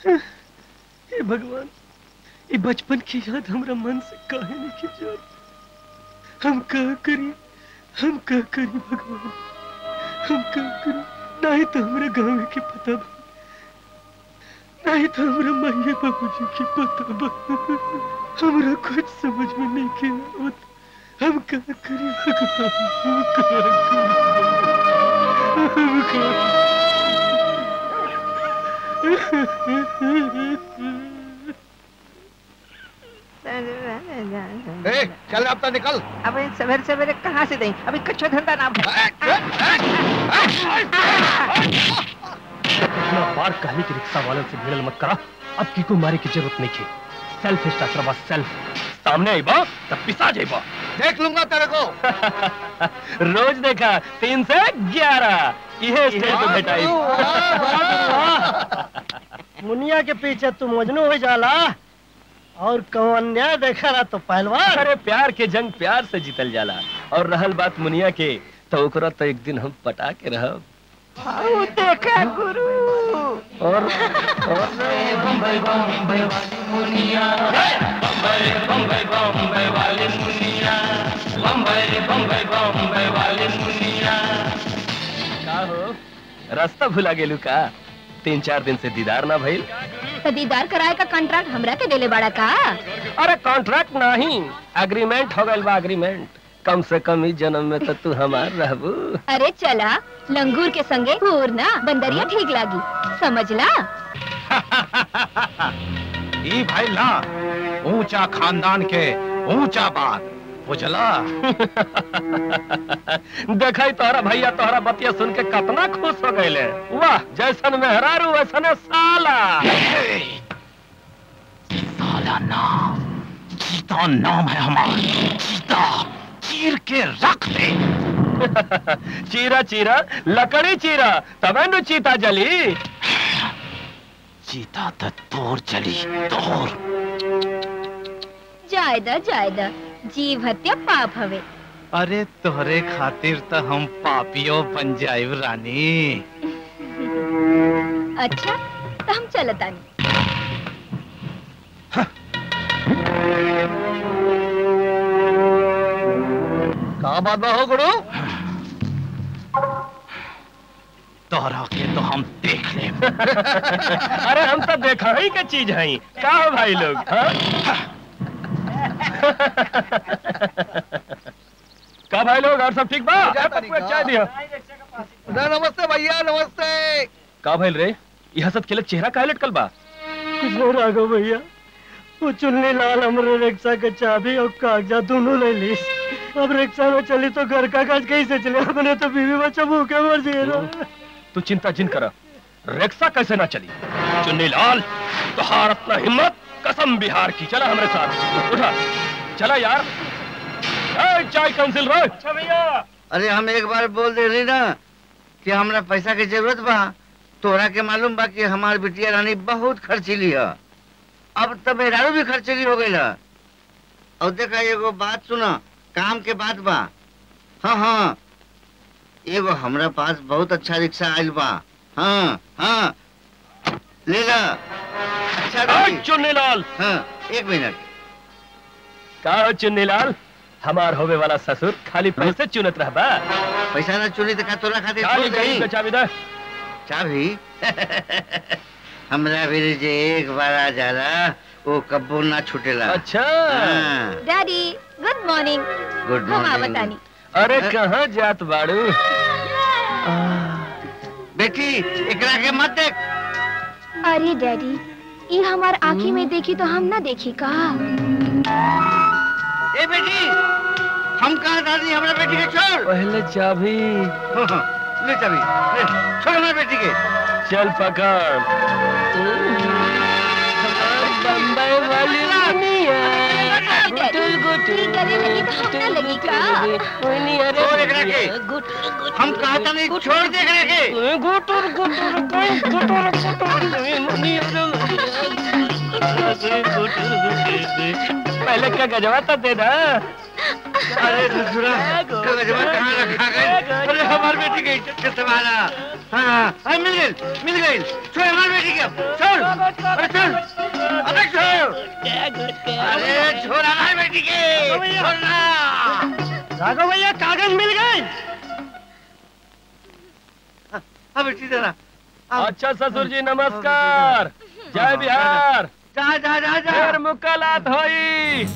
हे भगवान ये बचपन की याद हमरा मन से काहे नहीं की जात हम का करी हम का करी भगवान हम का करी नहीं तो हमरा गाँव के पता बा नहीं तो हमरा माये बाबूजी के पता बा हमरा कुछ समझ में नहीं के आवत हम का करी भगवान हम का करी हम का ए, चल अब तो निकल अबे सवेरे सवेरे कहाँ से दें अभी कच्चा धंधा ना इतना बार कहने की रिक्शा वालों से भिड़ल मत करा अब की को मारे की जरूरत नहीं थी सेल्फ स्टार्टर बस सेल्फ सामने आई बा तब पिसा जाई बा देख लूंगा तेरे को रोज देखा तीन से ग्यारह ये स्टेज पे बैठाई मुनिया के पीछे तू मजनू हो जाला और कौन अन्याय देखा ना तो पहलवान अरे प्यार के जंग प्यार से जीतल जाला और रहल बात मुनिया के तो ओकरा तो एक दिन हम पटा के रहब आओ देखा गुरु और, और का हो रास्ता भुला गेलू का तीन चार दिन से दीदार ना भइल तो दीदार कराए का कॉन्ट्रैक्ट हमरा के देले बड़ा का अरे कॉन्ट्रैक्ट नहीं एग्रीमेंट हो गइल बा एग्रीमेंट कम से कम इस जन्म में तो तू हमार रहबू अरे चला लंगूर के संगे घूर ना बंदरिया ठीक लागी समझला ई भाई ना ऊंचा खानदान के ऊंचा बात बुझला देखा तोहरा भैया तोहरा बतिया सुन के कितना खुश हो गए वाह जैसन मेहरारू वैसने साला साला नाम चीता नाम है हमारा चीता चीर के रख दे चीरा चीरा लकड़ी चीरा तबे नु चीता जली चीता तो तोर चली तोर जायदा जायदा जीव हत्या पाप हवे अरे तोहरे खातिर तो हम पापियो बन जाइब रानी अच्छा तो हम चलतानी का बात बा हो गुरु तोहरा के तो हम देख ले अरे हम तो देखा ही के चीज है का हो भाई लोग हाँ? का भाई लोग और सब ठीक बा चाय दिया नमस्ते भैया नमस्ते का भाई रे यह सब खेलत चेहरा काहे लटकल बा कुछ नहीं राघव भैया वो चुन्नी लाल हमरे रिक्शा के चाबी और कागजात दोनों ले ली अब रिक्शा में चली तो घर का काज कैसे चले अपने तो बीवी बच्चा भूखे मर जाए तू चिंता जिन कर रिक्शा कैसे ना चली चुन्नी लाल तुहार अपना हिम्मत कसम बिहार की चला हमारे साथ उठा चला यार ए, चाय काउंसिल रो अच्छा भैया अरे हम एक बार बोल दे रही ना कि हमरा पैसा की जरूरत बा तोरा के मालूम बा कि हमार बिटिया रानी बहुत खर्चीली है अब तो मेहरारू भी खर्चीली हो गई है और देखा एगो बात सुना काम के बात बा हाँ हाँ एगो हमरा पास बहुत अच्छा रिक्शा आयल बा हाँ हाँ ले ला अच्छा रही। चुन्नी लाल हाँ एक मिनट का हो चुन्नी लाल हमार होवे वाला ससुर खाली पैसे चुनत रहबा पैसा ना चुनी तो का तोरा खातिर चाबी छोड़ गई दई। तो चाबी दे चाबी हमरा भी जे एक बार आ जाला वो कब्बो ना छूटेला अच्छा हाँ, डैडी गुड मॉर्निंग गुड हम मॉर्निंग आवतानी अरे कहाँ जात बाड़ू बेटी एकरा के मत देख अरे डैडी ये हमार आँखी में देखी तो हम ना देखी का ए बेटी हम कहा दादी हमरा बेटी के छोड़ पहले चाबी हाँ, हाँ, ले चाबी ले छोड़ हमरा बेटी के चल पकड़ बम्बई वाली दुनिया गुटुल गुटुल ठीक करे लगी तो हम ना लगी का छोड़ एकरा के हम कहा था नहीं छोड़ दे एकरा के गुटुर गुटुर कोई गुटुर पहले क्या गजवा था तेरा अरे ससुरा कागजवा कहाँ रखा गई अरे हमार बेटी के इज्जत के सवाल है। हाँ हाँ मिल गई मिल गई छोड़ हमार बेटी के छोड़ अरे चल अबे छोड़ अरे छोड़ हमारी बेटी के छोड़ना राघव भैया कागज मिल गए हाँ बेटी जरा अच्छा ससुर जी नमस्कार जय बिहार जा जा जा जा फिर मुलाकात होई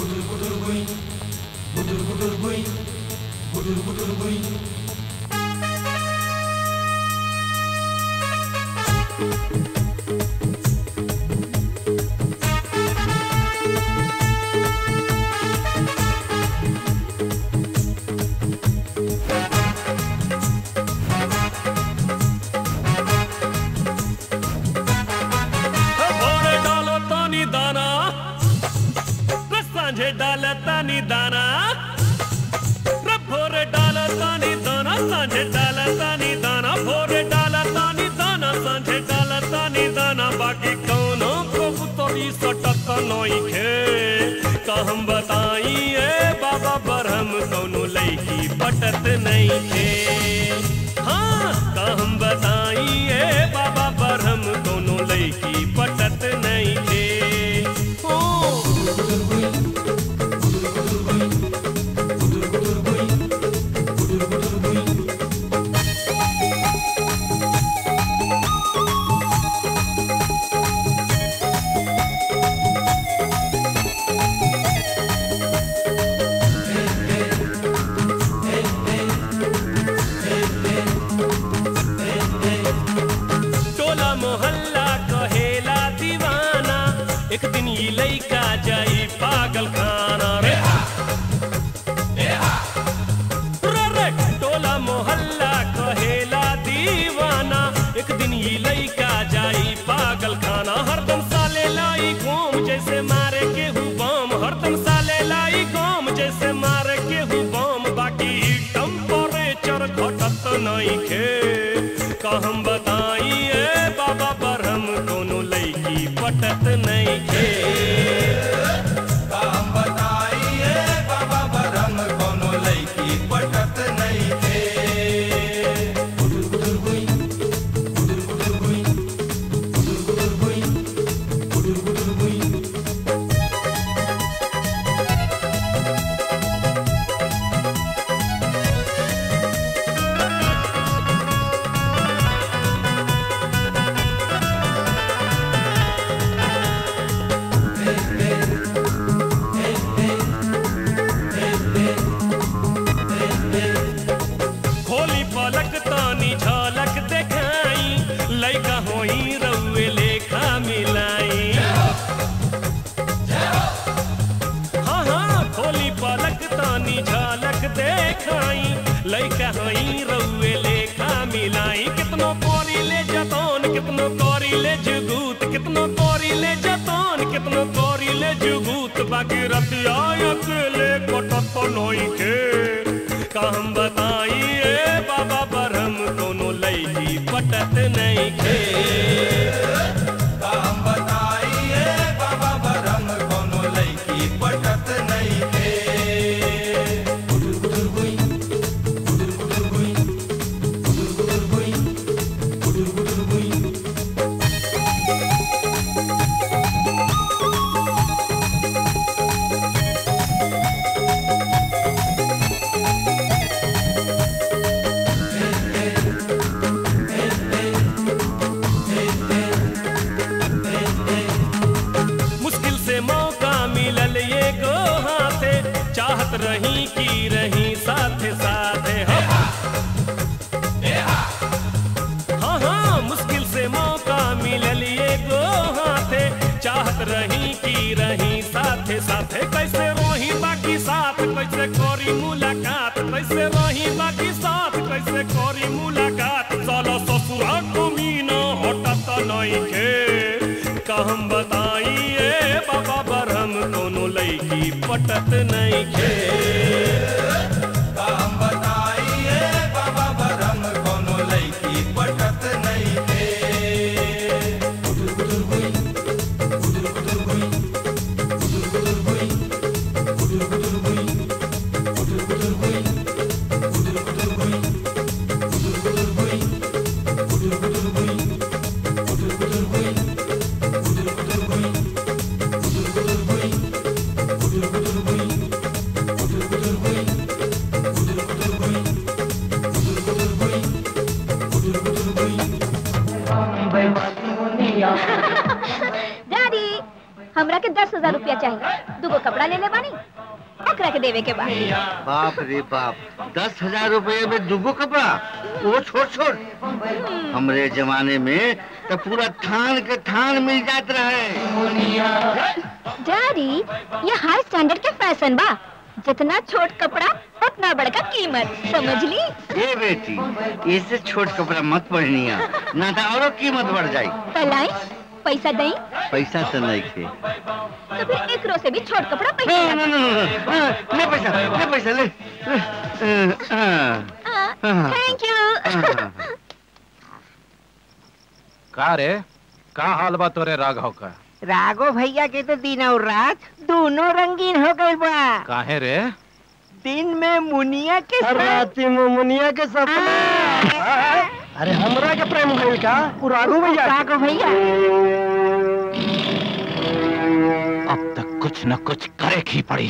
भोरे डालो तानी दाना रे सांझे डाल तानी दाना रे भोरे डाल तानी दाना सांझे डाल तानी दाना भोरे डाल तानी दाना सांझे डाल तानी दाना बाकी कौनो को तोरी सटत नइखे का हम बताई ए बाबा बरहम कौनो लईकी पटत नइखे हाँ का हम बताई ए बाबा बरहम कौनो लईकी पटत नइखे ओ टोला मोहल्ला कहेला दीवाना एक दिन ये लइका जाई पागल खाना रे रे रे टोला मोहल्ला कहेला दीवाना एक दिन ये लइका जाई पागल खाना हरदम साले लाई घूम जैसे मारे के हूँ बम हरदम साले लाई घूम जैसे मारे के हूँ बम बाकी टेम्परेचर घटत नहीं खे का हम बताई ए बाबा पर हम कोनो लईकी पटत नहीं खे खोली पलक तानी झलक देखाई लइका होई रउए लेखा मिलाई हाँ हाँ खोली पलक तानी झलक देखाई लइका होई रउए लेखा मिलाई कितनो कोरी ले जतौन कितनो कोरी ले जुगूत कितनो कोरी ले जतौन कितनो कोरी ले जुगूत बाकी रतिया अकेले कटत नई के का हम बताई ए बाबा पर हम कोनो लईकी पटत नहीं खे मुश्किल से मौका मिलल ये गो हाथे चाहत रही की रही साथे साथे हाँ हाँ हाँ मुश्किल से मौका मिलल ये गो हाथे चाहत रही की रही साथे साथे कैसे रही बाकी साथ कैसे करी मुलाकात कैसे रही बाकी साथ कैसे करी मुलाकात साला ससुरा कमीना हटत नहीं के का हम बताई ए बाबा बरहम कोनो लईकी पटत नहीं खे डैडी हमरा के दस हजार रुपया चाहिए दूगो कपड़ा ले ले बानी ओकरा के देवे के बाद बाप रे बाप दस हजार रुपये में दुगो कपड़ा वो छोट छोट हमरे जमाने में तो पूरा थान के थान मिल जात रहे डैडी ये हाई स्टैंडर्ड के फैशन बा जितना छोट कपड़ा उतना बड़का कीमत समझ ली ए बेटी इससे छोट कपड़ा मत पहनिया ना तो औरो कीमत बढ़ जाई पलाई पैसा दई पैसा तो नहीं थे तो फिर एकरो से भी छोट कपड़ा ना पहन ना ना ना, ना, ले पैसा ले पैसा ले ले, हाँ, थैंक यू हाँ। का रे का हाल बा तोरे राघव का राघो भैया के तो दिन और रात दोनों रंगीन हो गए बा काहे रे दिन में मुनिया के और साथ राती में मुनिया के सपना अरे हमरा के प्रेम भइल का उ राघव भैया के। राघो भैया अब तक कुछ न कुछ करे ही पड़ी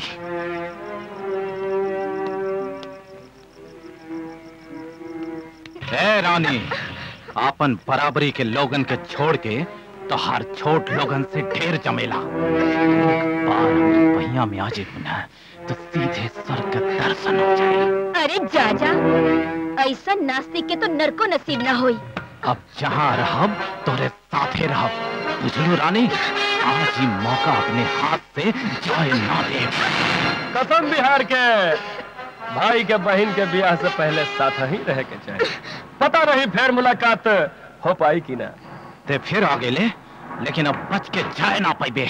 ए रानी आपन बराबरी के लोगन के छोड़ के तो हर छोट लोगन से ढेर जमेला एक बार हमरे पहिया में आ जेबू ना तो सीधे स्वर्ग के दर्शन हो जाए अरे जा जा ऐसा नास्तिक के तो नरको नसीब ना होई अब जहाँ रहब तोरे साथे रहब बुझलू रानी आज ही मौका अपने हाथ से जाए ना दे कसम बिहार के भाई के बहन के ब्याह से पहले साथ ही रह के चाहिए पता नहीं फिर मुलाकात हो पाई कि ना ते फिर आगे ले लेकिन अब बच के जाए ना पाइबे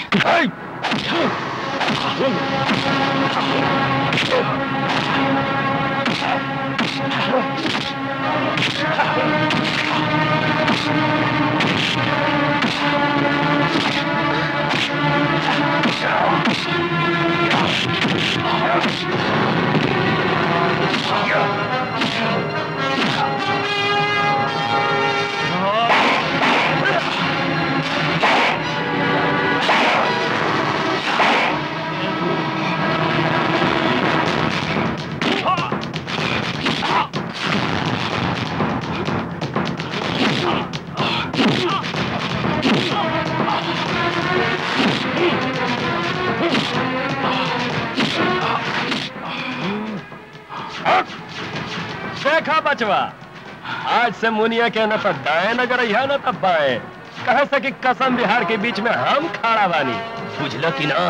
देखा बचवा आज से मुनिया के न तो दाएं नजर अइहा न तो बाएं कहे से कि कसम बिहार के बीच में हम खड़ा बानी बुझल कि ना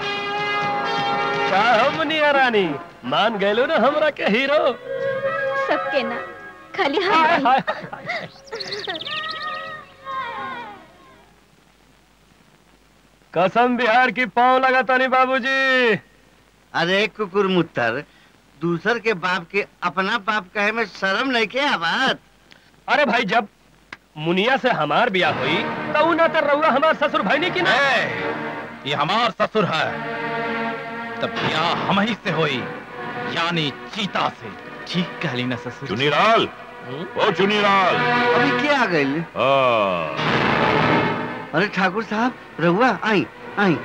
का हम मुनिया रानी मान गए ना हमरा के हीरो सबके ना खाली हाय, हम हाय, हाय। कसम बिहार की पाँव लगा तानी बाबूजी अरे कुकुर मुत्तर दूसर के बाप के अपना बाप कहे में शर्म नहीं के आवाज अरे भाई जब मुनिया से हमार बियाह हुई तो ना तो रउआ हमार ससुर भाई नहीं की ना ए, ये हमार ससुर है तब ब्याह हम ही से होई यानी चीता से ठीक कहली ना ससुर चुनीलाल ओ चुनीलाल अभी क्या आ गई हाँ, अरे ठाकुर साहब रहुआ आई आई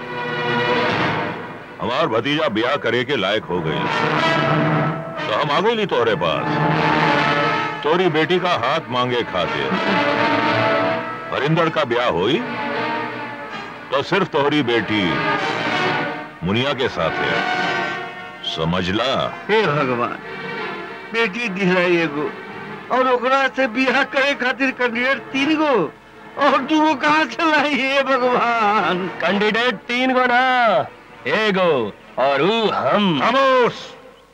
हमार भतीजा ब्याह करे के लायक हो गई तो हम आ गई तोरे पास तोरी बेटी का हाथ मांगे खातिर हरिंदर का ब्याह हुई तो सिर्फ तोहरी बेटी मुनिया के साथ है समझला हे भगवान बेटी दिलाई एगो और ओकरा से बियाह करे खातिर कैंडिडेट तीन गो और दूगो कहाँ से लाई हे भगवान कैंडिडेट तीन गो ना एगो और ऊ हम खामोश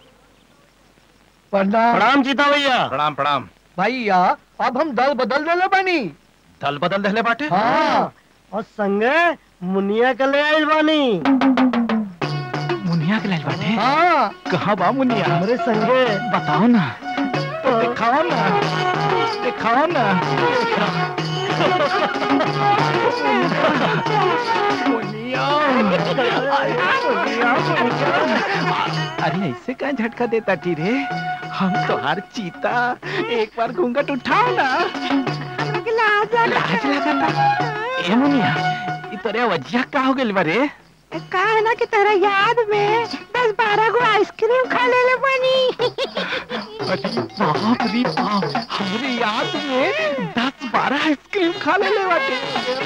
प्रणाम जीता भैया प्रणाम प्रणाम भैया अब हम दल बदल देले बानी दल बदल दहले बाटे हाँ और संगे मुनिया के ले आइल बानी मुनिया के लाइल बाटे हाँ कहाँ बा मुनिया हमरे संगे बताओ ना दिखाओ ना दिखाओ ना अरे ऐसे का झटका देता टी रे हम तो हर चीता एक बार घूंघट उठाओ ना लाज लगता ए मुनिया ई तोरे वजिया का हो गेल बारे का है ना कि तेरा याद में दस बारह गो आइसक्रीम खा ले ले बनी अरे बाप रे बाप हमरे याद में दस बारह आइसक्रीम खा ले ले बाटे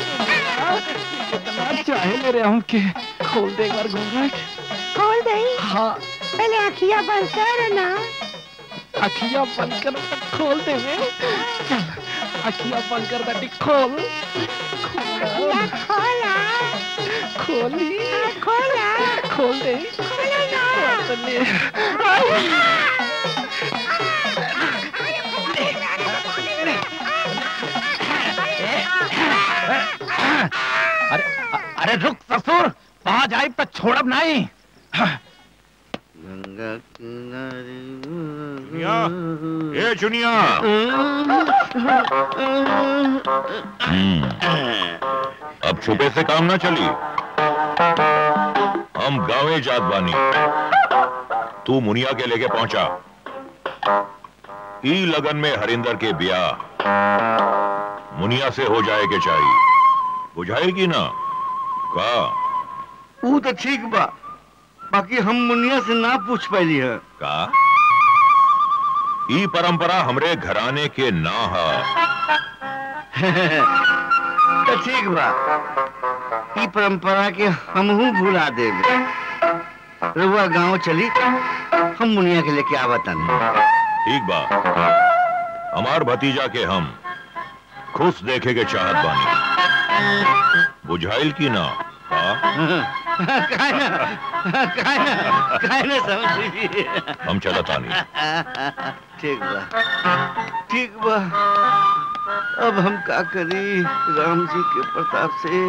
कितना चाहे ले रे हमके खोल दे एक बार घूंघट खोल दई हाँ पहले अखिया बंद कर ना अखियां बंद कर खोल दे वे चल अखियां बंद कर बेटी खोल अखिया खोला खोली खोला खोल दे खोला ना खोल दे अरे अरे रुक ससुर वहां जाए तो छोड़ब नहीं गंगा किनारे चुनिया ए चुनिया हम्म, अब छुपे से काम ना चली हम गांवे जात बानी तू मुनिया के लेके पहुंचा ई लगन में हरिंदर के ब्याह मुनिया से हो जाए के चाहिए बुझाएगी ना का वो तो ठीक बा बाकी हम मुनिया से ना पूछ पैली है का ई परंपरा हमरे घराने के ना हा तो ठीक बा ई परंपरा के हमहू भुला देब रउआ गांव चली हम मुनिया के लेके आवतन ठीक बा हमार भतीजा के हम खुश देखे के चाहत बानी बुझाइल की ना का काहे ना काहे ना काहे ना समझ ली हम चलतानी ठीक बा ठीक बा अब हम का करी राम जी के प्रताप से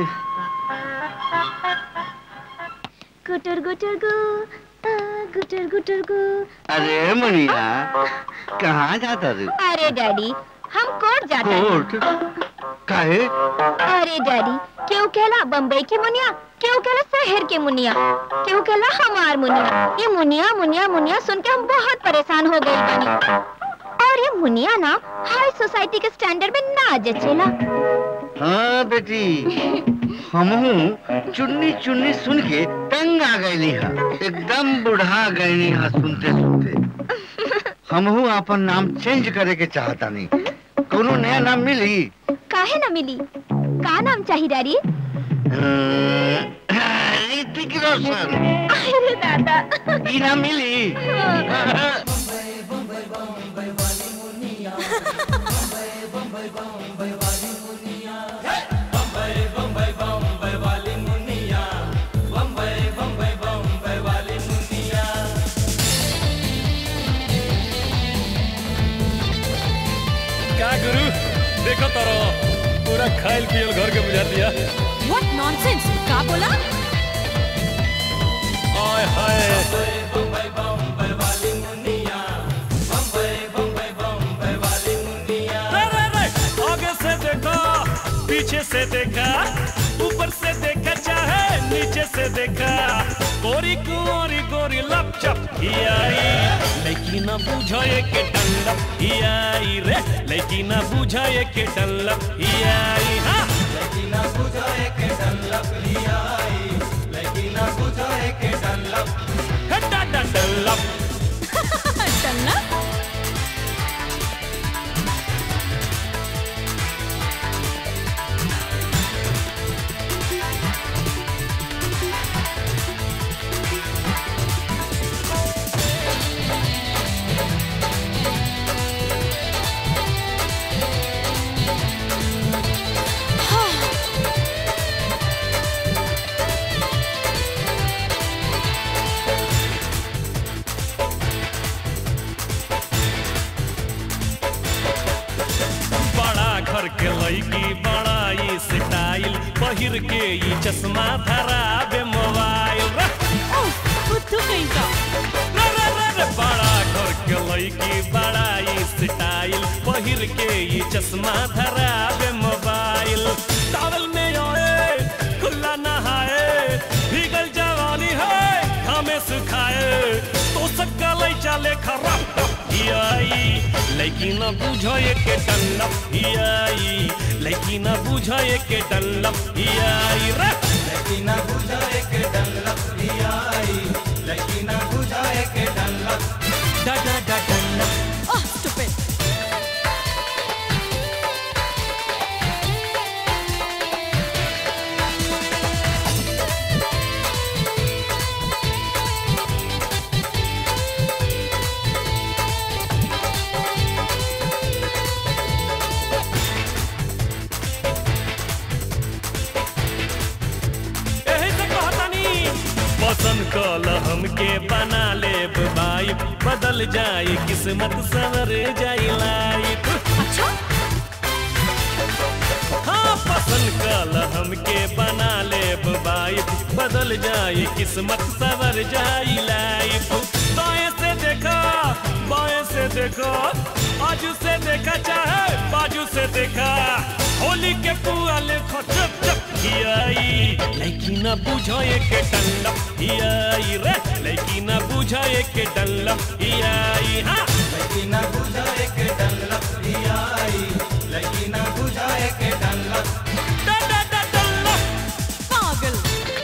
गुटर गुटर गु आ, गुटर गुटर गु अरे मुनिया कहाँ जाता रे अरे डैडी हम कोर्ट जाते हैं कोर्ट काहे अरे डैडी क्यों कहला बम्बई के मुनिया क्यों कहला शहर के मुनिया क्यों कहला हमार मुनिया ये मुनिया मुनिया मुनिया सुन के हम बहुत परेशान हो गए बनी और ये मुनिया ना हाई सोसाइटी के स्टैंडर्ड में ना जचेला हाँ बेटी हमहू चुन्नी चुन्नी सुन के तंग आ गईली हा एकदम बुढ़ा गईली हा सुनते सुनते हमहू अपन नाम चेंज करे के चाहता नहीं कोनो नया नाम मिली काहे ना मिली का नाम चाहिए डैडी ऋतिक रोशन अरे दादा ई नाम मिली का गुरु देखो तारो पूरा खाइल पियल घर के बुझा दिया व्हाट नॉनसेंस का बोला आय हाय रे, रे, रे, आगे से देखा पीछे से देखा ऊपर से देखा चाहे नीचे से देखा गोरी कुंवारी गोरी लपचप ही आई लेकिन न बुझाए के डल्लप ही आई रे लेकिन न बुझाए के डल्लप ही आई हाँ लेकिन न बुझाए के डल्लप ही आई लेकिन न बुझाए के डल्लप डल्लप टन्ना बड़ा घर के लड़की बड़ा ई स्टाइल पहिर के ई चश्मा धरावे मोबाइल रे, बुद्धू कहीं का रे, रे, रे, रे, बड़ा घर के लड़की बड़ा ई स्टाइल पहिर के ई चश्मा धरावे मोबाइल टावल में आए खुला नहाए भीगल जवानी है हमें सुखाए तो सक्का लई चले खराब आई लेकिन बुझाए के डल्लप आई लेकिन बुझाए के डल्लप आई रे लेकिन बुझाए के डल्लप आई लेकिन बुझाए के डल्लप डा डा डा डल्लप ओह स्टूपिड पसंद कल हमके बना ले बाई बदल जाई किस्मत सवर जाई लाइफ अच्छा हाँ पसंद कल हमके बना ले बाई बदल जाई किस्मत सवर जाई लाइफ दाएं से देखा बाएं से देखा आजू से देखा चाहे बाजू से देखा होली के पुआ ले चप चप हियाई लेकिन न बुझाए के डल्ला हियाई रे लेकिन न बुझाए के डल्ला हियाई हाँ लेकिन न बुझाए के डल्ला हियाई लेकिन न बुझाए के डल्ला डल्ला डल्ला पागल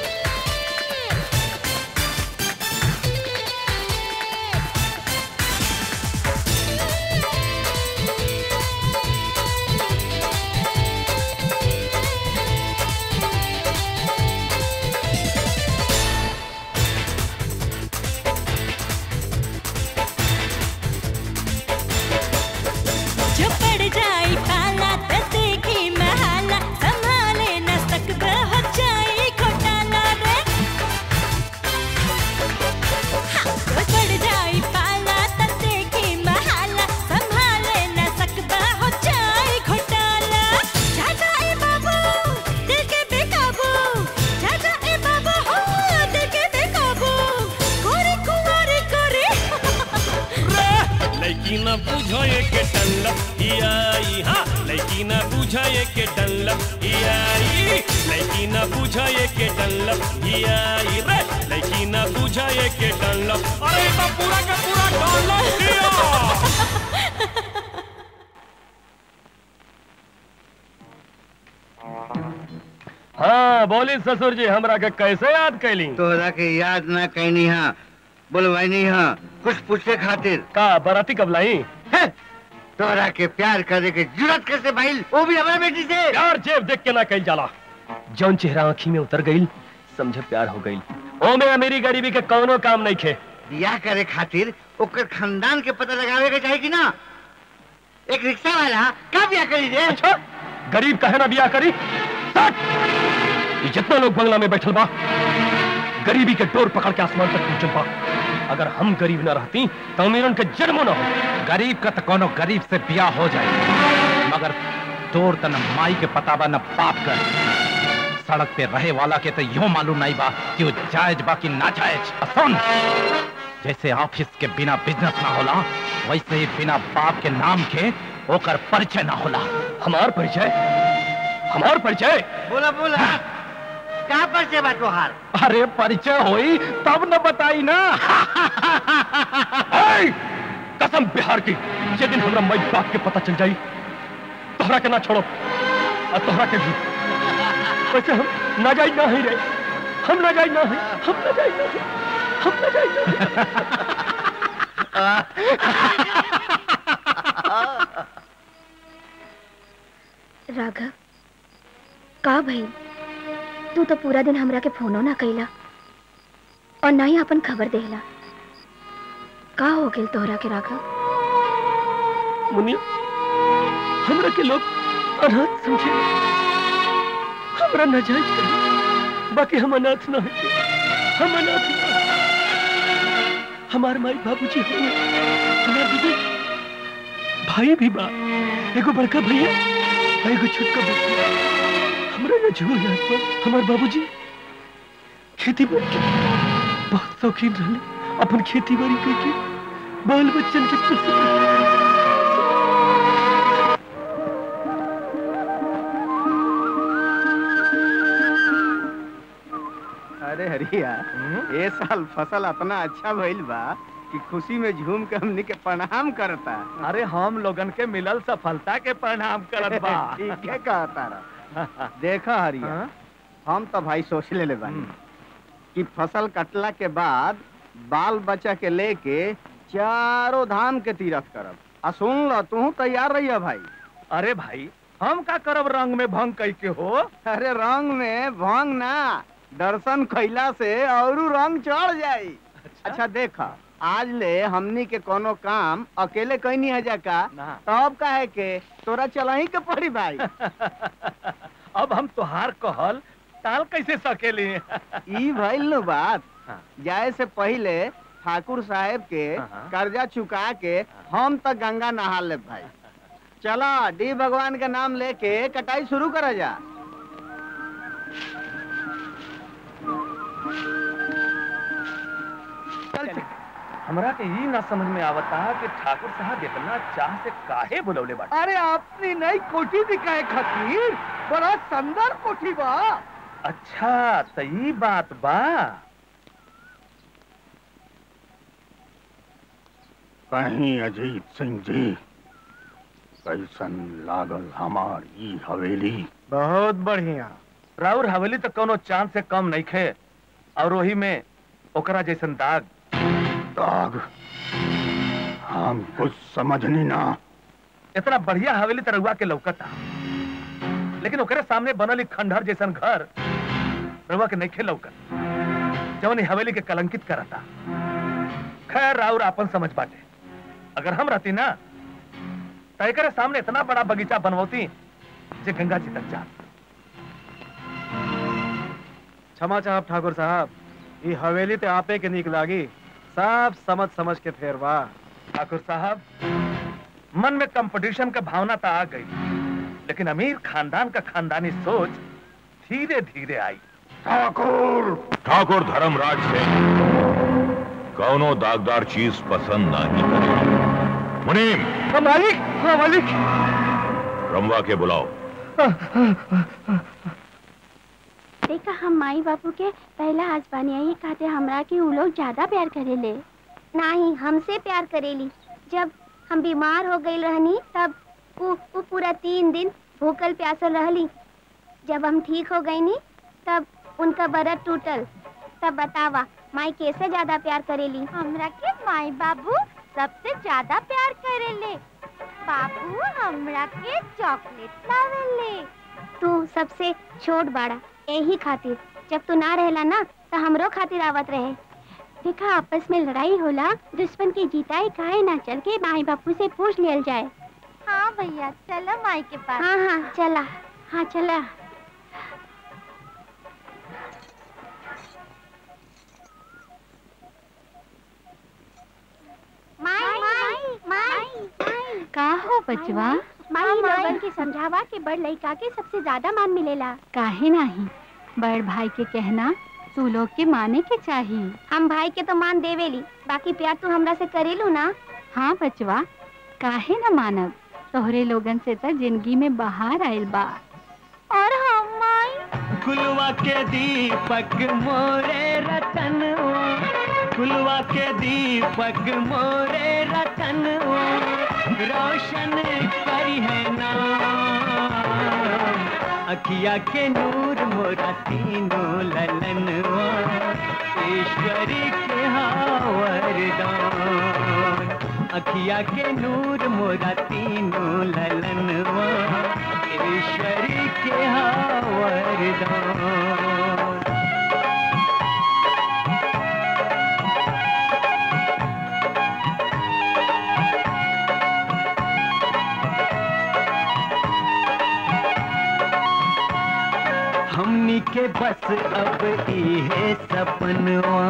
जो पड़ जाई पाला त देखी महाला संभाले न सकब हो जाई घोटाला रे हाँ, जो पड़ जाई पाला त देखी महाला संभाले न सकब हो जाई घोटाला जा जाए बाबू दिल के बेकाबू जा जाए बाबू हो दिल के बेकाबू गोरी कुंवारी गोरी लेकिन न बुझाए के डल्ला हियाई हाँ लेकिन न बुझाए के डल्ला हियाई लेकिन न बुझाए के डल्ला हियाई रे लेकिन न बुझाए के डल्ला अरे तो पूरा का पूरा डल्ला हिया हाँ बोली ससुर जी हमरा के कैसे याद कैली तोहरा के याद ना कहनी हा बोलवाई हा कुछ पूछे खातिर का बराती कब लाई हे, तोहरा के प्यार करे के जरूरत कैसे भाई वो भी हमारे बेटी से यार जेब देख के ना कही जाला जौन चेहरा आंखी में उतर गई समझे प्यार हो गई ओ में अमीरी गरीबी के कौनो काम नहीं खे बियाह करे खातिर ओकर खानदान के पता लगावे के चाही कि ना एक रिक्शा वाला का बियाह करी रे अच्छा गरीब कहे ना बियाह करी सट! ये जितना लोग बंगला में बैठल बा गरीबी के डोर पकड़ के आसमान तक पहुंचल बा अगर हम गरीब ना रहती तो अमीरन के जन्मो ना हो गरीब का तो कोनो गरीब से ब्याह हो जाए मगर तोर त न माई के पता बा न बाप कर सड़क पे रहे वाला के तो यूं मालूम नहीं बा कि वो जायज बा कि ना जायज आ सुन जैसे ऑफिस के बिना बिजनेस ना होला वैसे ही बिना बाप के नाम के ओकर परिचय ना होला हमार परिचय हमार परिचय बोला बोला का पर से बात तोहार अरे परिचय होई तब न बताई ना ऐ! कसम बिहार की ये दिन हमरा मई बाप के पता चल जाई तोहरा के ना छोड़ो और तोहरा के भी वैसे हम नाजायज ना ही रहे हम नाजायज ना है हम नाजायज ना है हम नाजायज ना है राघव का भई तू तो पूरा दिन हमरा के फोनो ना कैला और ना ही अपन खबर देला का हो गेल तोहरा के राघव मुनिया हमरा के लोग अनाथ समझे हमरा नाजायज करे बाकी हम अनाथ ना है हम अनाथ ना हैं। हमार माई बाबूजी हुए हमार दीदी भाई भी बा एगो बड़का भैया और एगो छोटका भैया हमरा ना झूल याद बा हमार बाबूजी खेती बाड़ी के बहुत शौकीन रहले अपन खेती बाड़ी करके बाल बच्चन के प्रसन्न अरे हरिया ए साल फसल इतना अच्छा भइल बा कि खुशी में झूम के हमनी के प्रणाम करता अरे हम लोगन के मिलल सफलता के प्रणाम करत बा ठीक है कहता रहा देखा हरिया हम तो भाई सोच ले बानी कि फसल कटला के बाद बाल बच्चा के लेके चारों धाम के तीरथ करब आ सुन ल तू तैयार रहिया भाई अरे भाई हम का करब रंग में भंग कई के हो अरे रंग में भंग ना दर्शन कैला से और रंग चढ़ जाई अच्छा देखा आज ले हमनी के कोनो काम अकेले कैनी है जाका ना। तब काहे के तोरा चलही के पड़ी भाई अब हम तोहार कहल टाल कैसे सकेली ई भइल नु बात हाँ। जाए से पहले ठाकुर साहब के हाँ। कर्जा चुका के हम तक गंगा नहा ले भाई चला डी भगवान का नाम लेके कटाई शुरू करा जा चल चल। हमरा के ई ना समझ में आवता कि ठाकुर साहब इतना चाह से काहे बुलौले बाटे अरे अपनी नई कोठी दिखाए खातिर बड़ा सुंदर कोठी बा अच्छा त ई बात बा कहीं अजीत सिंह जी कैसन लागल हमार ई हवेली बहुत बढ़िया राउर हवेली तो कोनो चांद से कम नहीं खे और वही में ओकरा जैसन दाग दाग हम कुछ समझनी ना इतना बढ़िया हवेली तरहुआ के लौकता लेकिन ओकरे सामने बनल एक खंडहर जैसन घर रहुआ के नहीं खे लौकत जवन ई हवेली के कलंकित करता खैर राउर आपन समझ बाटे अगर हम रहती ना तो एकरे सामने इतना बड़ा बगीचा बनवती जे गंगा जी तक जात क्षमा चाहब ठाकुर साहब ई हवेली ते आपे के नीक लागी सब समझ समझ के फेरवा ठाकुर साहब मन में कंपटीशन का भावना तो आ गई लेकिन अमीर खानदान का खानदानी सोच धीरे धीरे आई ठाकुर ठाकुर धर्मराज सिंह कौनो दागदार चीज पसंद नहीं करे मुनीम मालिक हाँ मालिक रमवा के बुलाओ देखा हम माई बापू के पहला हस्बानी यही कहते हमरा के उ लोग ज्यादा प्यार करेले नहीं हमसे प्यार करेली जब हम बीमार हो गई रहनी तब वो वो पूरा तीन दिन भूखल प्यासल रहली जब हम ठीक हो गई नी तब उनका बरत टूटल तब बतावा माई कैसे ज्यादा प्यार करेली हमरा के माई बाबू सबसे ज्यादा प्यार करेले बाबू हमरा के चॉकलेट लावेले तू सबसे छोट बाड़ा यही खातिर जब तू ना रहला ना तो हमरो खातिर आवत रहे देखा आपस में लड़ाई होला दुश्मन की जीताई काहे ना चल के माई बापू से पूछ लियल जाए हाँ भैया चलो माई के पास हाँ हाँ चला हाँ चला माई माई माई का हो बचवा माई लोगन के समझावा के बड़ लड़का के सबसे ज्यादा मान मिलेला काहे नहीं बड़ भाई के कहना तू लोग के माने के चाहिए हम भाई के तो मान देवेली बाकी प्यार तू हमरा से करेलू ना हाँ बचवा काहे न मानब तोहरे लोगन से तो जिंदगी में बाहर आयल बा और हम माई कुलवा के दीपक मोरे रतन कुलवा के दीपक मोरे रतन रोशन करी है नाम अखिया के नूर मोरा तीनों ललन ईश्वरी के हावरदान अखिया के नूर मोरा तीनों ललन ईश्वरी के हावरदान हमनी के बस अब इहे सपनवा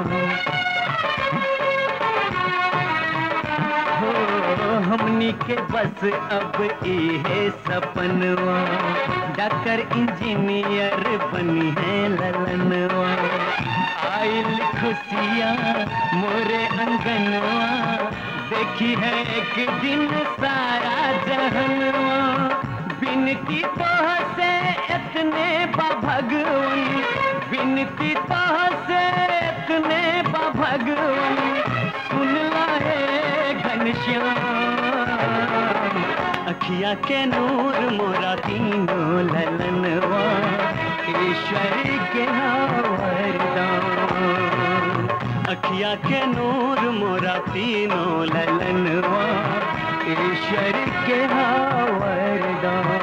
हो हमनी के बस अब इहे सपनवा डॉक्टर इंजीनियर बनी है ललनवा आइल खुशियाँ मोरे अंगनवा देखी है एक दिन सारा जहनवा बिनती तो से इतने बा भगवन बिनती तो से इतने बा भगवन सुन ला है घनश्याम अखिया के नूर मोरा तीनों ललनवा ईश्वर के वरदान अखिया के नूर मोरा तीनों ललनवा ईश्वर के वरदान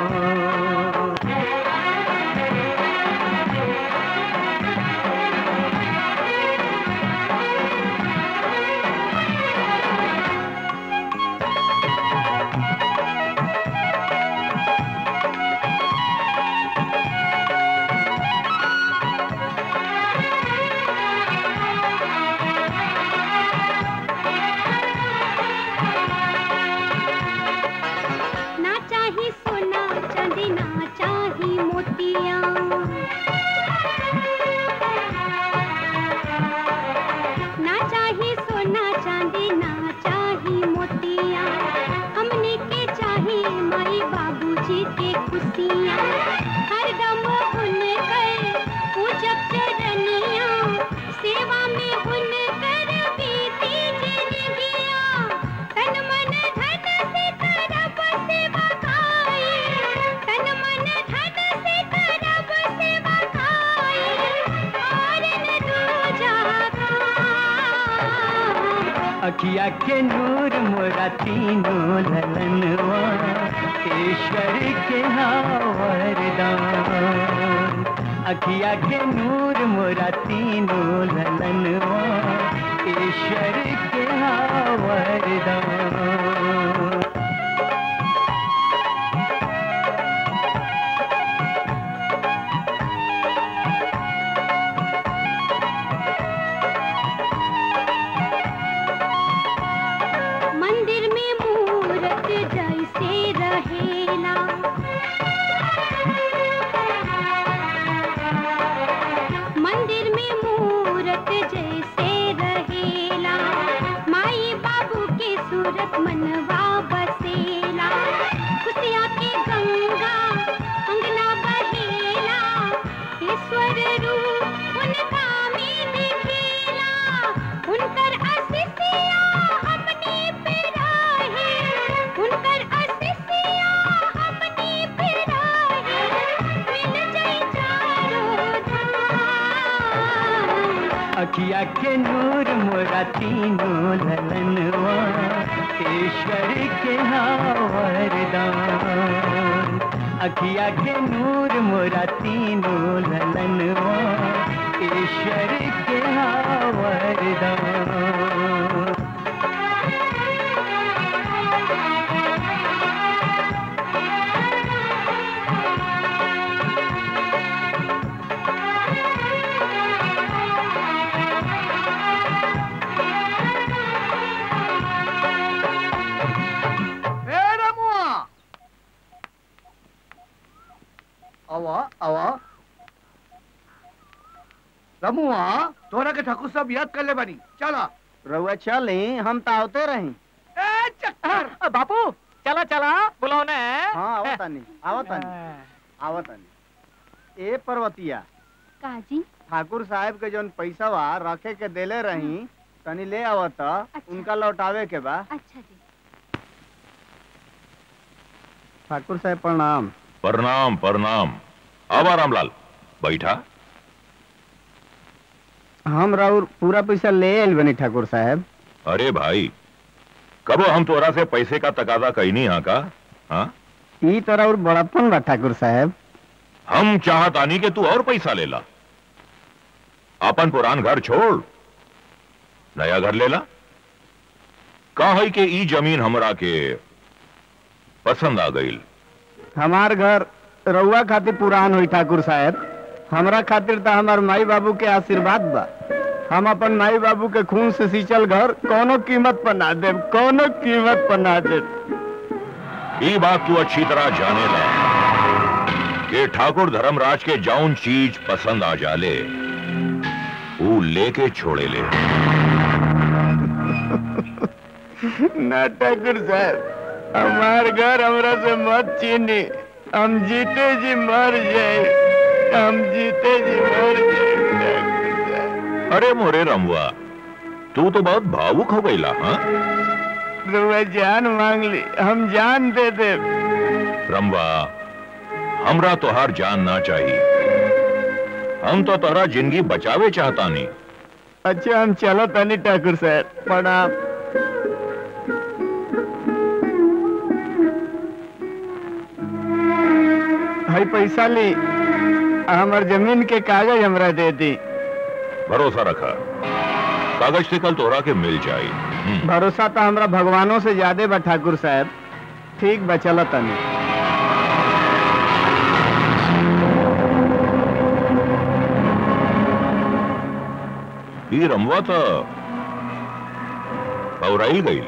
अखिया के नूर मोरा तीनों ललनवा ईश्वर के हाँ वरदान अखिया के नूर मोरा तीनों ललनवा ईश्वर के हाँ वरदान मंदिर में मूरत जैसे रहेला मंदिर में मूरत जैसे रहेला माई बाबू के सूरत मनवा बसेला खुशिया के गंगा अंगना बहेला ईश्वर रूप उनका में दिखेला उनकर आशीषिया हमने पे रहे उनकर आशीषिया हमने पे रहे मिल जाई चारों अखिया के नूर मोरा तीनों ललनवा ईश्वर के हाँ वरदान अखिया के नूर मोरा तीनों ललनवा ईश्वर के हाँ वरदान ए रमुआ आवा आवा रमुआ तोरा के ठाकुर साहब याद कर ले बानी चला रउआ चली हम तो आवते रही ए चक्कर बापू चला चला बुलाओ ने हाँ आवतानी आवतानी आवतानी ए पर्वतिया काजी ठाकुर साहब के जौन पैसा बा रखे के देले रही तनी ले आवत उनका लौटावे के बा अच्छा जी ठाकुर साहब प्रणाम प्रणाम प्रणाम आवा रामलाल बैठा हम राउर पूरा पैसा ले आइल बनी ठाकुर साहब अरे भाई कबो हम तोरा से पैसे का तकाजा कहनी यहाँ का हाँ ई तो राउर बड़प्पन बा ठाकुर साहब हम चाहत आनी के तू और पैसा ले ला अपन पुरान घर छोड़ नया घर ले ला का है कि ई जमीन हमरा के पसंद आ गई हमार घर रउआ खातिर पुरान हुई ठाकुर साहब हमरा खातिर तो हमार माई बाबू के आशीर्वाद बा हम अपन माई बाबू के खून से सींचल घर कोनो कीमत पर ना देब कोनो कीमत पर ना देब ये बात तू अच्छी तरह जाने ला कि ठाकुर धर्मराज के जौन चीज पसंद आ जाले वो लेके छोड़े ले ना ठाकुर साहब हमार घर हमरा से मत छीनी हम जीते जी मर जाए हम जीते जी मर जाए ठाकुर साहब अरे मोरे रमुआ तू तो बहुत भावुक हो गईला हाँ रउआ जान मांग ली हम जान दे दे रमवा हमरा तोहार जान ना चाहिए हम तो तोहरा जिंदगी बचावे चाहता नहीं अच्छा हम चलो तनी ठाकुर साहब प्रणाम भाई पैसा ली हमार जमीन के कागज हमरा दे दी भरोसा रखा कागज से कल तोहरा के मिल जाई हम्म, भरोसा तो हमरा भगवानों से ज्यादा बा ठाकुर साहब ठीक बा चलो तनी ई रमवा तो पौराई गई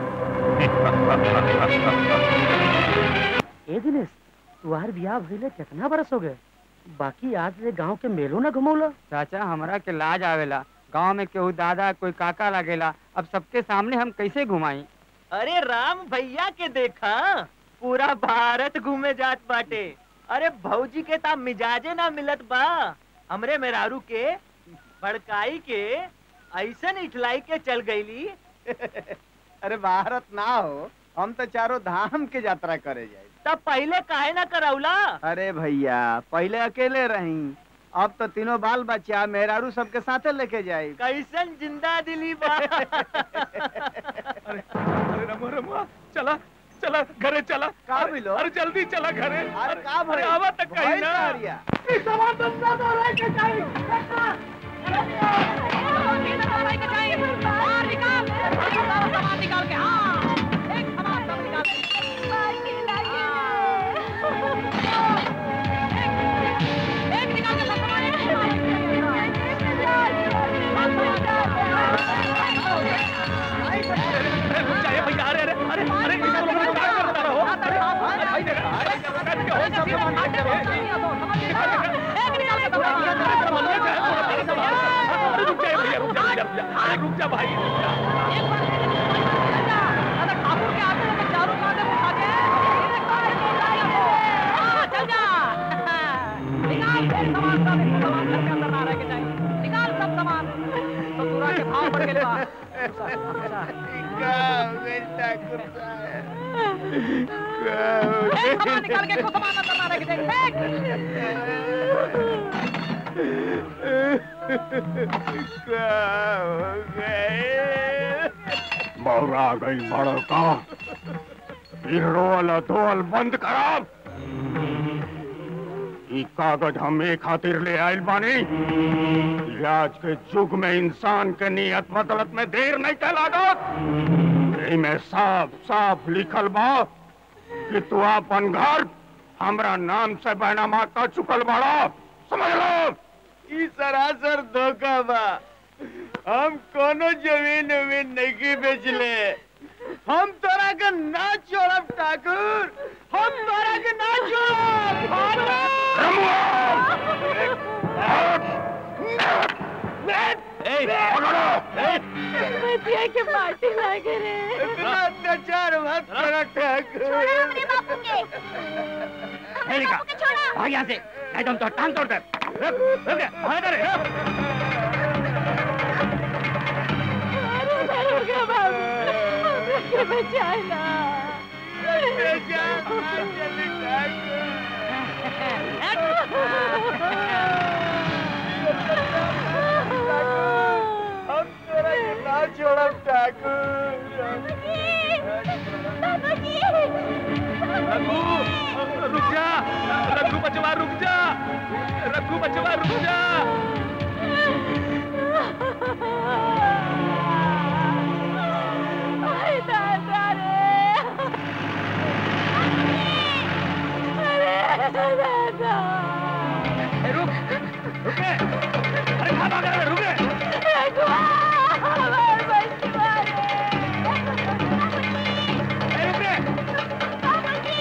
ए दिनेश तुहार बियाह भइले कितना बरस हो गए बाकी आज से गांव के मेलो ना घुमौला चाचा हमरा के लाज आवेला गांव में केहू दादा कोई काका लगेला अब सबके सामने हम कैसे घुमाई अरे राम भैया के देखा पूरा भारत घूमे जात बाटे अरे भौजी के ता मिजाजे ना मिलत बा हमरे मेहरारू के भड़काई के ऐसन इठलाई के चल गईली अरे भारत ना हो हम तो चारों धाम के यात्रा करे जाए तब पहले काहे ना करौला अरे भैया पहले अकेले रही अब तो तीनों बाल बच्चा मेहरारू सबके साथे लेके जाई कैसन जिंदा दिली बा अरे रमो रमो चला चला घरे चला का मिलो अरे जल्दी चला घरे अरे का भइल? अरे आवा तक कहीं भइल ना का हरिया? चाहिए भैया अरे अरे अरे अरे इसको लोगों को क्या करता रहो अरे अरे भाई देखा अरे क्या हो सब सामान अरे रुक जाए भैया रुक जा रुक जा अरे रुक जा भाई रुक जा बौरा गई बड़ो का फिर रोल धोल बंद कराब ई कागज हम एक खातिर ले आइल बानी कि आज के युग में इंसान के नियत बदलत में देर नहीं के लागत में साफ साफ लिखल बा कि तू अपन घर हमरा नाम से बैनामा कर चुकल बाड़ा समझ लो ई सरासर धोखा बा हम कोनो जमीन उमीन नहीं बेचले हम तोरा के ना छोड़ब ठाकुर हम तोरा के ना छोड़ब बतिया के पार्टी लागे रे इतना अत्याचार मत करो ठाकुर भाग यहाँ से नहीं तो हम तो टांग तोड़ दे रुक रुक भाग इधर अरे रुक बाबू हमके बचाना हम तोरा के ना छोड़ब ठाकुर रघु रुक जा रघु बचवा रुक जा रघु बचवा रुक जा अरे दादा रे अरे दादा रुक रुक रे अरे कहाँ भाग रहा है रुक रे रघुआ हमार बचवा ए, रुक रे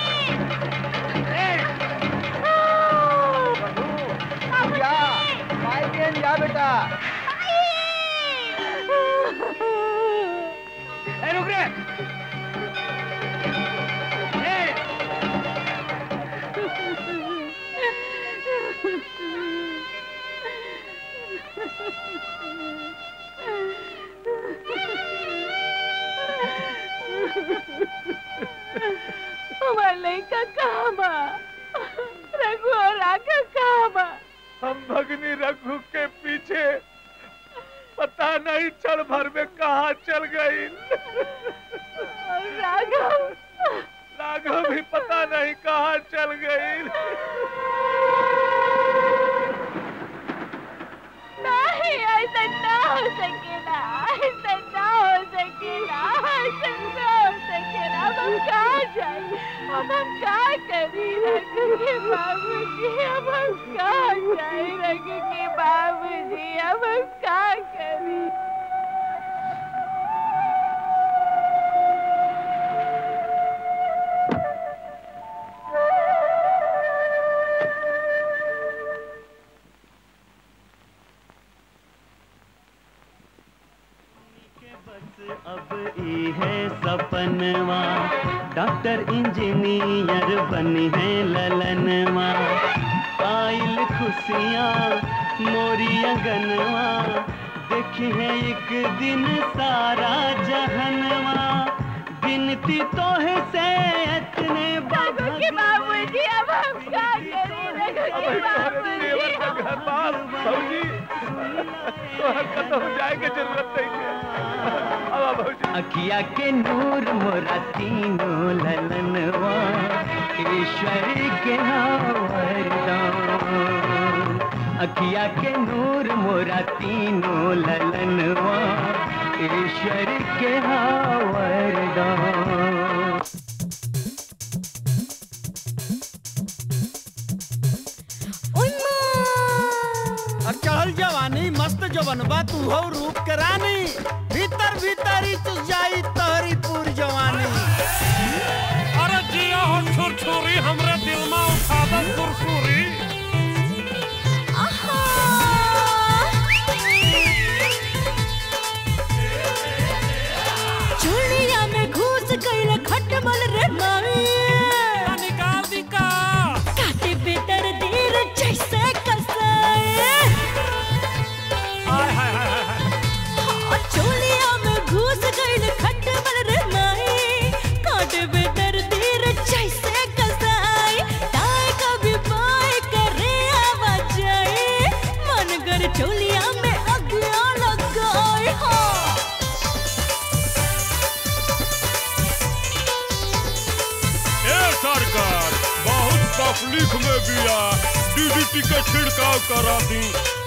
जा भाई बहन जा बेटा ए, रुक रे ए, हमार लड़का कहाँ बा रघु और राघव कहाँ बा हम भगनी रघु के पीछे पता नहीं क्षण भर में कहाँ चल गई और राघव राघव भी पता नहीं कहाँ चल गई नहीं ऐसा ना हो सकेला ऐसा ना हो सकेला ऐसा ना हो सकेला अब हम कहाँ जाए अब हम कहाँ करी रघु के बाबूजी अब हम कहाँ जाए रघु के बाबूजी अब हम कहाँ करी अब ई है सपनवा डॉक्टर इंजीनियर बनी है ललनवा आइल खुशियाँ मोरी अगनवा देखी है एक दिन सारा जहनवा गिनती तो है से इतने रघु के बाबूजी अब हम क्या करें अखिया के नूर मोरा तीनों ललनवा ईश्वर के वरदान अखिया के नूर मोरा तीनों ललनवा ईश्वर के वरदान और चढ़ल जवानी मस्त जवनबा तू हो रूप के रानी भीतर भीतर ही तू जाई तहरी पूर जवानी अरे जिया हो छुरछुरी हमरे दिल में उठा दो सुरसुरी चुलिया में घुस गइल खटमल रे माई निकाल दी का काटे बेदर दीर जैसे कसाए हाय हाय हाय हाय चुलिया में घुस गइल खटमल रे माई काटे बेदर दीर जैसे कसाए ताए कभी बाय करे आवाज आए मन कर चुलिया में अगिया लगाए हो ए सरकार बहुत तकलीफ में बिया डीडीटी के छिड़काव करा दी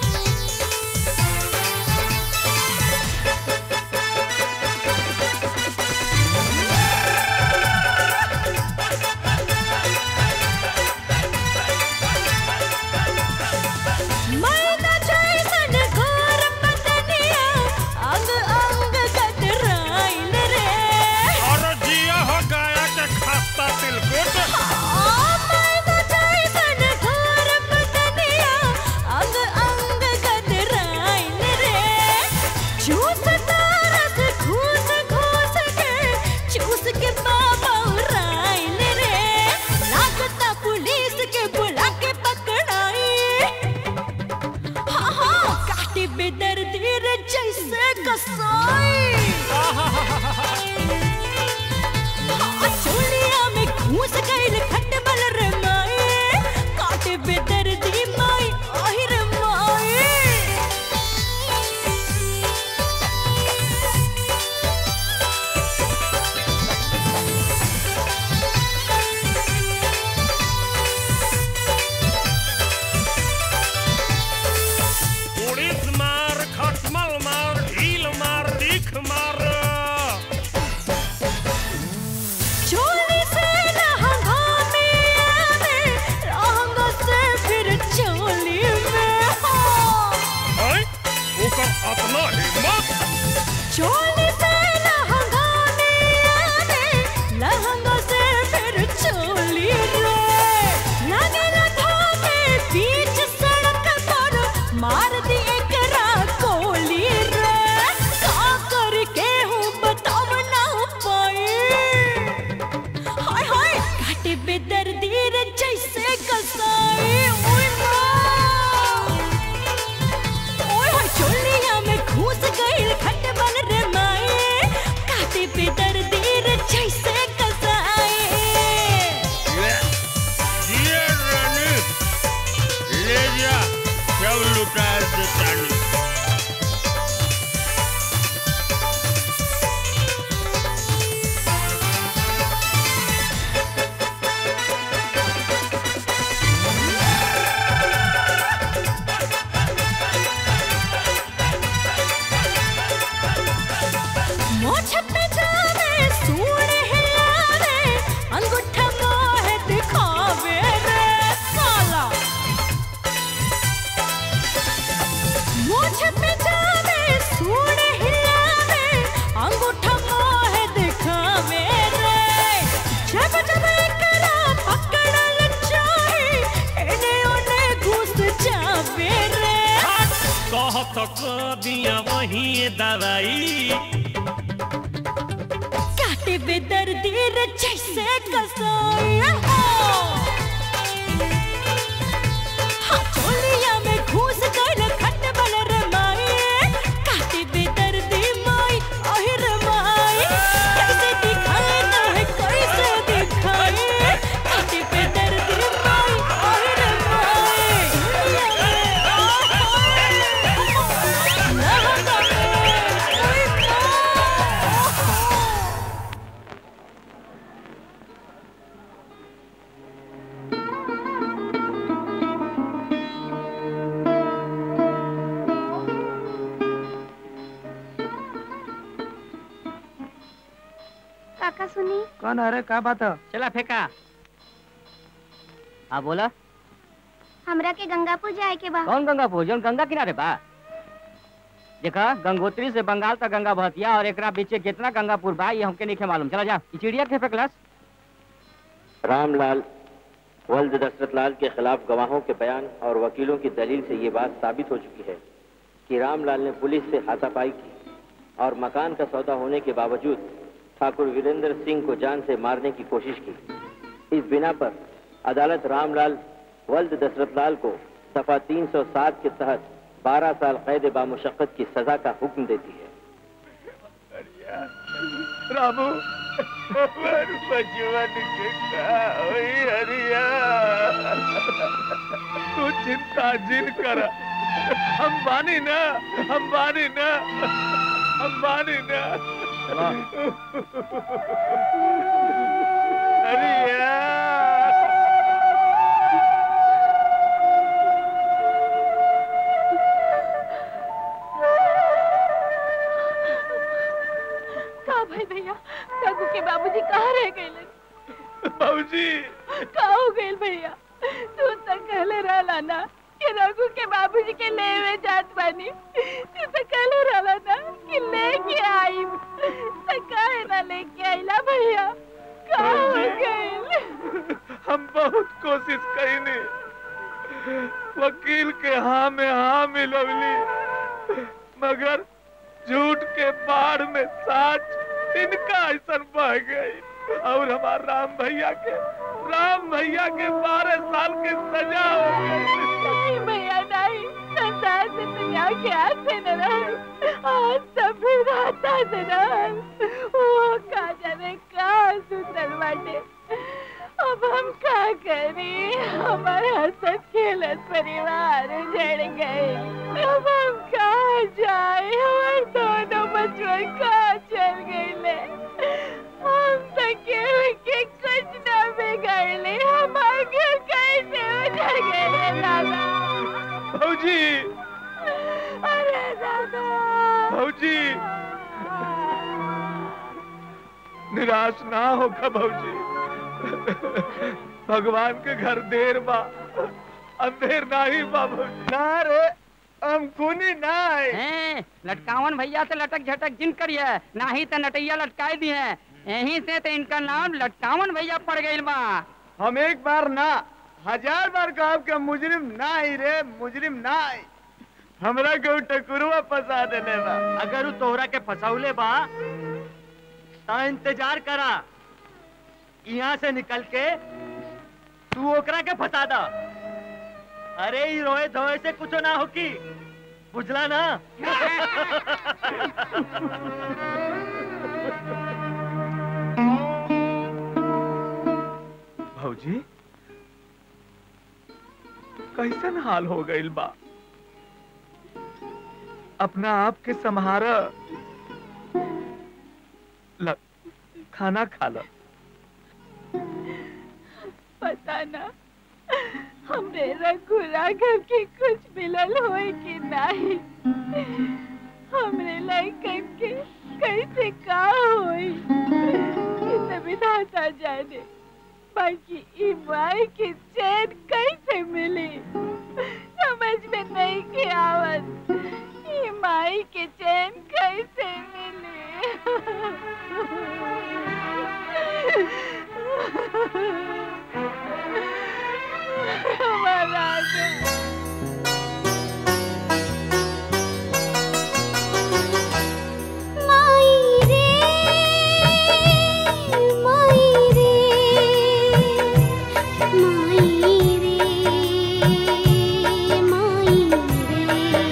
मैना जैसन घोर पतनिया अंग अंग कतराइल रे अरे जिया हो गया के खस्ता तिलकुट मैना जैसन घोर पतनिया अंग अंग कतराइल रे चूस तारस घूस घूस के चूस के बाबा उराइल रे लागता पुलिस के बुला के पकड़ाई हाँ हाँ काटे बेदर्दी रे जैसे कसाई हाँ, चोलिया में घूस गइल खटमल रे माई काटे बेदर्दी माई आहिर माई उड़ीस मार खटमल मार ढील मार दीख मार चोली से लहंगा में आवे लहंगा से फिर चोली में हाँ हैं? ओकर अपना हिम्मत चोली से लहंगा में आवे लहंगा से फिर चोली रे लगे लगा के बीच सड़क पर मार दी एक कोली रे का करके हूँ बताव ना पाई हाय हाय काटे बेदर्दी रे जैसे कसाई ओए माँ ओए होए चोलिया में घुस गइल खटमल रे माए काटे पे दर्दी रे जैसे कसाए जिए रानी ले जा सब लुटा दे तानी मोछ पे जावे सूंड हिलावे अंगूठा मोहे दिखावे रे साला मोछ पे जावे सूंड हिलावे अंगूठा मोहे दिखावे रे जब जब एकरा पकड़ल चाहे एने ओने घुस जावे रे कहत कर दिया वही दवाई काटे बेदर्दी रे जैसे कसाई हाँ चोलिया में घुस गइल खटमल रे माई काटे बेदर्दी माई आहिर माई कैसे दिखाए ना है कैसे दिखाए काटे बेदर्दी माई आहिर माई काका सुनी कौन अरे का बात है चला फेंका हाँ बोला हमरा के गंगापुर जाए के बा कौन गंगा भोजन गंगा किनारे बा देखा गंगोत्री से बंगाल तक गंगा बहतिया और एकरा बीचे कितना गंगापुर बा ये हमके नहीं मालूम चला जा ई चिड़िया के फेंकलस रामलाल वल्द दशरथ लाल के खिलाफ गवाहों के बयान और वकीलों की दलील से ये बात साबित हो चुकी है कि रामलाल ने पुलिस से हाथापाई की और मकान का सौदा होने के बावजूद ठाकुर वीरेंद्र सिंह को जान से मारने की कोशिश की इस बिना पर अदालत रामलाल वल्द दशरथ लाल को दफा 307 के तहत 12 साल कैद बामुशक्कत की सजा का हुक्म देती है रामू हमार बचवन के का होई हरिया तू चिंता जिन कर हम बानी ना हम बानी ना हम बानी ना हरिया का भाई भैया रघु के बाबूजी कहाँ रह गए बाबूजी का हो गए भैया तू तो कहले रहला ना कि रघु के बाबूजी के लेवे जात बानी तू तो कहले रहला ना कि लेके आई तो काहे ना लेके आइला भैया का हो गए हम बहुत कोशिश कईनी वकील के हाँ में हाँ मिलवली मगर झूठ के बाढ़ में साच इनका ऐसा बह गई और हमार राम भैया के राम भैया के बारह साल के सजा हो गई नहीं भैया नहीं संसार से दुनिया के हाथ से न रह आज सब फिर राता से रह वो का जाने का सुंदर बाटे अब हम का करी हमारे हंसत खेलत परिवार उजड़ गए अब हम कहाँ जाए हमारे दोनों बचपन कहाँ चल गए हम तो केहू के कुछ न बिगड़ले हमारे घर कैसे उजड़ गए दादा भौजी अरे दादा भौजी निराश ना होगा भौजी भगवान के घर देर बा अंधेर नाही बा भौजी ना रे हम खूनी ना हैं लटकावन भैया से लटक झटक जिन करिए नाही तो नटैया लटकाई दी है यहीं से तो इनका नाम लटकावन भैया पड़ गई बा हम एक बार ना हजार बार कहा कि मुजरिम ना ही रे मुजरिम ना ही हमरा के उ टकुरुआ फंसा देले बा अगर उ तोहरा के फसाउले बा ता इंतजार करा यहाँ से निकल के तू ओकरा के फंसा दा अरे ई रोए धोए से कुछ ना होकी बुझला ना भौजी कैसन हाल हो गइल बा अपना आप के संहार ल खाना खा ल पता ना हमरे रघुरा घर के कुछ मिलल होए कि नहीं हमरे लायकन के कैसे का होई ये तो विधाता जाने बाकी ई माई के चैन कैसे मिली समझ में नहीं के आवत ई माई के चैन कैसे मिली हमारा माई रे माई रे माई रे माई रे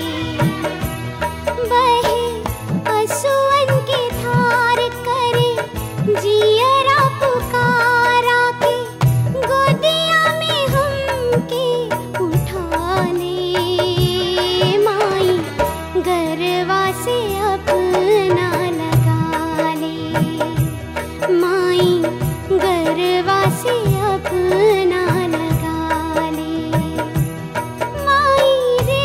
बहे असुवन की धार करे जियरा पुकारा के गोदिया में हमके उठा ले माई गरवा से अपना लगा ले माई गरवा से अपना लगा ले माई रे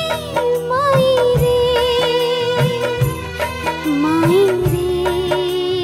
माई रे माई रे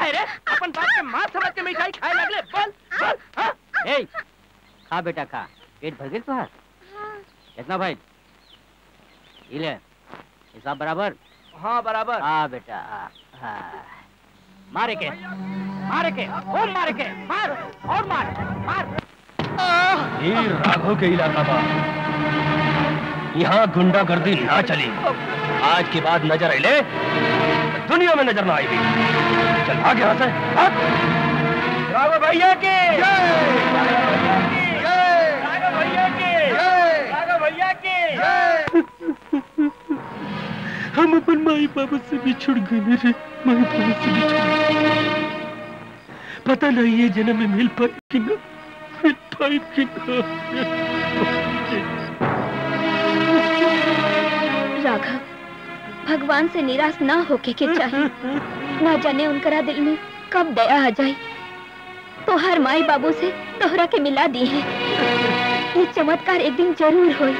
है रे अपन बाप के मां समझ के मिठाई खाए लगले बोल बोल हाँ? ए खा बेटा खा पेट भर गई तुहार कितना भाई ये ले हिसाब बराबर हाँ बराबर हाँ बेटा हाँ, हाँ। मारे के मारे के और मारे के मार और मार मार ये राघव के इलाका बा यहाँ गुंडागर्दी ना चली आज के बाद नजर आइले तो दुनिया में नजर ना आएगी चल भाग यहाँ से भाग राघव भैया के राघव भैया के राघव भैया के हम अपन माई बाबू से बिछुड़ गए रे माई बाबू से बिछुड़ गए पता नहीं ये जन्म में मिल पाए कि ना मिल पाए कि राघव भगवान से निराश ना होके के चाहिए ना जाने उनकरा दिल में कब दया आ जाए तो हर माई बाबू से तोहरा के मिला दी है ये चमत्कार एक दिन जरूर हो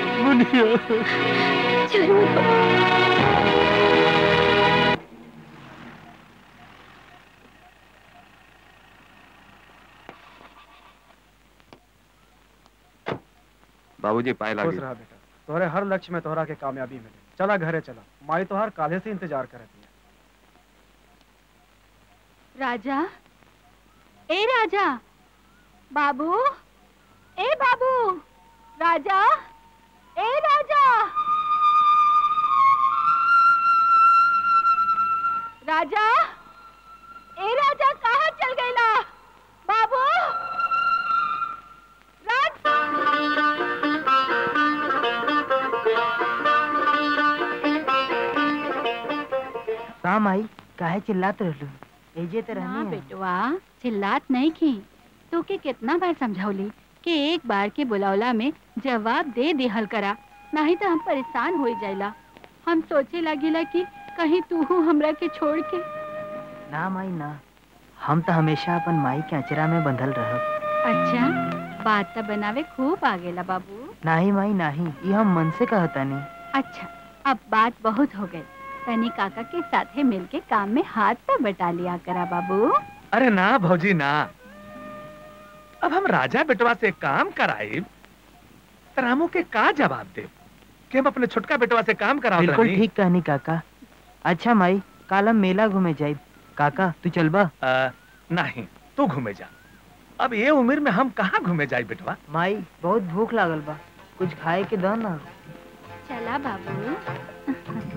जरूर हो बाबूजी पाए खुश लागी रहा बेटा तोहरे हर लक्ष्य में तोहरा के कामयाबी मिले चला घरे चला माई तोहार काले से इंतजार करती है राजा ए राजा बाबू ए बाबू राजा ए राजा राजा ए राजा कहाँ चल गईला बाबू का माई काहे चिल्लात रहलू एजे ते ना रहनी है बेटवा चिल्लात नहीं की तो के कितना बार समझौली कि एक बार के बुलावला में जवाब दे दिहल करा नहीं तो हम परेशान हो जाइला हम सोचे लागिला कि कहीं तू हमरा के छोड़ के ना माई ना हम तो हमेशा अपन माई के अचरा में बंधल रहब अच्छा बात तो बनावे खूब आ गेला बाबू नाही माई नाही ये हम मन से कहता नहीं अच्छा अब बात बहुत हो गई तनी काका के साथे मिलके काम में हाथ तो बटा लिया करा बाबू अरे ना भौजी ना अब हम राजा बेटवा से काम कराए तो रामू के का जवाब दे कि हम अपने छोटका बेटवा से काम कराओ बिल्कुल ठीक कहनी काका अच्छा माई काल हम मेला घूमे जाए काका तू चलबा नहीं तू घूमे जा अब ये उम्र में हम कहाँ घूमे जाए बेटवा माई बहुत भूख लागल बा कुछ खाए के दो ना चला बाबू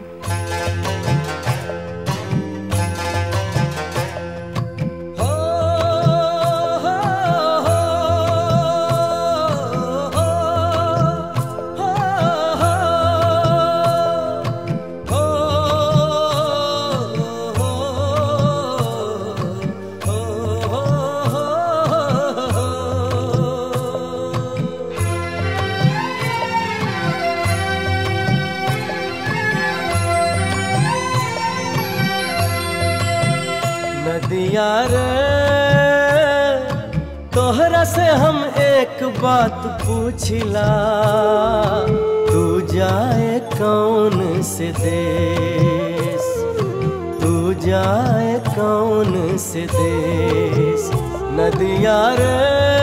नदिया रे तोहरा से हम एक बात पूछिला तू जाए कौन से देश तू जाए कौन से देश नदिया रे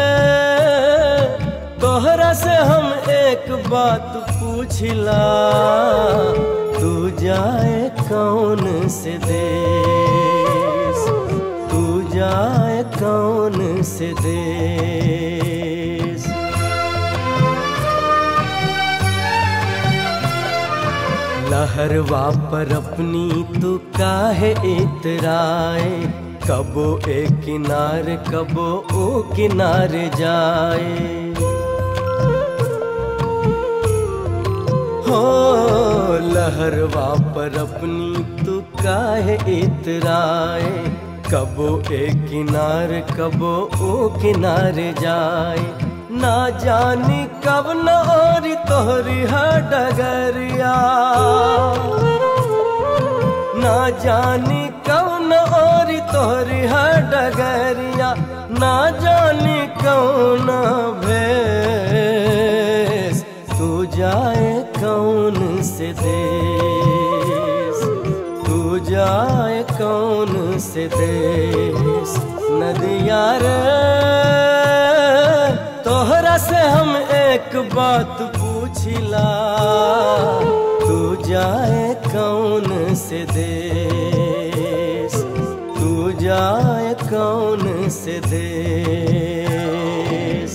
तोहरा से हम एक बात पूछिला तू जाए कौन से देश तू जाए कौन से देश लहरवा पर अपनी तू काहे इतराए कबो ए किनारे कबो ओ किनारे जाए हो लहरवा पर अपनी तू काहे इतराए कबो ए किनारे कबो ओ किनारे जाए ना जानी कब न और तोहरी है डगरिया ना जानी कब न और तोहरी है डगरिया ना जानी कौन भेस तू जाए कौन से देश तू जाए कौन से देश नदिया रे तोहरा से हम एक बात पूछिला तू जाए कौन से देश तू जाए कौन से देश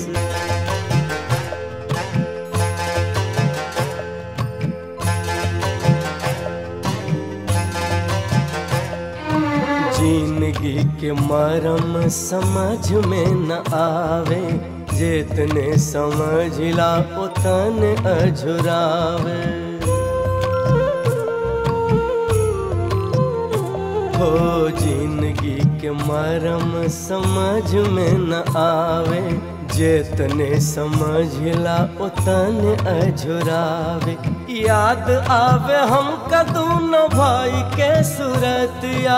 जिंदगी के मरम समझ में न आवे जितने समझला उतने अझुरावे हो जिंदगी के मरम समझ में न आवे जितने समझला उतने अझुरावे याद आवे हम कदूनो भाई के सूरतिया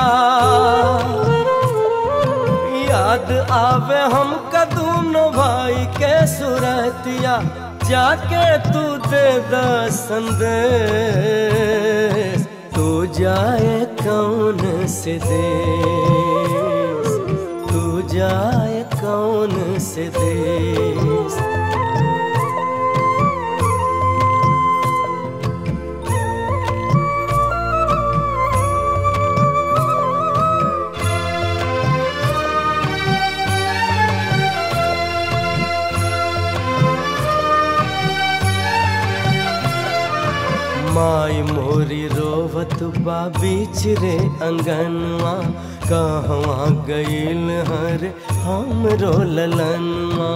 याद आवे हम कदूनो भाई के सूरतिया जाके तू दे द संदेश तू जाए कौन से देश तू जाए कौन से देश माई मोरी रोवत बा बीच रे अंगनवा कहवा गईल हर हमरो ललनवा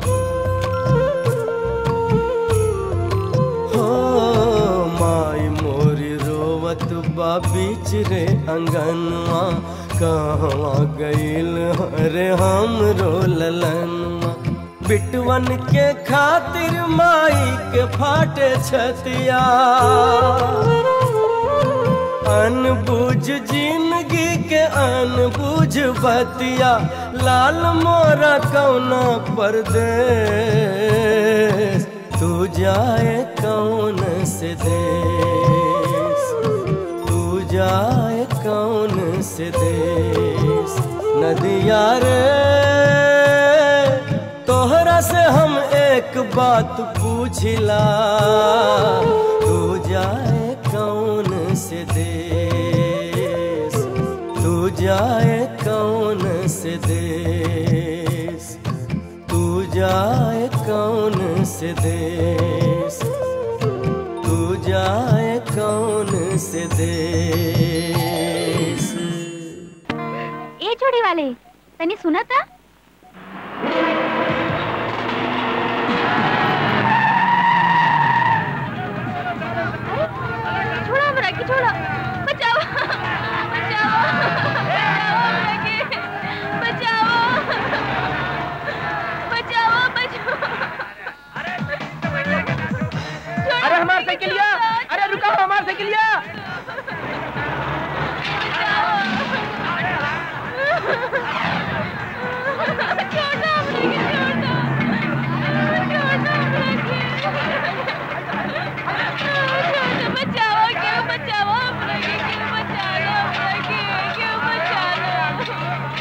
हो माई मोरी रोवत बा बीच रे अंगनवा कहवा गईल हर हमरो ललनवा बिटवन के खातिर माई के फाटे छतिया अनबुझ जिंदगी के अनबुझ बतिया लाल मोरा कौना परदेश तू जाए कौन से देश तू जाए कौन से देश नदिया रे तोहरा से हम एक बात पूछिला तू जाए कौन से देश तू जाए कौन से देश तू जाए कौन से देश तू जाए कौन से देश ए जोड़ी वाले तनी सुना था छोड़ो हमरा के छोड़ो बचाओ बचाओ बचाओ हमरा के बचाओ बचाओ बचाओ अरे हमार साइकिलिया अरे रुका हमार साइकिलिया बचाओ क्यों बचाओ हमरा के क्यों बचा लो हमरा के क्यों बचा लो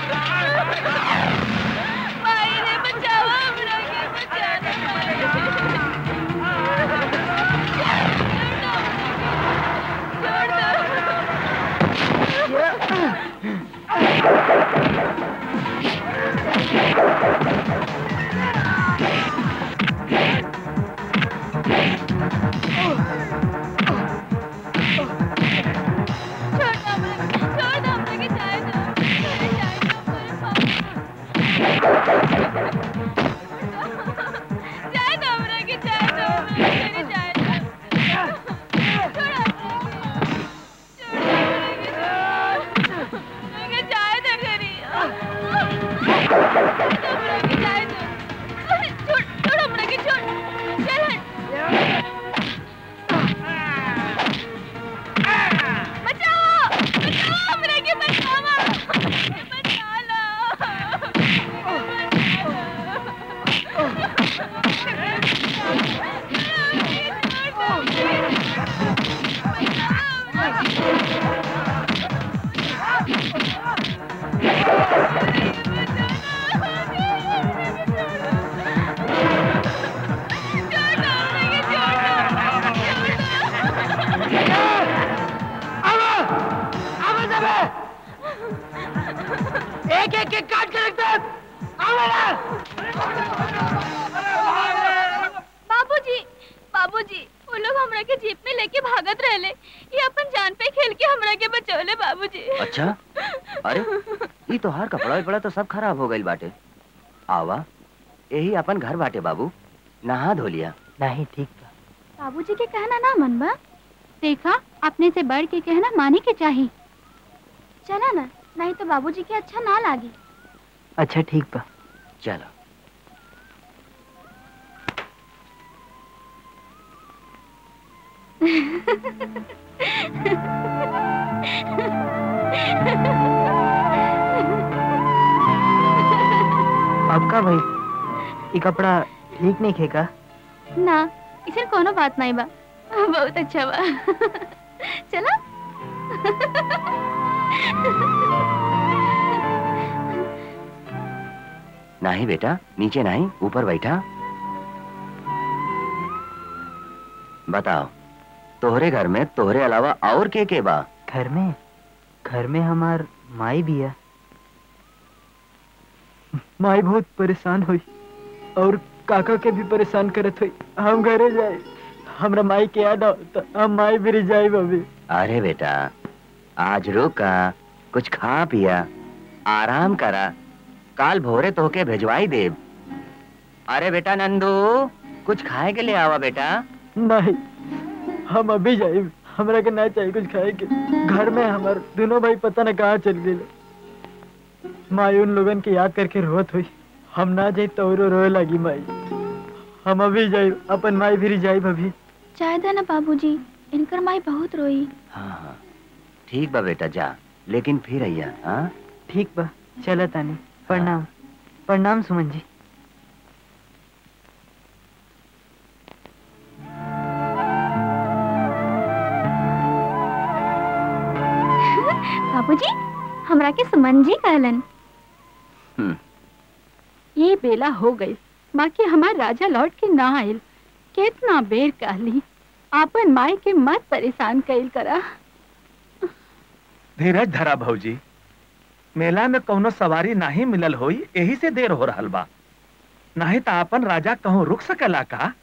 भाई ने बचाओ हमरा के बचा लो जाए दो हमरा के जाए दो हमरा के जाए दो छोड़ो हमरा के जाए दो घरी एक एक एक काट के रखते बाबूजी बाबूजी वो लोग हमरा के जीप में लेके भागत रहले ये अपन जान पे खेल के हमरा के बचौले बाबूजी अच्छा अरे ई तो हर कपड़ा वपड़ा तो सब खराब हो गइल बाटे आवा यही अपन घर बाटे बाबू नहा धो लिया नहीं ठीक बाबूजी के कहना ना मनबा देखा अपने से बढ़ के कहना माने के चाहिए चला ना नहीं तो बाबूजी के अच्छा ना लागे अच्छा ठीक बा चलो आपका भाई ये कपड़ा ठीक नहीं खेगा ना इसे कोनो बात नहीं बा बहुत अच्छा बा चला नहीं बेटा नीचे नहीं ऊपर बैठा बताओ तोहरे घर में तोहरे अलावा और के के बा घर में घर में हमार माई भी है माई बहुत परेशान हुई और काका के भी परेशान करत हुई हम घरे जाए हमरा माई के याद आओ तो हम माई भी जाए अभी अरे बेटा आज रुका कुछ खा पिया आराम करा काल भोरे तोहके भेजवाई देब अरे बेटा नंदू कुछ खाए के लिए आवा बेटा नहीं हम अभी जाए हमरा के ना चाहिए कुछ खाए के घर में हमार दोनों भाई पता न कहाँ चल गए माई उन लोगन के याद करके रोत हुई हम ना जाए तो और रोए लगी माई हम अभी जाए अपन माई भी जाए अभी चाय दे ना बाबूजी इनकर माई बहुत रोई हाँ हाँ ठीक बा बेटा जा लेकिन फिर अइया हाँ ठीक बा चला तानी प्रणाम प्रणाम सुमन जी बाबूजी हमरा के सुमन जी कहलन ये बेला हो गई बाकी हमार राजा लौट के ना आयल कितना बेर कहली आपन माई के मत परेशान कैल करा धीरज धरा भौजी मेला में कौनो सवारी नहीं मिलल होई यही से देर हो रहल बा नहीं तो अपन राजा कहूँ रुक सकेला का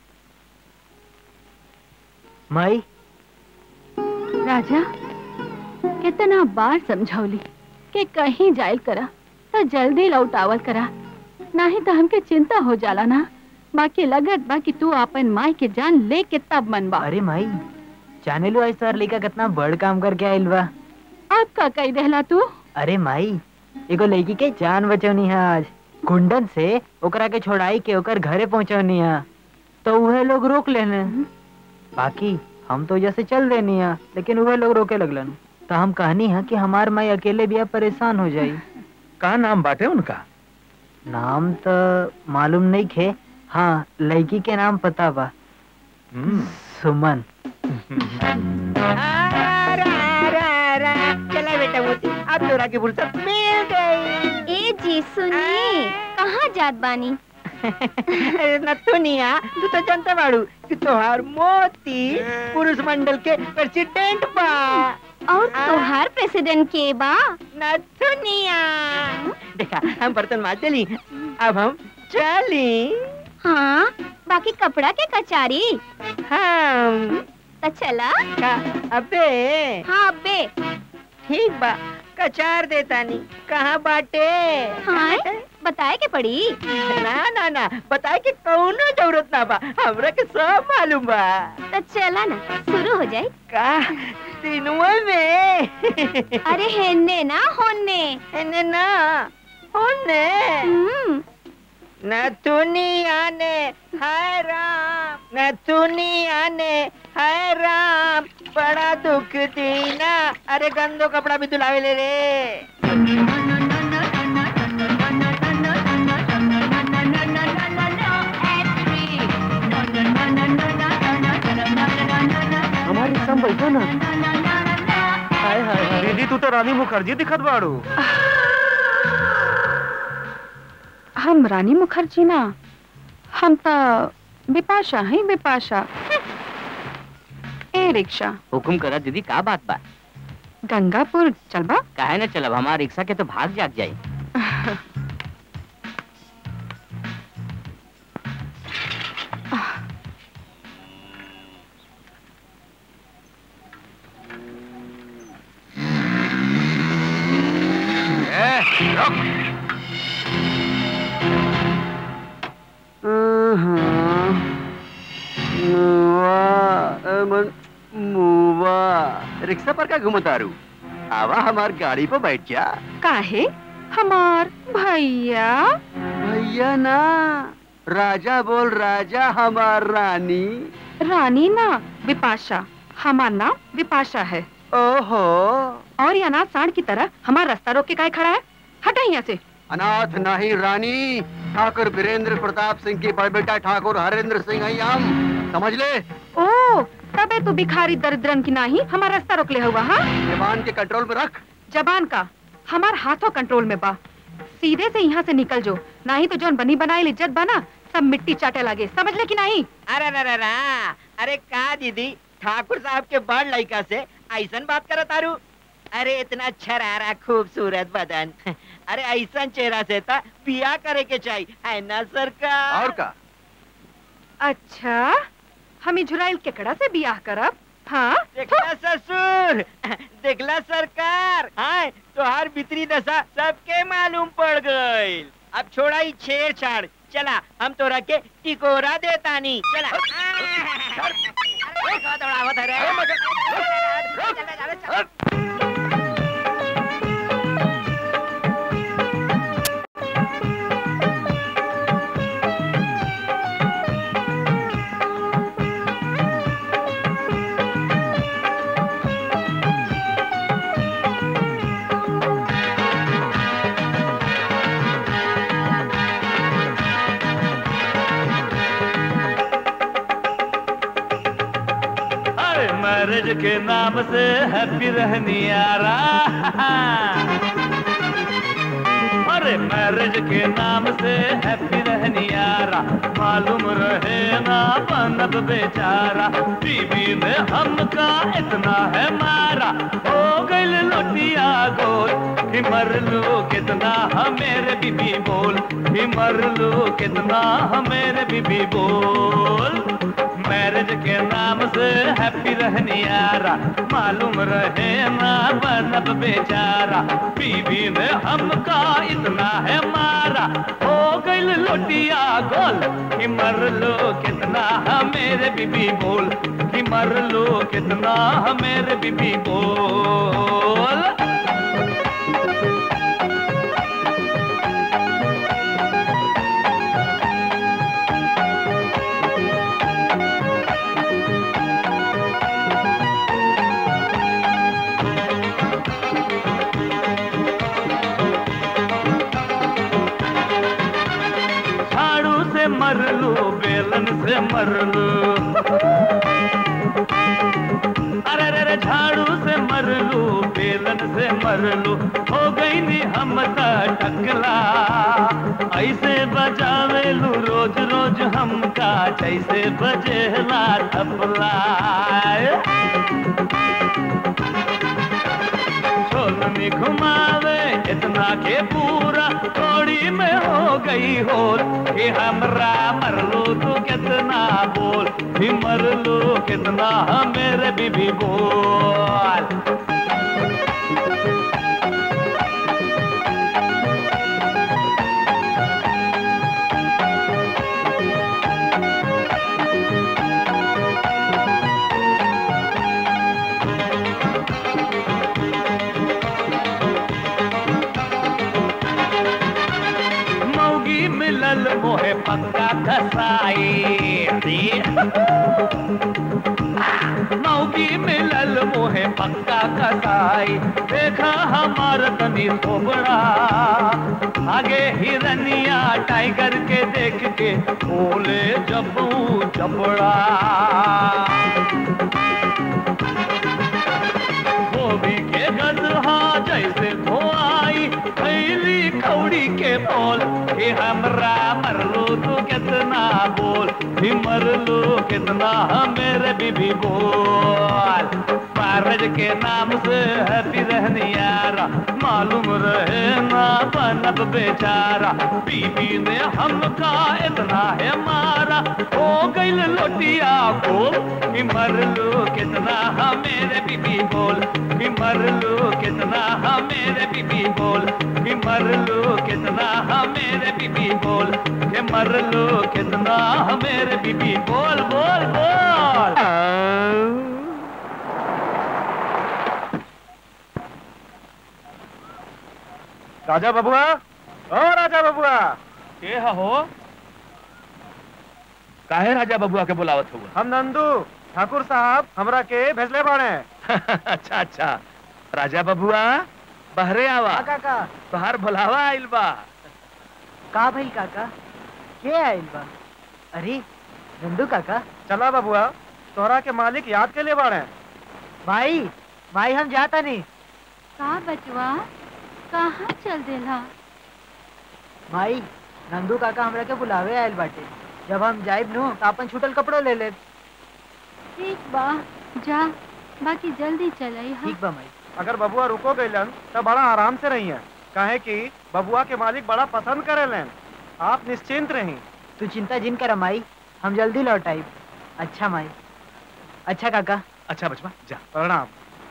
माई राजा कितना बार समझौली कि कहीं जायल करा तो जल्दी लौटावल करा नहीं तो हमके चिंता हो जाला ना बाकी लगत बा कि तू अपन माई के जान ले के तब मन बा अरे माई जाने लो ऐसा लड़का कितना बड़ काम करके आइल बा अब का कही देहला तू अरे माई एगो लड़की के जान बचौनी है आज गुंडन से ओकरा के छोड़ाई के ओकर घरे पहुंचौनी है तो वह लोग रोक लेने बाकी हम तो जैसे चल देनी है लेकिन वह लोग रोके लगलन तो हम कहनी है कि हमार माई अकेले भी अब परेशान हो जाई का नाम बाटे उनका नाम तो मालूम नहीं खे हाँ लड़की के नाम पता बा सुमन चला बेटा मोती अब तोरा की फुर्सत मिल गई ए जी सुनिए कहाँ जात बानी नथुनिया तू तो जानते बाड़ू कि तोहार मोती पुरुष मंडल के प्रेसिडेंट बा और तोहार प्रेसिडेंट के बा नथुनिया देखा हम बर्तन मार चली अब हम चली हाँ बाकी कपड़ा के कचारी हम तो चला का अबे हाँ अबे ठीक बा कचार देता नहीं कहाँ बाटे हाँ बताए के पड़ी ना ना ना बताए कि कौनो जरूरत ना बा हमरा के सब मालूम बा तो चला ना शुरू हो जाए का तीनुआ में अरे हेन्ने ना होन्ने हेन्ने ना होन्ने नथुनिया ने हाय राम नथुनिया ने हाय राम बड़ा दुख दीना अरे गंदो कपड़ा भी धुलावे ले रे हमारी सब बैठो ना हाय हाय हाय दीदी तू तो रानी मुखर्जी दिखत बाड़ू हम रानी मुखर्जी ना हम तो बिपाशा हैं बिपाशा ए रिक्शा हुकुम करा दीदी का बात बा गंगापुर चलबा काहे न चलब हमार रिक्शा के तो भाग जाग जाई मुआ रिक्शा पर का घुमतारू आवा हमार गाड़ी पर बैठ जा काहे हमार भैया भैया ना राजा बोल राजा हमार रानी रानी ना विपाशा हमार नाम विपाशा है ओहो और ये अनाथ सांड की तरह हमारा रास्ता रोक के काहे खड़ा है हटा यहाँ से अनाथ नहीं रानी ठाकुर वीरेंद्र प्रताप सिंह की बड़ बेटा ठाकुर हरेंद्र सिंह है हम समझ ले ओ तबे तू भिखारी दरिद्रन की नाही हमारा रास्ता रोक ले हुआ हाँ जबान के कंट्रोल में रख जबान का हमार हाथों कंट्रोल में बा सीधे से यहाँ से निकल जो नहीं तो जोन बनी बनाए इज्जत बना सब मिट्टी चाटे लगे समझ ले कि नहीं अरे अरे अरे अरे का दीदी ठाकुर साहब के बड़ लड़का से ऐसन बात करो तारू अरे इतना छरारा खूबसूरत बदन अरे ऐसा चेहरा से था बिया करे के चाहिए है ना सरकार और का अच्छा हम इजराइल केकड़ा से बियाह करब हाँ देखला ससुर देखला सरकार हाँ तोहार भीतरी दशा सबके मालूम पड़ गई अब छोड़ा ही छेड़छाड़ चला हम तोरा के टिकोरा देतानी चला अरे, कहाँ दौड़ावत है रे? अरे मैरिज के नाम से हैप्पी रहनी यारा अरे मैरिज के नाम से हैप्पी रहनी यारा मालूम रहे ना बनब बेचारा बीबी ने हमका इतना है मारा हो गई लोटिया गोल कि मर लू कितना हमेरे बीबी बोल कि मर लू कितना हमेरे बीबी बोल मैरिज के नाम से हैप्पी रहनी यारा मालूम रहे ना बनब बेचारा बीबी ने हमका इतना है मारा हो गई लोटिया गोल कि मर लो कितना हमेरे बीबी बोल कि मर लो कितना हमेरे बीबी बोल झाड़ू से मर लू बेलन से मर लू अरे अरे अरे झाड़ू से मर लू बेलन से मर लू हो गई नी हम त टकला ऐसे बजावे लू रोज रोज हमका जैसे बजेला तबला छोलनी घुमावे इतना के पूरा थोड़ी में हो गई हो कि हमरा मर लो तो कितना बोल भी मर लो कितना मेरे बीबी बोल मौगी मिलल मोहे पक्का कसाई मौगी मिलल मोहे पक्का कसाई देखा हमार तनी सोबड़ा आगे हिरनिया टाइगर के देख के बोले जबू जबड़ा गोभी के गदहा जैसे धोआई खैली कौड़ी के बोल कि हमरा मरलो तो कितना बोल भी मरलो कितना मेरे बीबी बोल मैरिज के नाम से हैप्पी रहनी यारा मालूम रहे ना बनब बेचारा बीबी ने हमका इतना है मारा हो गई लोटिया को कि मर लो कितना हाँ मेरे बीबी बोल कि मर लो कितना हाँ मेरे बीबी बोल कि मर लो कितना हाँ मेरे बीबी बोल कि मर लो कितना हाँ मेरे बीबी बोल बोल बोल राजा बबुआ ओ राजा बबुआ के हो काहे राजा बबुआ के बुलावत हुआ हम नंदू ठाकुर साहब हमरा के भेजले बाड़े अच्छा अच्छा राजा बबुआ बहरे आवा काका बाहर बुलावा आइल बा का भइल काका के आइल बा अरे नंदू काका चला बबुआ तोहरा के मालिक याद के लिए बाड़े भाई भाई हम जाता नहीं का बचवा कहाँ चल देला भाई नंदू काका हमरा के बुलावे आयल बाटे जब हम जाइब नु तो अपन छूटल कपड़ो ले ले ठीक बा जा बाकी जल्दी चलाई हाँ ठीक बा माई अगर बबुआ रुको गइलन तो बड़ा आराम से रही है काहे कि बबुआ के मालिक बड़ा पसंद करेलन आप निश्चिंत रही तू चिंता जिन कर माई हम जल्दी लौट आई अच्छा माई अच्छा काका अच्छा बचवा जा प्रणाम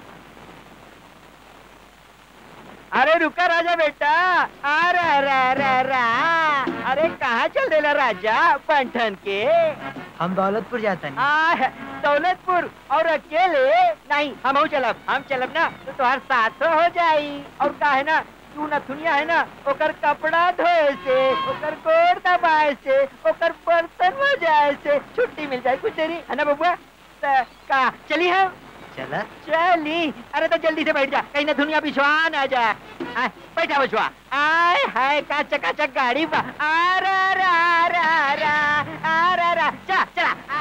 अरे रुका राजा बेटा अरे रा रा रा अरे कहाँ चल देला राजा पंठन के हम दौलतपुर जाता नहीं आ, दौलतपुर और अकेले नहीं हम चलब हम चलब ना तो तुम्हार साथ हो जाई और का है ना तू नथुनिया है ना ओकर कपड़ा धोए से ओकर गोड़ दबाए से ओकर बर्तन मजाए से छुट्टी मिल जाए कुछ देरी है ना बबुआ त का चली हम चला चली अरे तो जल्दी से बैठ जा कहीं ना दुनिया बिछवान आ जाए आय, बैठा बछवा आय हाय का चकाचक गाड़ी बा अरे रा रा रा अरे रा चला चला आ।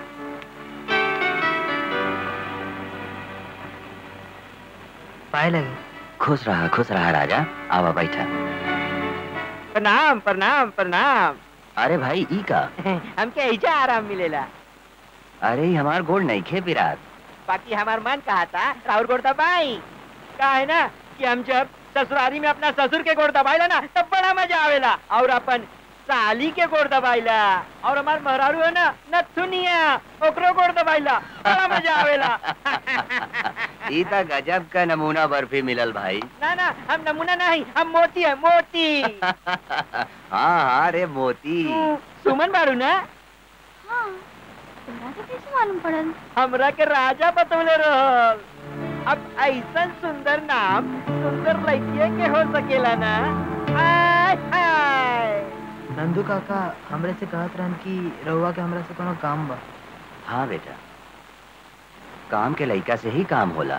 पाए लगे खुश रहा खुश रहा राजा आवा बैठा प्रणाम प्रणाम प्रणाम अरे भाई ई का हमके ऐसा आराम मिलेला अरे ई हमार गोड़ नहीं खे पिरात बाकी हमार मन कहा था राहुल गोड़ दबाई का है ना कि हम जब ससुरारी में अपना ससुर के गोड़ दबाइला ना तब बड़ा मजा आवेला और अपन साली के गोड़ दबाइला और हमार महरारू है ना नथुनिया ओकरो गोड़ दबाइला बड़ा मजा आवेला ई त गजब का नमूना बर्फी मिलल भाई ना ना हम नमूना नहीं हम मोती है मोती हाँ हाँ रे मोती तू सुमन बारू ना हाँ तोरा के कैसे मालूम पड़ल हमरा के राजा बतौले रहल अब ऐसा सुंदर नाम सुंदर लड़किए के हो सकेला ना आय हाय नंदू काका हमरे से कहत रहन कि रउआ के हमरा से कोनो काम बा हाँ बेटा काम के लइका से ही काम होला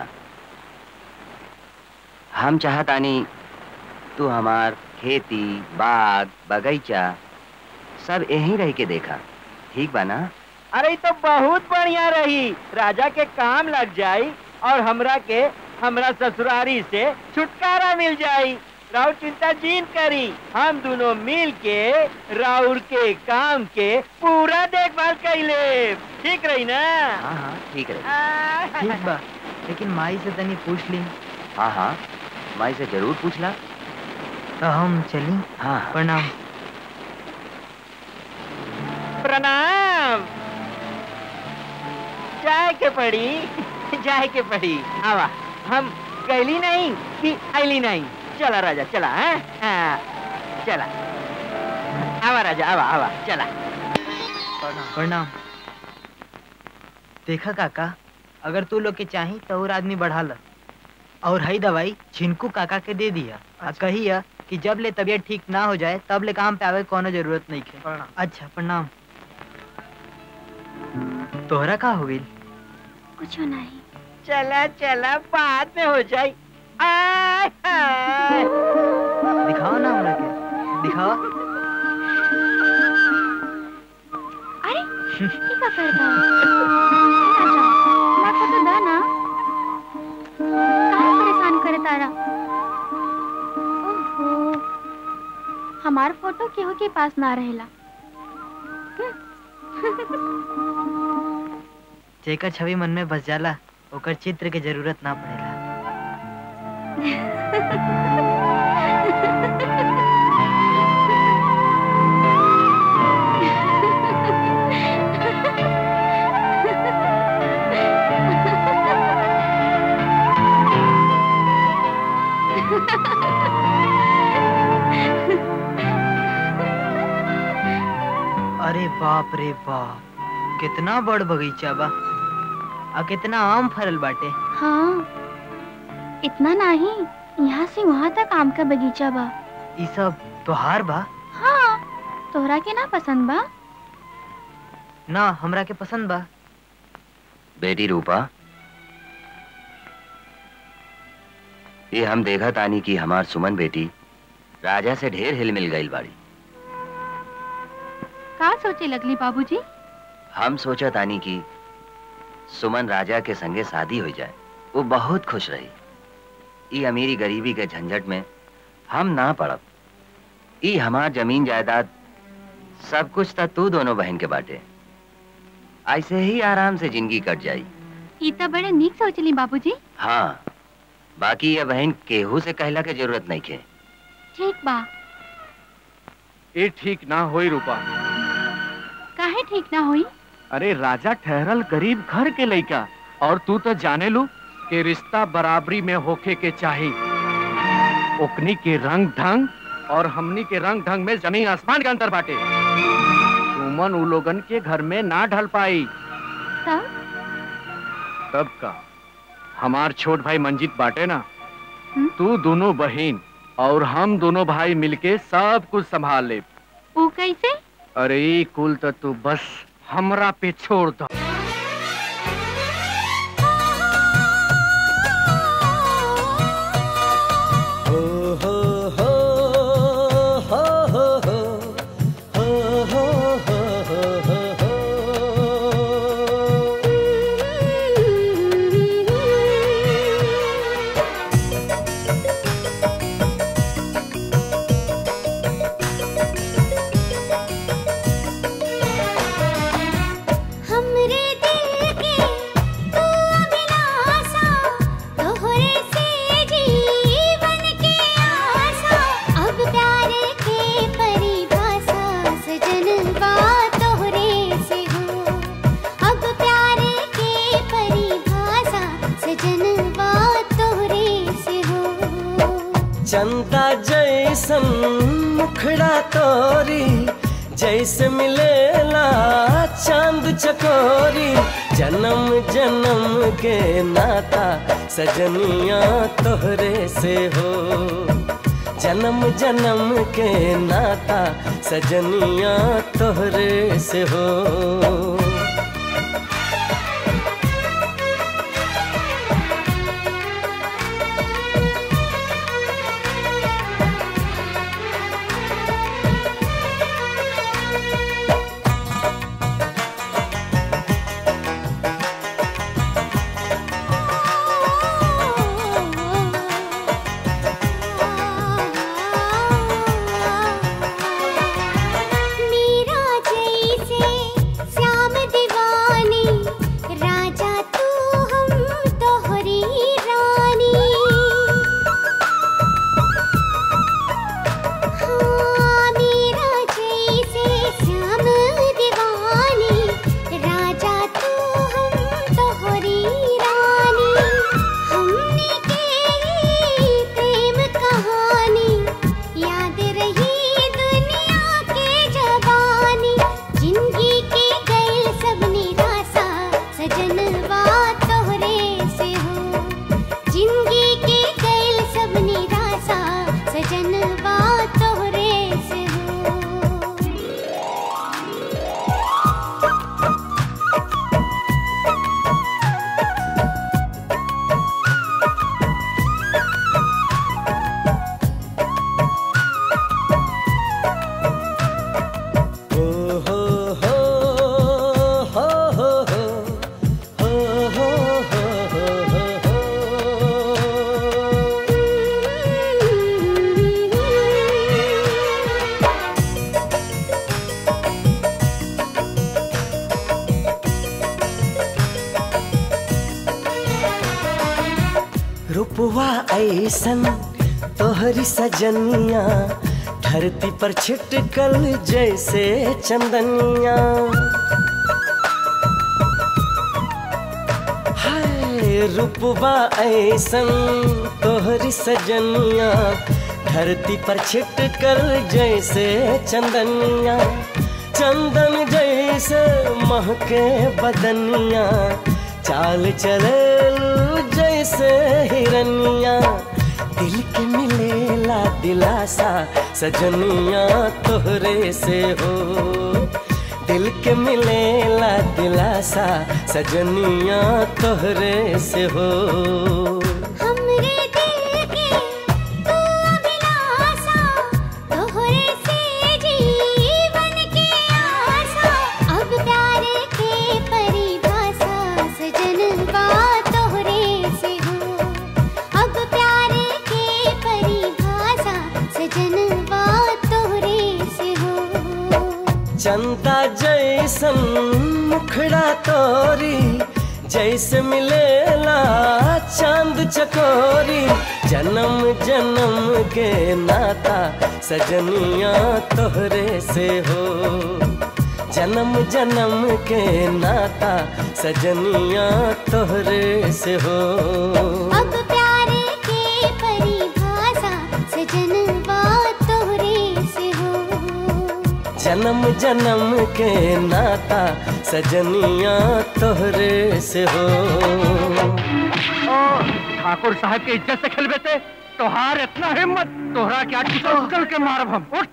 हम चाहतानी तू हमार खेती बाग बगीचा सब यहीं रह के देखा ठीक बा ना अरे ई तो बहुत बढ़िया रही राजा के काम लग जाई और हमरा के हमरा ससुरारी से छुटकारा मिल जाई राउर चिंता जीन करी हम दोनों मिल के राउर के काम के पूरा देखभाल कैले ठीक रही ना हाँ हाँ ठीक है ठीक बा लेकिन माई से तनी पूछ ली हाँ हाँ माई से जरूर पूछला तो हम चली हाँ प्रणाम प्रणाम जाए के पड़ी जाए के पड़ी आवा हम गैली नहीं कि आईली नहीं चला राजा चला हैं? हाँ, चला आवा राजा आवा आवा चला प्रणाम देखा काका अगर तू लोग के चाही तो और आदमी बढ़ा ल और हई दवाई छिनकू काका के दे दिया आ कहिया कि जब ले तबीयत ठीक ना हो जाए तब ले काम पे आवे के कोनो जरूरत नहीं है अच्छा प्रणाम तोहरा का हो गई कुछ नहीं चला चला बाद में हो जाए आय हाय दिखाओ ना हमरा के दिखाओ अरे ये का करता राजा ना फोटो दा ना काहे परेशान करे तारा ओहो हमार फोटो केहू के पास ना रहेला जेकर छवि मन में बस जाला ओकर चित्र के जरूरत ना पड़ेला अरे बाप रे बाप कितना बड़ बगीचा बा आ कितना आम फरल बाटे हाँ इतना नहीं यहाँ से वहाँ तक आम का बगीचा बा ई सब तोहार बा हाँ तोहरा के ना पसंद बा ना हमरा के पसंद बा बेटी रूपा ये हम देखा तानी कि हमार सुमन बेटी राजा से ढेर हिल मिल गई बाड़ी का सोचे लगली बाबूजी हम सोचा तानी कि सुमन राजा के संगे शादी हो जाए वो बहुत खुश रही ई अमीरी गरीबी के झंझट में हम ना पड़ब ई हमार जमीन जायदाद सब कुछ तो तू दोनों बहन के बाटे ऐसे ही आराम से जिंदगी कट जाई ई तो बड़े नीक सोचली बाबूजी हाँ बाकी ये बहन केहू से कहला के जरूरत नहीं खे ठीक बा ये ठीक ना होई रूपा काहे ठीक ना होई अरे राजा ठहरल गरीब घर के लइका और तू तो जाने लू कि रिश्ता बराबरी में होके के चाही ओकनी के रंग ढंग और हमनी के रंग ढंग में जमीन आसमान के अंतर बाटे सुमन उ लोगन के घर में ना ढल पाई तब तब का हमार छोट भाई मंजीत बाटे ना तू दोनों बहन और हम दोनों भाई मिलके सब कुछ संभाल ले ऊ कैसे अरे ई कुल तो तू बस हमरा पे छोड़ दो हो हो हो हो हो हो हो हो हो हो हो हमरे दिल के तू अभिलाषा तोहरे से जीवन के आशा अब प्यार के परिभाषा सजनवा तोहरे से हो अब प्यार के परिभाषा सजनवा तोहरे से हो चंदा जैसन मुखड़ा तोरी जैसे मिलेला चांद चकोरी जन्म जन्म के नाता सजनिया तोहरे से हो जन्म जन्म के नाता सजनिया तोहरे से हो मीरा जैसे श्याम दीवानी राजा तू हम तोहरी रानी हाँ मीरा जैसे श्याम दीवानी राजा तू हम तोहरी रानी हमने के ही प्रेम कहानी याद रही दुनिया के जवानी जिंदगी के गए सब निराशा सजनवा तोहरे से हो जिंदगी के गए सब निराशा सजनवा तोहरे से हो हो हो हो हो हो हो हो हो हो हो हो ऐसन तोहरी सजनिया धरती पर छिटकल जैसे चंदनिया हाय रूपबा ऐसन तोहरी सजनिया धरती पर छिटकल जैसे चंदनिया चंदन जैसे महके बदनिया चाल चले जैसे हिरनिया दिल के मिलेला दिलासा सजनिया तोहरे से हो दिल के मिलेला दिलासा सजनिया तोहरे से हो हमरे दिल के तू अभिलाषा तोहरे से जीवन के आशा अब प्यार के परिभाषा सजनवा तोहरे से हो अब प्यार के परिभाषा सजनवा तोहरे से हो चंदा जैसन मुखड़ा तोरी जैसे मिलेला चांद चकोरी जन्म जन्म के नाता सजनिया तोहरे से हो जन्म जन्म के नाता सजनिया तोहरे से हो अब प्यार के परिभाषा सजनवा तोहरे से हो जन्म जन्म के नाता सजनिया तोहरे से हो ठाकुर साहब के इज्जत से खेल बेटे तोहार इतना हिम्मत तोहरा क्या कुचल कुचल के मारब हम उठ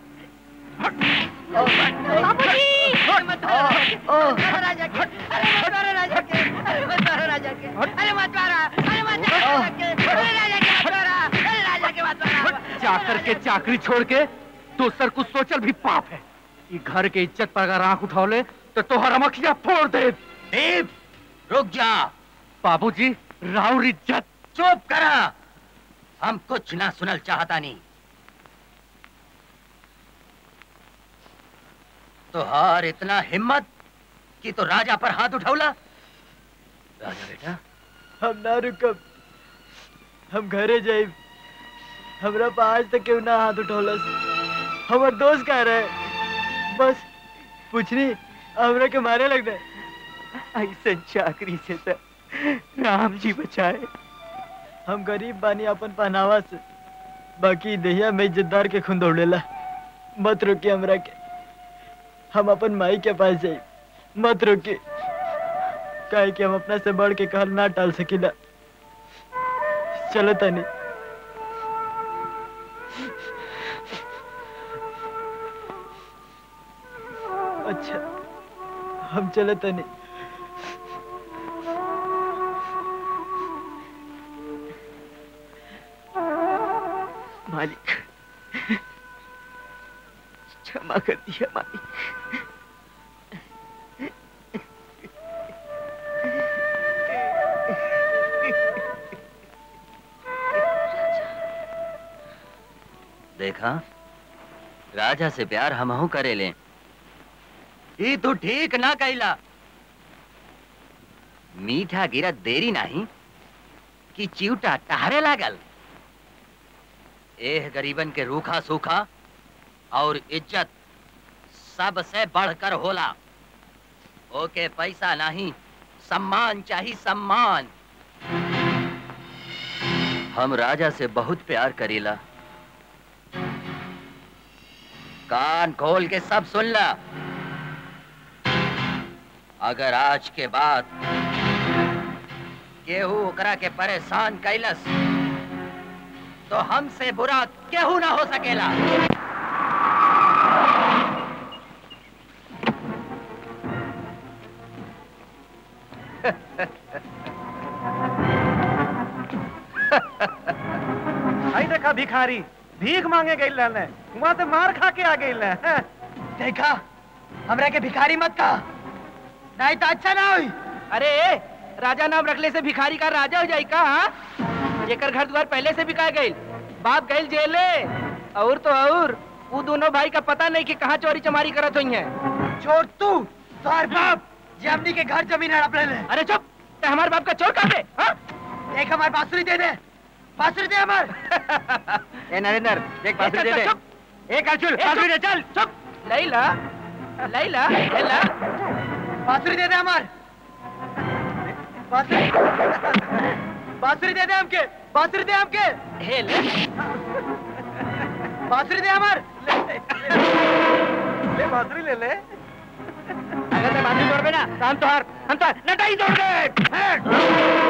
चाकर के चाकरी छोड़ के दूसर कुछ सोचल भी पाप है ई घर के इज्जत पर अगर आंख उठौले तो तोहर अमखिया फोड़ दे देव रुक जा बाबूजी राउर इज्जत चुप करा हम कुछ ना सुनल चाहता नहीं तोहार इतना हिम्मत कि तो राजा पर हाथ उठौला राजा बेटा हम ना रुकब हम घरे जाइब हमरा पर आज तक केहू ना हाथ उठौलस हमर दोस्त कह रहे बस पूछनी हमरा के मारे लगने ऐसे चाकरी से तो राम जी बचाए हम गरीब बानी अपन पहनावा से बाकी दहिया में इज्जतदार के खून दौड़ेला मत रोकी हमरा के हम अपन माई के पास जाई मत रोकी काहे कि हम अपना से बढ़ के कहल ना टाल सकीला चलो तनी अच्छा हम चले तनी मालिक क्षमा कर दिया मालिक देखा राजा से प्यार हमहू करे ले ई तू ठीक ना कैला मीठा गिरत देरी नहीं कि चिवटा टहरे लागल एह गरीबन के रूखा सूखा और इज्जत सबसे बढ़कर होला ओके पैसा नहीं सम्मान चाहिए सम्मान हम राजा से बहुत प्यार करीला कान खोल के सब सुन ला अगर आज के बाद केहू ओकरा के परेशान कैलस तो हमसे बुरा केहू ना हो सकेला आई देखा भिखारी भीख मांगे गई रहने वहां से मार खा के आ गई देखा हमरा के भिखारी मत कहा नहीं तो अच्छा ना हुई अरे राजा नाम रखले से भिखारी का राजा हो जाई का हाँ? जेकर घर द्वार पहले से बिका गई बाप गई जेले और तो और वो दोनों भाई का पता नहीं कि कहाँ चोरी चमारी करत हुई है चोर तू तोहर बाप जे हमनी के घर जमीन हड़प ले ले अरे चुप ते हमारे बाप का चोर काटे हाँ? देख हमारे बांसुरी दे दे बांसुरी दे अमर ए नरेंद्र देख बांसुरी दे दे एक अर्जुन बांसुरी दे चल चुप लैला लैला लैला बांसुरी दे दे अमर बांसुरी बांसुरी दे दे हमके बांसुरी दे हमके हे ले बांसुरी दे अमर ले बांसुरी ले ले अगर मैं बांसुरी तोड़ ना तो हम तो हार हम तो नटाई तोड़ दे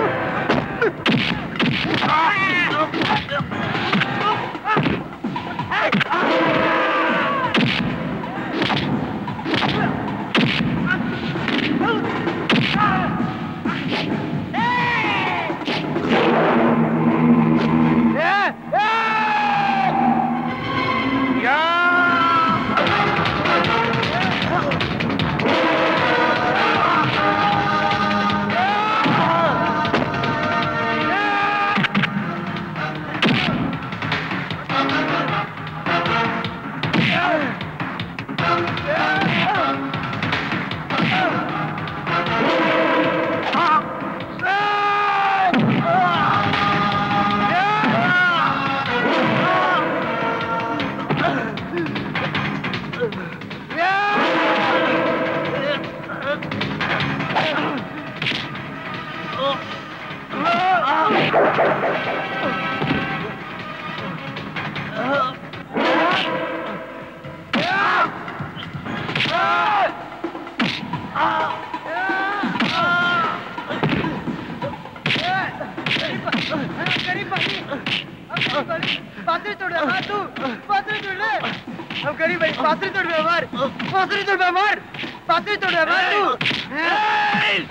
बांसुरी तोड़ दे अमर तू बांसुरी तोड़ दे हम गरीब भाई बांसुरी तोड़ दे अमर बांसुरी तोड़ दे अमर बांसुरी तोड़ दे अमर तू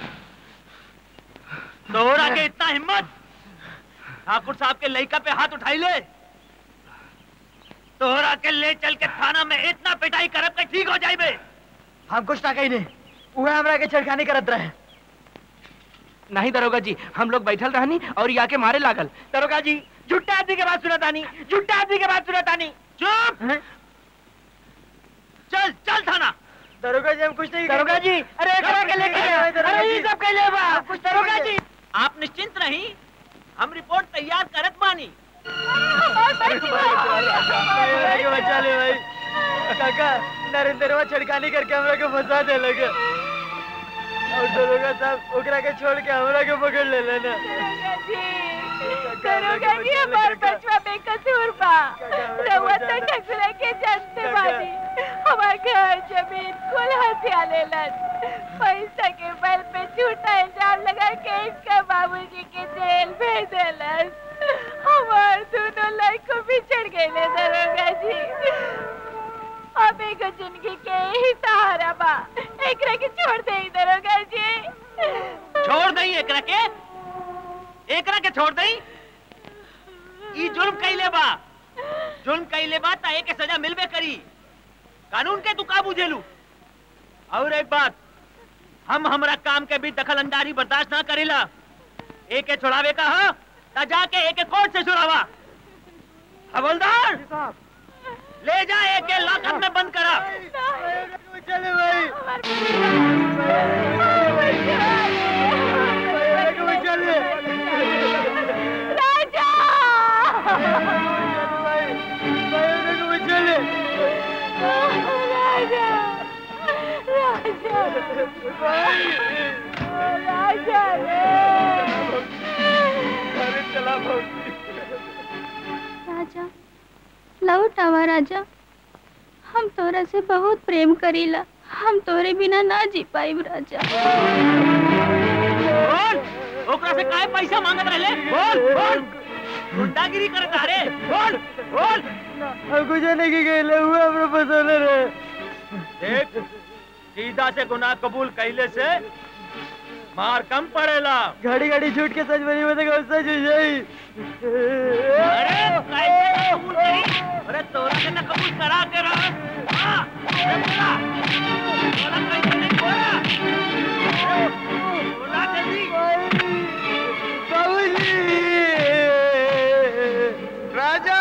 तोहरा के इतना हिम्मत ठाकुर साहब के लड़का पे हाथ उठाई ले तोहरा के ले चल के थाना में इतना पिटाई करब के ठीक हो जाइबे हम कुछ ना कही नहीं उहे हमरा के छेड़खानी करत रहे नहीं दरोगा जी हम लोग बैठल रहनी और या के मारे लागल दरोगा जी झुट्टा आदमी के बात सुनत आनी झुट्टा आदमी के बात सुनत आनी चुप चल चल थाना दरोगा जी हम कुछ नहीं दरोगा जी अरे एकरा के लेके गया अरे ये सब कैले बा दरोगा जी आप निश्चिंत रही हम रिपोर्ट तैयार करत बानी बचा ले भाई काका नरेंद्रवा छड़कानी करके हमरा के फंसा दे लगे और दरोगा साहब ओकरा के छोड़ के हमरा के पकड़ ले लेना दरोगा जी हमार बचवा बेकसूर बा रउआ तो ठकुरा के जानते बानी हमार घर जमीन कुल हथिया लेलन पैसा के बल पे झूठा इल्जाम लगा के इसका बाबूजी के जेल भेज देलन हमार दोनों लड़को बिछड़ गए दरोगा जी अब एगो जिंदगी के ही सहारा बा एकरा के छोड़ दे दरोगा जी छोड़ दई एकरा के एकरा के छोड़ दई ई जुर्म कैले बा जुर्म कैले बा ता एके सजा मिलबे करी कानून के तू का बुझेलू और एक बात हम हमरा काम के भी दखल अंदाजी बर्दाश्त ना करेला एके छुड़ावे का हा ता जाके एके कोर्ट से छुड़ावा हवलदार ले जा एके लॉकअप में बंद करा चले भाई राजा राजा राजा राजा राजा लौट आवा राजा हम तोरा से बहुत प्रेम करीला हम तोरे बिना ना जी पाइब राजा बोल ओकरा से काहे पैसा मांगत रहले बोल बोल गुंडागिरी करत रे बोल बोल हम कुछ नहीं गए हुआ हमरा फंसाने रहे देख सीधा से गुनाह कबूल कैले से मार कम पड़ेला घड़ी घड़ी झूठ के सच बनी मतलब कौन सच हो जाई अरे कैसे कबूल करी अरे तोरा के ना कबूल करा के रहा हाँ, अरे बोला बोला कैसे नहीं बोला बोला जल्दी बाबूजी राजा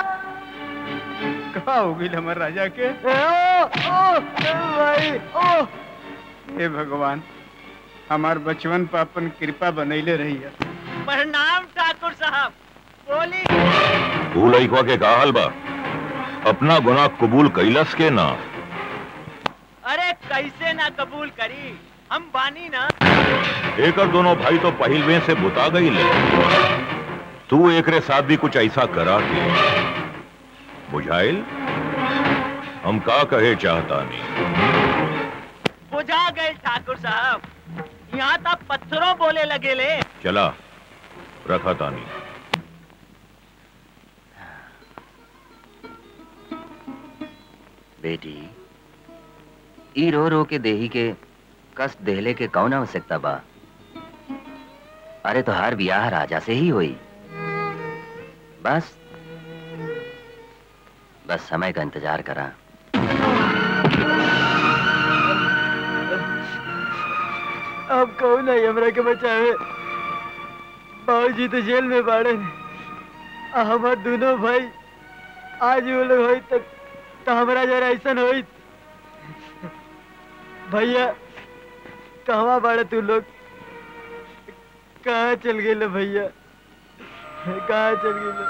कहा हो गई हमारे राजा के ओ ओ भाई ओ हे भगवान हमार बचवन पर अपन कृपा बनैले रही है प्रणाम ठाकुर साहब बोली तू लइकवा के का हाल बा अपना गुनाह कबूल कैलस के ना अरे कैसे ना कबूल करी हम बानी ना एकर दोनों भाई तो पहिलवे से बुता गई ले तू एकरे साथ भी कुछ ऐसा करा के बुझाइल हम का कहे चाहता नहीं बुझा गए ठाकुर साहब यहाँ तक पत्थरों बोले लगे ले चला रखा तानी बेटी ई रो रो के देही के कष्ट देहले के कौन आवश्यकता बा अरे तो हर ब्याह राजा से ही हुई बस बस समय का इंतजार करा अब कौन है हमरा के बचावे बाबूजी तो जेल में बाड़े आ हमार दोनों भाई आज वो लोग होई तक तो हमरा जरा ऐसा होई भैया कहवा बाड़े तू लोग कहाँ चल गए भैया कहाँ चल गए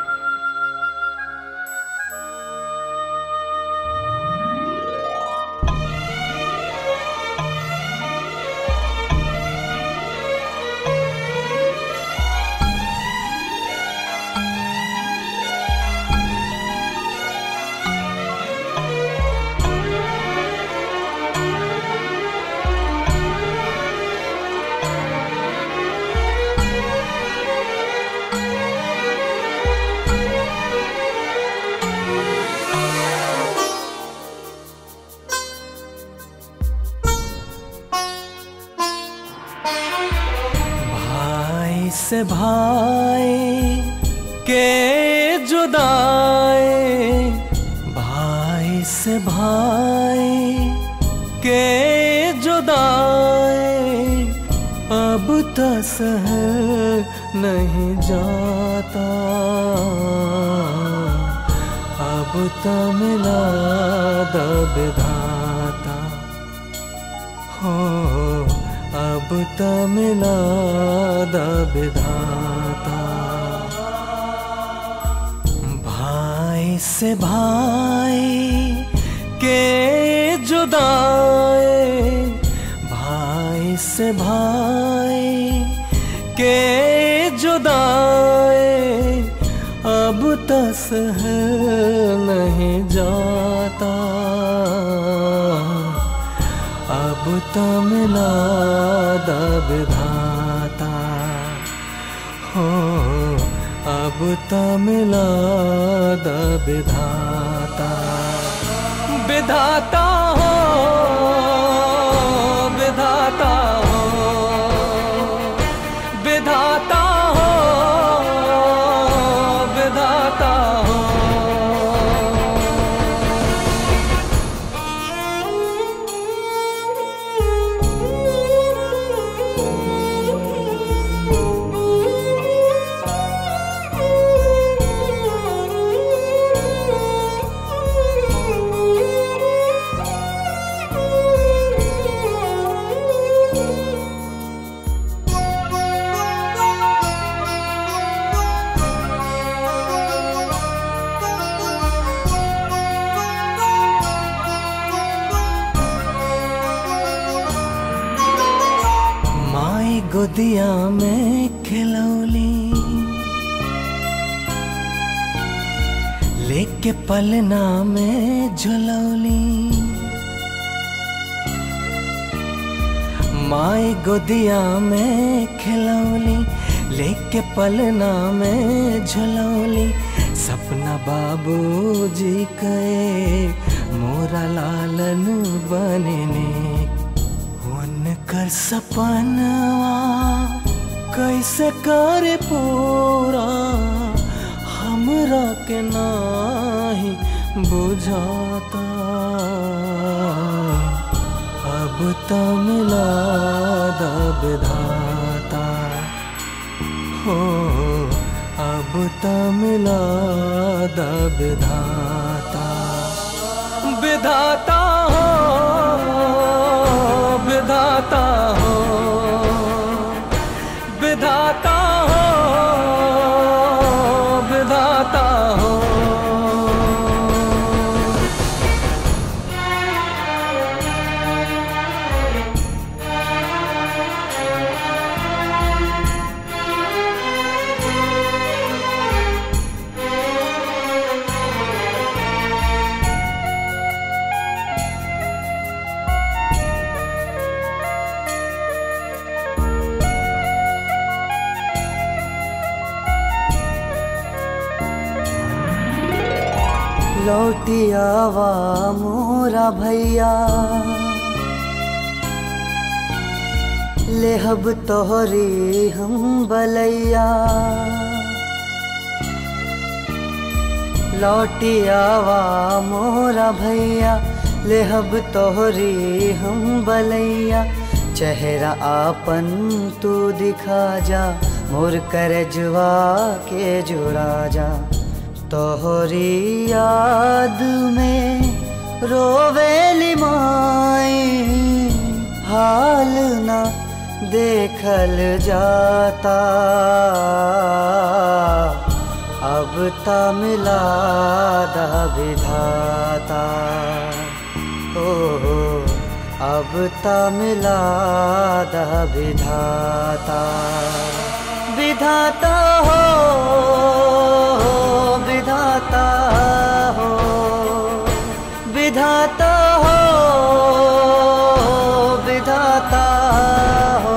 भाई से भाई के जुदाए भाई से भाई के जुदाए अब तो सहल नहीं जाता अब तो मिला दब धाता हो अब तो मिला दब धाता भाई से भाई के जुदाए भाई से भाई के जुदाए अब तस है नहीं जाता अब तो मिला दब धाता हो अब तो मिला दब धाता विधाता हो विधाता हो विधाता हो विधाता हो माई गोदिया में खिलौली लेके पलना में झुलौली माई गोदिया में खिलौली लेके पलना में झुलौली सपना बाबूजी के मोरा लालन बनने उनकर सपनवा कैसे करे पूरा हमरा के नाही बुझाता अब तो मिला दब धाता हो अब तो मिला दब धाता विधाता हो विधाता हो विधाता हो लौटियावा मोरा भैया लेहब तोहरी हम बलैया लौटियावा मोरा भैया लेहब तोहरी हम बलैया चेहरा आपन तू दिखा जा मोर करजवा के जुड़ा जा तोहरी याद में रोवेली माई हाल ना देखल जाता अब ता मिला दा विधाता ओ अब ता मिला दा विधाता विधाता हो विधाता हो विधाता हो विधाता हो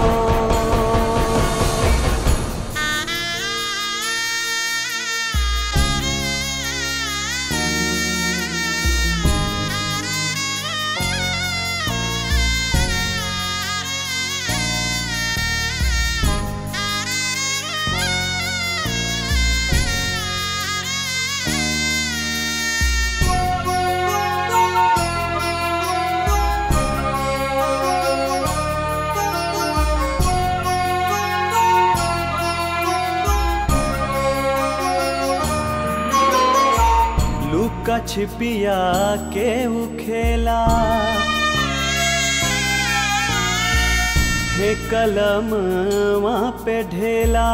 लुका छिपिया के उ खेला हे कलम वहाँ पे ढेला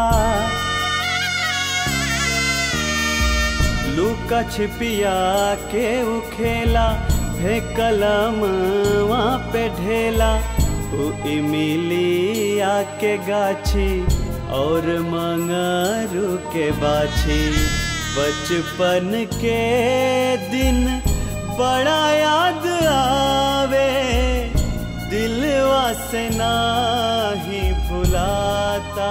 लुका छिपिया के उ खेला हे कलम वहाँ पे ढेला उ इमिलिया के गाछी और मंगरू के बाछी बचपन के दिन बड़ा याद आवे दिलवा से नाही भुलाता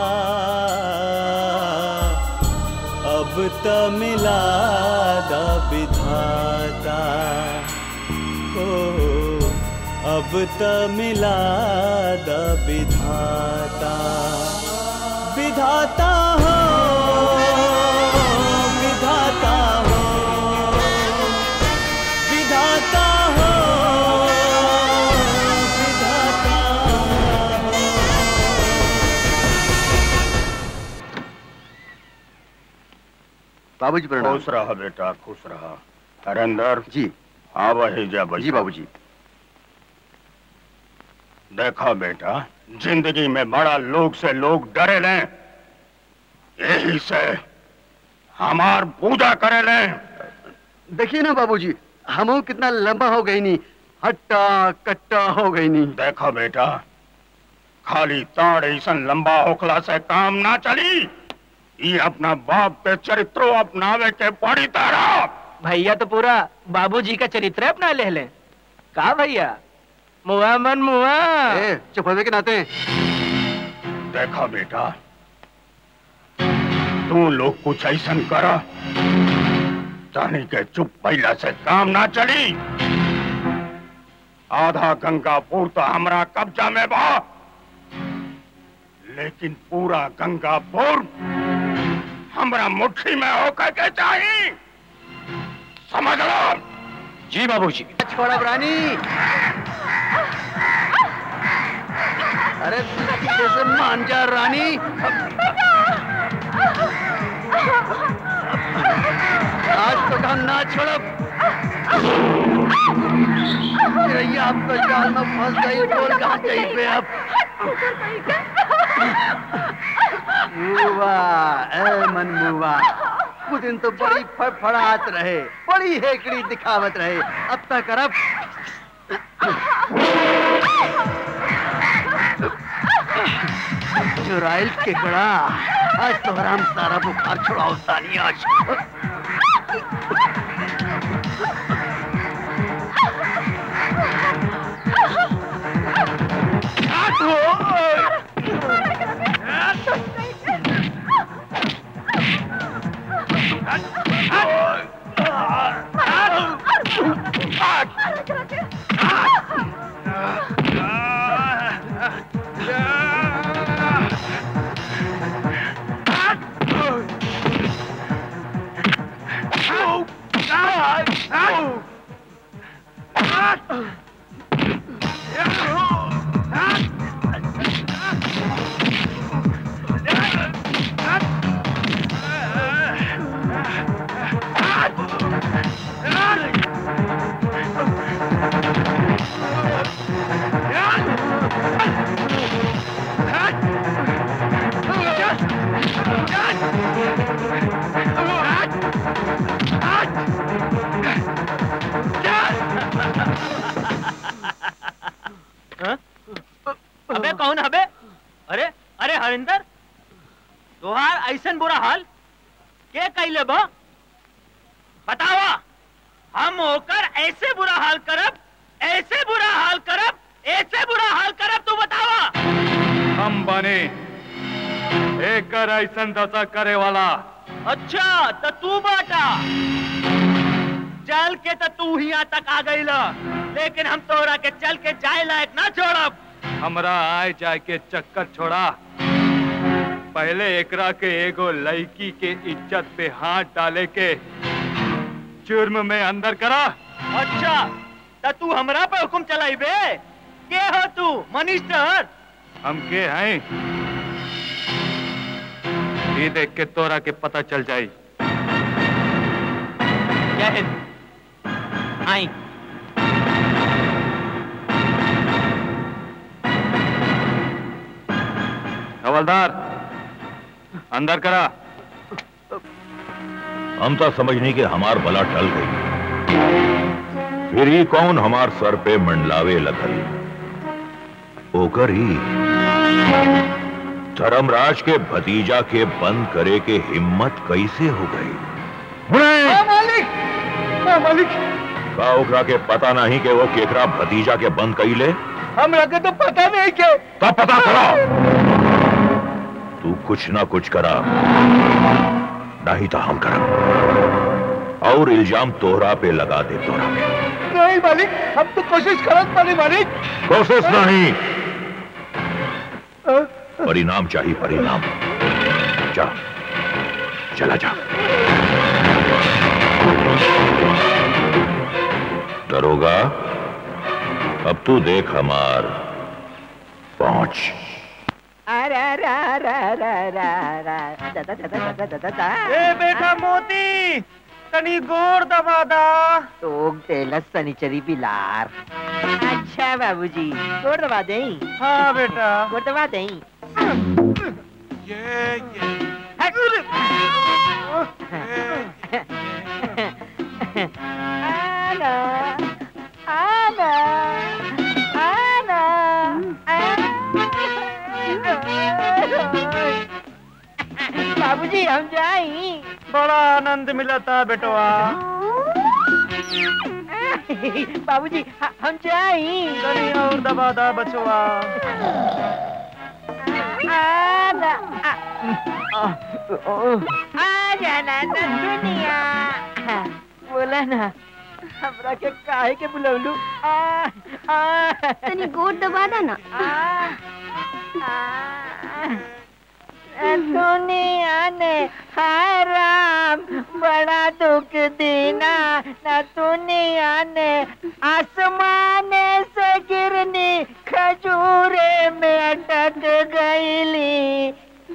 अब त मिला दा विधाता ओ अब त मिला दा विधाता विधाता हो विधाता हो विधाता हो विधाता बाबूजी प्रणाम खुश रहा बेटा खुश रहा हरेंदर जी हाँ वही जा बच्चा जी बाबूजी देखा बेटा जिंदगी में बड़ा लोग से लोग डरे लें यही से हमार पूजा करे लें देखिए ना बाबूजी हम कितना लंबा हो गई नी हट्टा कट्टा हो गई नी देखा बेटा खाली ताड़ ऐसन लंबा होखला से काम ना चली ये अपना बाप के चरित्रो अपनावे के पड़ी तारा भैया तो पूरा बाबूजी का चरित्र अपना ले लें का भैया मुआ मन मुआ चुप होने के नाते देखा बेटा तू लोग कुछ ऐसा करा जानी के चुप पहला से काम ना चली आधा गंगापुर तो हमरा कब्जा में बा लेकिन पूरा गंगापुर हमरा मुट्ठी में होकर के चाहिए समझ लो जी बाबूजी छोड़ा रानी अरे जैसे मान जा रानी आज तो हम ना छोड़ो चिड़ैया आप तो जाल में फंस गई बोल कहाँ गई पे अब मुआ ए मन मुआ कुछ दिन तो बड़ी फड़फड़ाहट रहे बड़ी हेकड़ी दिखावत रहे अब तक करब चुराइल के कड़ा आज तो हराम सारा बुखार छुड़ाओ सानी आज अबे कौन हबे अरे अरे हरिंदर तोहार ऐसन बुरा हाल के कैले बा बतावा हम होकर ऐसे बुरा हाल करब ऐसे बुरा हाल करब ऐसे बुरा हाल करब तू बतावा हम बने एकर ऐसन दशा करे वाला अच्छा तो तू बाटा चल के तो तू यहाँ तक आ गई लेकिन हम तोरा के चल के जाए लायक ना छोड़ब हमरा आए जाए के चक्कर छोड़ा पहले एकरा के एगो लड़की के इज्जत पे हाथ डाले के जुर्म में अंदर करा अच्छा तो तू हमरा पे हुक्म चलाई बे के हो तू मनिस्टर हम के हैं ये देख के तोरा के पता चल जाई जय हिंद आई हवलदार अंदर करा हम तो समझनी कि हमार बला टल गई फिर ही कौन हमार सर पे मंडलावे लगल ओकर ही धर्मराज के भतीजा के बंद करे के हिम्मत कैसे हो गई हाँ, मालिक हाँ, मालिक का ओकरा के पता नहीं कि वो केकरा भतीजा के बंद कैले हम लगे तो पता नहीं के तब पता करा तू कुछ ना कुछ करा नहीं तो हम करब और इल्जाम तोहरा पे लगा दे तोहरा पे नहीं मालिक हम तो कोशिश करत पानी मालिक कोशिश नहीं परिणाम चाहिए परिणाम जा चला जा दरोगा अब तू देख हमार पहुंच ए बेटा मोती तनी गोर दबा दा टोक देलस सनीचरी बिलार अच्छा बाबूजी गोड़ दबा दें हाँ बेटा गोड़ दबा दें आना आना आना बाबूजी हम जाई बड़ा आनंद मिला था बेटवा बाबूजी ह- हम जाई तनी और दबा दा बचवा आना आ आ जाना ना दुनिया बोला ना हमरा के काहे के बुलौलू आ आ तनी गोड़ दबा दा ना दुनिया ने हाय राम बड़ा दुख दीना न दुनिया ने आसमान से गिरनी खजूरे में अटक गईली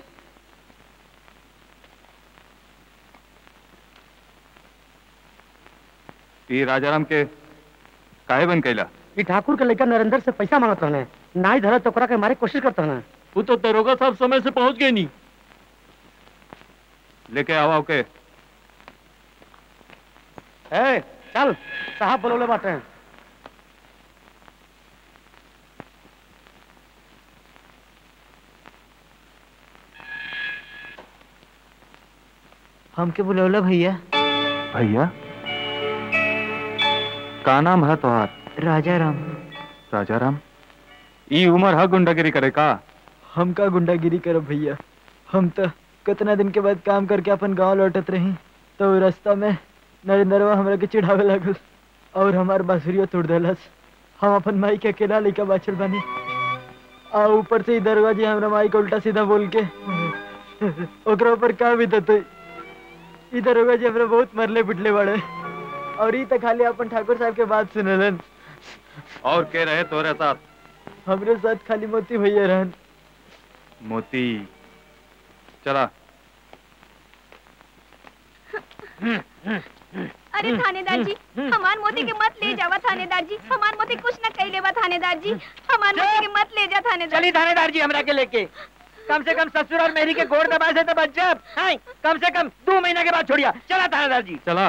ई राजाराम के काहे बन कैला ये ठाकुर के लड़का नरेंद्र से पैसा मांगत रहने नाई धरत तो ओकरा के मारे कोशिश करत रहने वो तो दरोगा साहब समय से पहुंच गए नहीं लेके आवा ओके ए चल साहब बोलोले बाटे हमके बुलौला भैया भैया का नाम है तोहार राजा राम राजाराम ई उम्र है गुंडागिरी करे का हम का गुंडागिरी करब भैया हम तो कितना दिन के बाद काम करके अपन गांव लौटत रही तो उ रास्ता में नरेंद्रवा हमरा के चिढ़ावे लागल और हमार बांसुरियो तोड़ देलस हम अपन माई के अकेला लेके बाचल बानी आ ऊपर से ही दरवाजे हमरा माई को उल्टा सीधा बोल के ओकरा ऊपर का बीतत ई दरवाजे हमरा बहुत मरले पिटले बड़े और ई त खाली अपन ठाकुर साहब के बात सुनलन और के रहे तोरे साथ हमरे साथ खाली मोती भैया रहन मोती चला अरे थानेदार जी हमार मोती के मत ले जावा थानेदार जी हमार मोती कुछ न कह लेवा थानेदार जी हमार मोती के मत ले जा थानेदार चली थानेदार जी हमरा के लेके कम से कम ससुर और मेरी के गोड़ दबा से तो बच जाब हाय कम से कम दो महीना के बाद छोड़िया चला थानेदार जी चला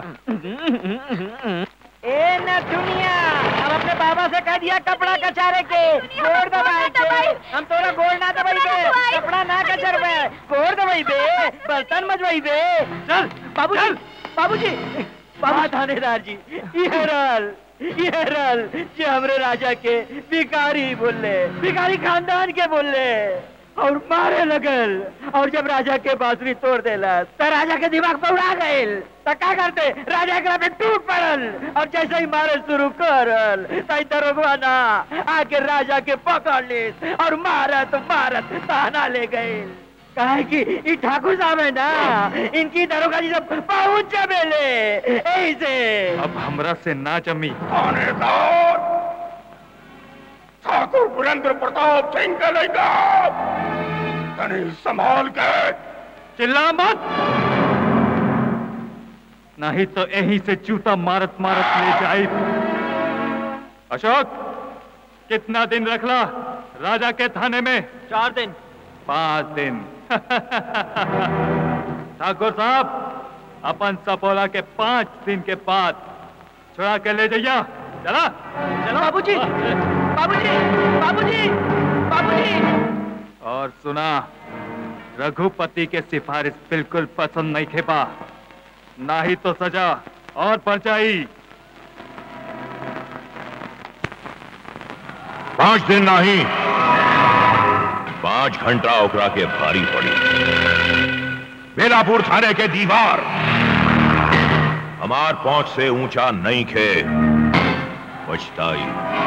ए न दुनिया अब अपने बाबा से कह दिया कपड़ा कचारे के गोड़ दबाए के हम तोरा गोड़ ना दबाई बे कपड़ा ना कचर बे गोड़ दबाई बे बर्तन मजवाई बे चल बाबूजी बाबूजी बाबा थानेदार जी ये रल ये रल जे हमरे राजा के भिखारी बोले भिखारी खानदान के बोले और मारे लगल और जब राजा के बांसुरी तोड़ देला तो राजा के दिमाग पर उड़ा गइल तो का करते राजा एकरा पे टूट पड़ल और जैसे ही मारे शुरू करल तई दरोगवा ना आके राजा के पकड़ लिस और मारत मारत ताना ले गइल काहे कि ई ठाकुर साहब है ना इनकी दरोगा जी सब पहुंच जबेले ऐसे अब हमरा से ना जमी थानेदार ठाकुर पुरेंद्र प्रताप सिंह के लड़का तनी संभाल के चिल्ला मत नहीं तो यहीं से जूता मारत मारत ले जाए अशोक कितना दिन रखला राजा के थाने में चार दिन पांच दिन ठाकुर साहब अपन सपोला के पांच दिन के बाद छुड़ा के ले जाइया चला चलो बाबूजी बाबूजी बाबूजी बाबूजी और सुना रघुपति के सिफारिश बिल्कुल पसंद नहीं खेपा ना ही तो सजा और परचाई पांच दिन नहीं पांच घंटा ओकरा के भारी पड़ी बेलापुर थाने के दीवार हमार पहुंच से ऊंचा नहीं खे पछताई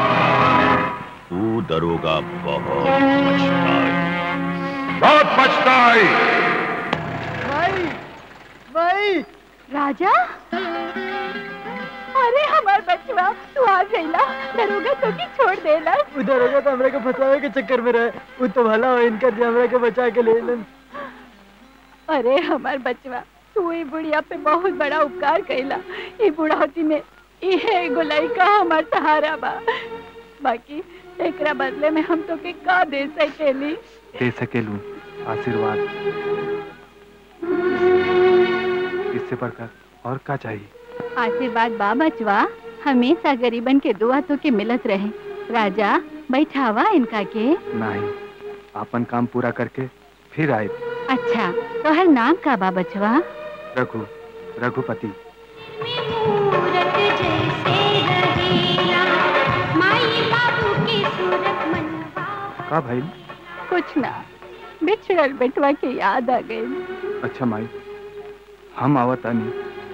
तू दरोगा बहुत पछताई बहुत पछताई भाई भाई राजा अरे हमार बचवा तू आ गईला दरोगा तो की छोड़ देला उधर होगा तो हमरा के फंसावे के चक्कर में रहे वो तो भला हो इनका जे हमरा के बचा के ले लन अरे हमार बचवा तू ई बुढ़िया पे बहुत बड़ा उपकार कैला ई बुढ़ावती में इहे एगो लइका हमार सहारा बा बाकी एकरा बदले में हम तो के का दे सकेली दे सकेलू आशीर्वाद इससे बढ़कर और क्या चाहिए आशीर्वाद बा बचवा हमेशा गरीबन के दुआ तो के मिलत रहे राजा बैठावा इनका के नहीं अपन काम पूरा करके फिर आए अच्छा तो हर नाम का बा बचवा रघु रघुपति का भाई कुछ ना बिछड़ल बेटवा के याद आ गई अच्छा माई हम आवतानी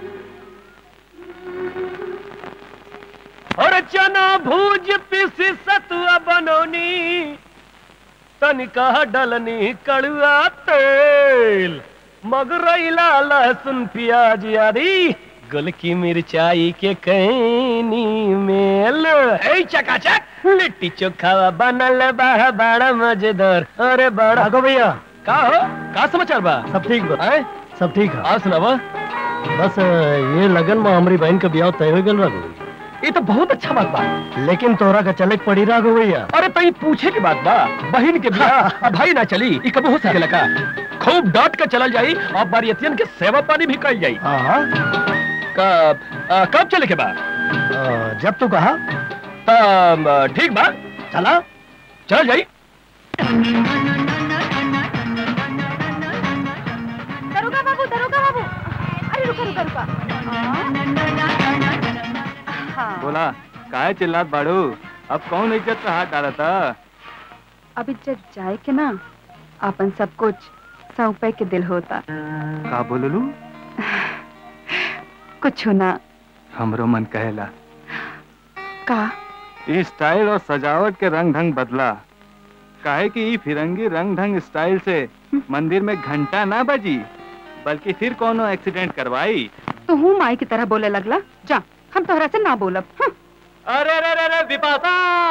और चना भूज पिसी सतुआ बनौनी तनिका डलनी कड़ुआ तेल मगरैला लहसुन प्याज आदि गुलकी मिर्चाई के कैनी मेल हे चकाचक लिट्टी चोखा बनल बा बड़ा मजेदार अरे बड़ा आगो भैया का हो का समाचार बा सब ठीक बा हैं? सब ठीक है आ सुनावा बस ये लगन में हमारी बहन का ब्याह तय हो गल राघव ये तो बहुत अच्छा बात बा लेकिन तोरा का चले पड़ी राघव भैया अरे तई पूछे के बात बा बहन के बियाह भाई ना चली ई कब हो सकेला का खूब डांट के चलल जाई और बारियतियन के सेवा पानी भी कइल जाई हाँ कब आ, कब चले के बा जब तू कहा तब ठीक बा चला चल जाई दरोगा बाबू दरोगा बाबू अरे रुका रुका रुका हाँ बोला काहे चिल्लात बाड़ू अब कौन इज्जत पे हाथ डाला था अब इज्जत जाए के ना अपन सब कुछ सौंपे के दिल होता का बोललू कुछ ना हमरो मन कहेला का ई स्टाइल और सजावट के रंग ढंग बदला काहे कि ई फिरंगी रंग ढंग स्टाइल से मंदिर में घंटा ना बजी बल्कि फिर कोनो एक्सीडेंट करवाई तो हूँ माई की तरह बोले लगला जा हम तोहरा से ना बोलब हं। अरे अरे अरे अरे विपाशा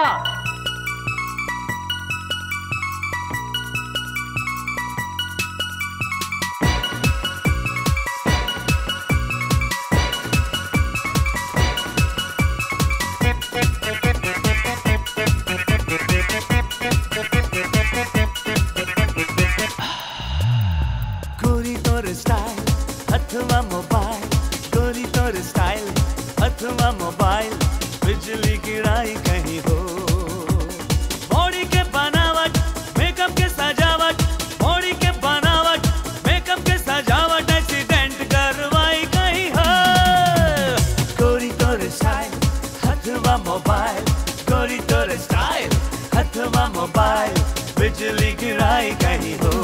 गोरी तोर स्टाइल अथवा मोबाइल गोरी तोर स्टाइल अथवा मोबाइल बिजली गिराई कहीं हो बॉडी के बनावट मेकअप के सजावट बॉडी के बनावट मेकअप के सजावट एक्सीडेंट करवाई कहीं हो गोरी तोर स्टाइल अथवा मोबाइल गोरी तोर स्टाइल अथवा मोबाइल बिजली गिराई कहीं हो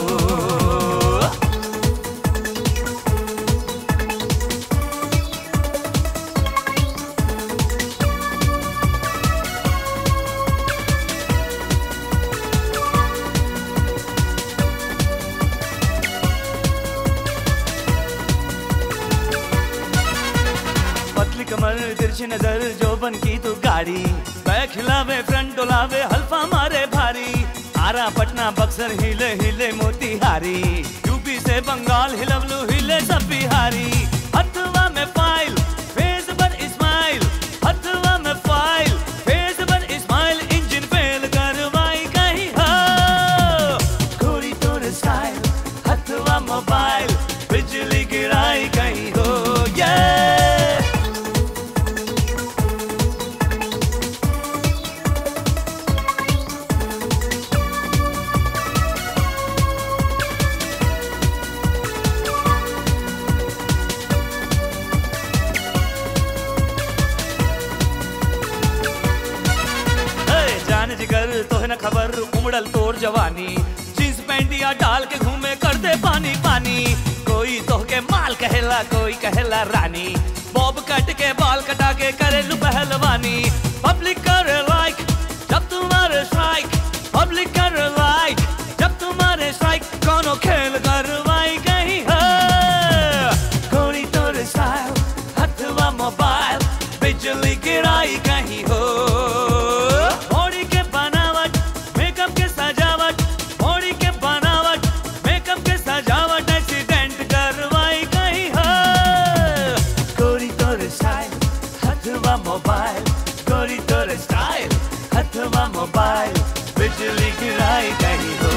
पतली कमर तिरछी नजर जो बन की तू गाड़ी बैक खिलावे फ्रंट डोलावे हल्फा मारे भारी आरा पटना बक्सर हिले हिले मोतीहारी यूपी से बंगाल हिलवलू हिले सब बिहारी हथवा में फाइल फेस पर इस्माइल हथवा में फाइल फेस पर इस्माइल इंजन फेल करवाई कहीं हो गोरी तोर स्टाइल हथवा मोबाइल बिजली गिराई कहीं हो yeah! ए, जान जिगर तोहे न खबर उमड़ल तोर जवानी जींस पैंटिया डाल के घूमे कर दे पानी पानी कोई तोहके माल कहेला कोई कहेला रानी बॉब कट के बाल कटा के करे लू पहलवानी पब्लिक कर लाइक जब तुम्हारे स्ट्राइक पब्लिक कर लाइक जब तुम्हारे स्ट्राइक कोनो खेल करवाई कहीं हो गोरी तोर स्टाइल हथवा मोबाइल बिजली गिराई कहीं हो बॉडी के बनावट मेकअप के सजावट बॉडी के बनावट मेकअप के सजावट एक्सीडेंट करवाई कहीं हो गोरी तोर स्टाइल हथवा मोबाइल गोरी तोर स्टाइल हथवा मोबाइल बिजली गिराई कहीं हो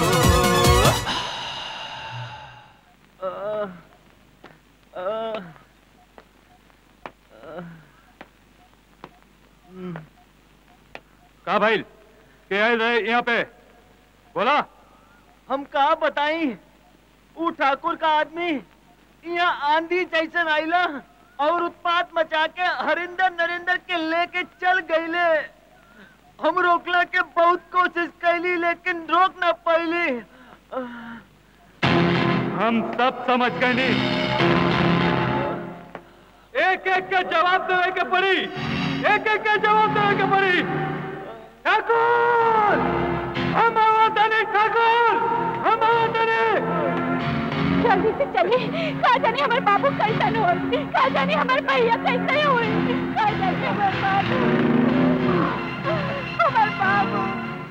का भाई के आए रहे यहाँ पे बोला हम कहा बताई ऊ ठाकुर का आदमी यहाँ आंधी जैसन आइला और उत्पात मचा के हरिंदर नरेंद्र के लेके चल गईले हम रोकला के बहुत कोशिश कैली लेकिन रोक ना पैली हम सब समझ गए नहीं एक एक के जवाब देवे के पड़ी एक एक के जवाब देवे के पड़ी ठाकुर हम आवतनी ठाकुर हम आवतनी जल्दी से चलिए कहा जाने हमारे बाबू कैसन हो कहा जाने हमारे भैया कैसे हो कहा जाने हमारे बाबू हमारे बाबू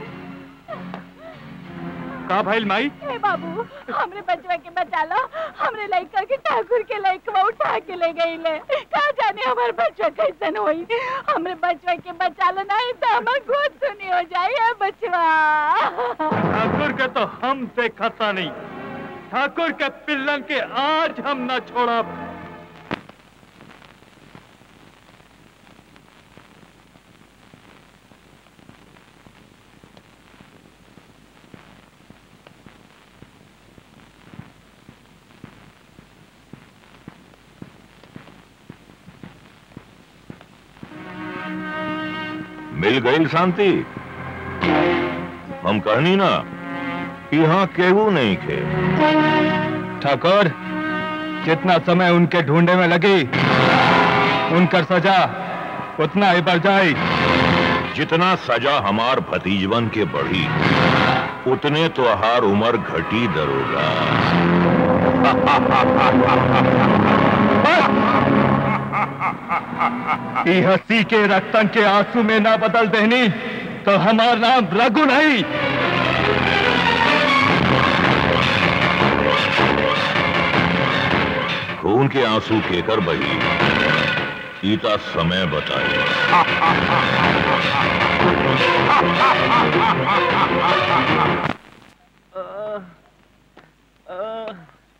का भाई माई हे बाबू हमरे बचवा के बचा लो हमरे लड़का के ठाकुर के लड़कवा उठा के ले गई ले कहा जाने हमारे बचवा कैसन होई हमरे बचवा के बचा लो नहीं तो हमार गोद सुनी हो जाए हे बचवा ठाकुर के तो हम से खता नहीं ठाकुर के पिल्लन के आज हम न छोड़ा मिल गई शांति हम कहनी ना कि यहाँ केहू नहीं खे ठाकुर जितना समय उनके ढूंढे में लगी उनकर सजा उतना ही बढ़ जाए जितना सजा हमार भतीजवन के बढ़ी उतने तो हर उम्र घटी दरोगा ई हंसी के रक्तन के आंसू में ना बदल देनी तो हमार नाम रघु नहीं खून के आंसू केकर बही ईता समय बताए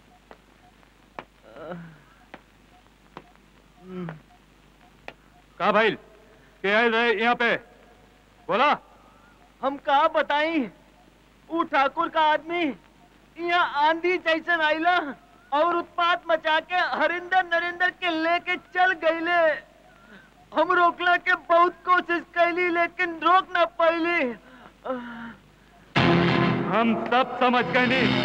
कहा भाई के आए रहे यहाँ पे बोला हम कहा बताई ऊ ठाकुर का आदमी यहाँ आंधी जैसन आइला और उत्पात मचा के हरिंदर नरेंद्र के लेके चल गईले हम रोकला के बहुत कोशिश कैली लेकिन रोक ना पैली हम सब समझ गए नहीं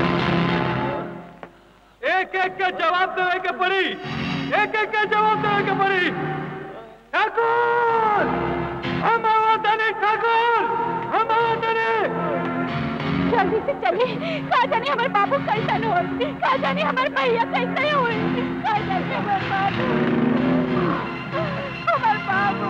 एक एक के जवाब देवे के पड़ी एक एक के जवाब देवे के पड़ी ठाकुर हम आवतनी ठाकुर हम आवतनी जल्दी से चलिए कहा जाने हमारे बाबू कैसा हो कहा जाने हमारे भैया कैसे हुए कहा जाने हमारे बाबू हमारे बाबू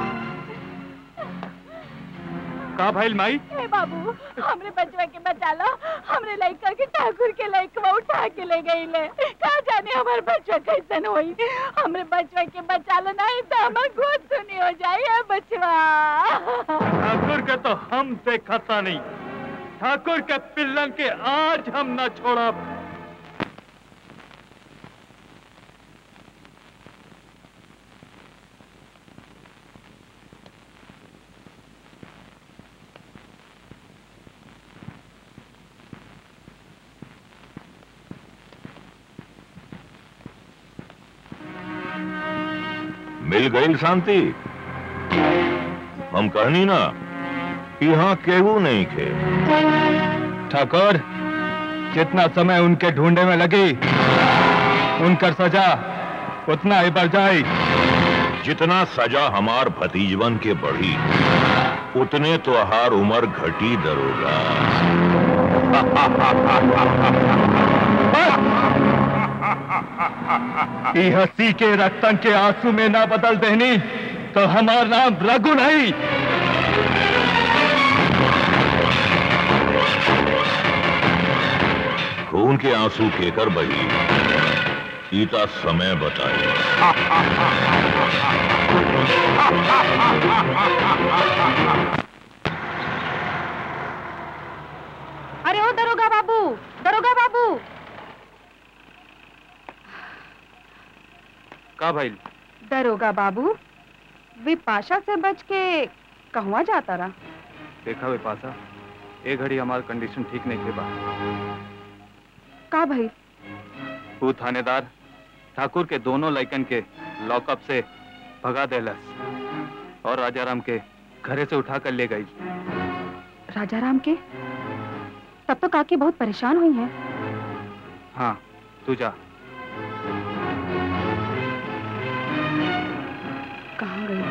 का भाई माई हे बाबू हमरे बचवा के बचा लो हमरे लड़का के ठाकुर के लड़का उठा के ले गई ले कहा जाने हमारे बचवा कैसन होई हमरे बचवा के बचा लो नहीं तो हमार गोद सुनी हो जाए बचवा ठाकुर के तो हम देखता नहीं ठाकुर के पिल्लन के आज हम न छोड़ा मिल गई शांति हम कहनी ना कि यहाँ केहू नहीं खे ठाकुर जितना समय उनके ढूंढे में लगी उनकर सजा उतना ही बढ़ जाए जितना सजा हमार भतीजवन के बढ़ी उतने तो हर उम्र घटी दरोगा ई हंसी के रक्तन के आंसू में ना बदल देनी तो हमार नाम रघु नहीं खून के आंसू केकर बही ईता समय बताए अरे ओ दरोगा बाबू दरोगा बाबू का भाई दरोगा बाबू विपाशा से बच के कहवा जाता रहा देखा वे पासा ए घड़ी हमार कंडीशन ठीक नहीं थे बा का भाई तू थानेदार ठाकुर के दोनों लड़कन के लॉकअप से भगा देलस और राजाराम के घरे से उठा कर ले गई राजा राम के तब तो काकी बहुत परेशान हुई हैं हाँ तू जा कहाँ गई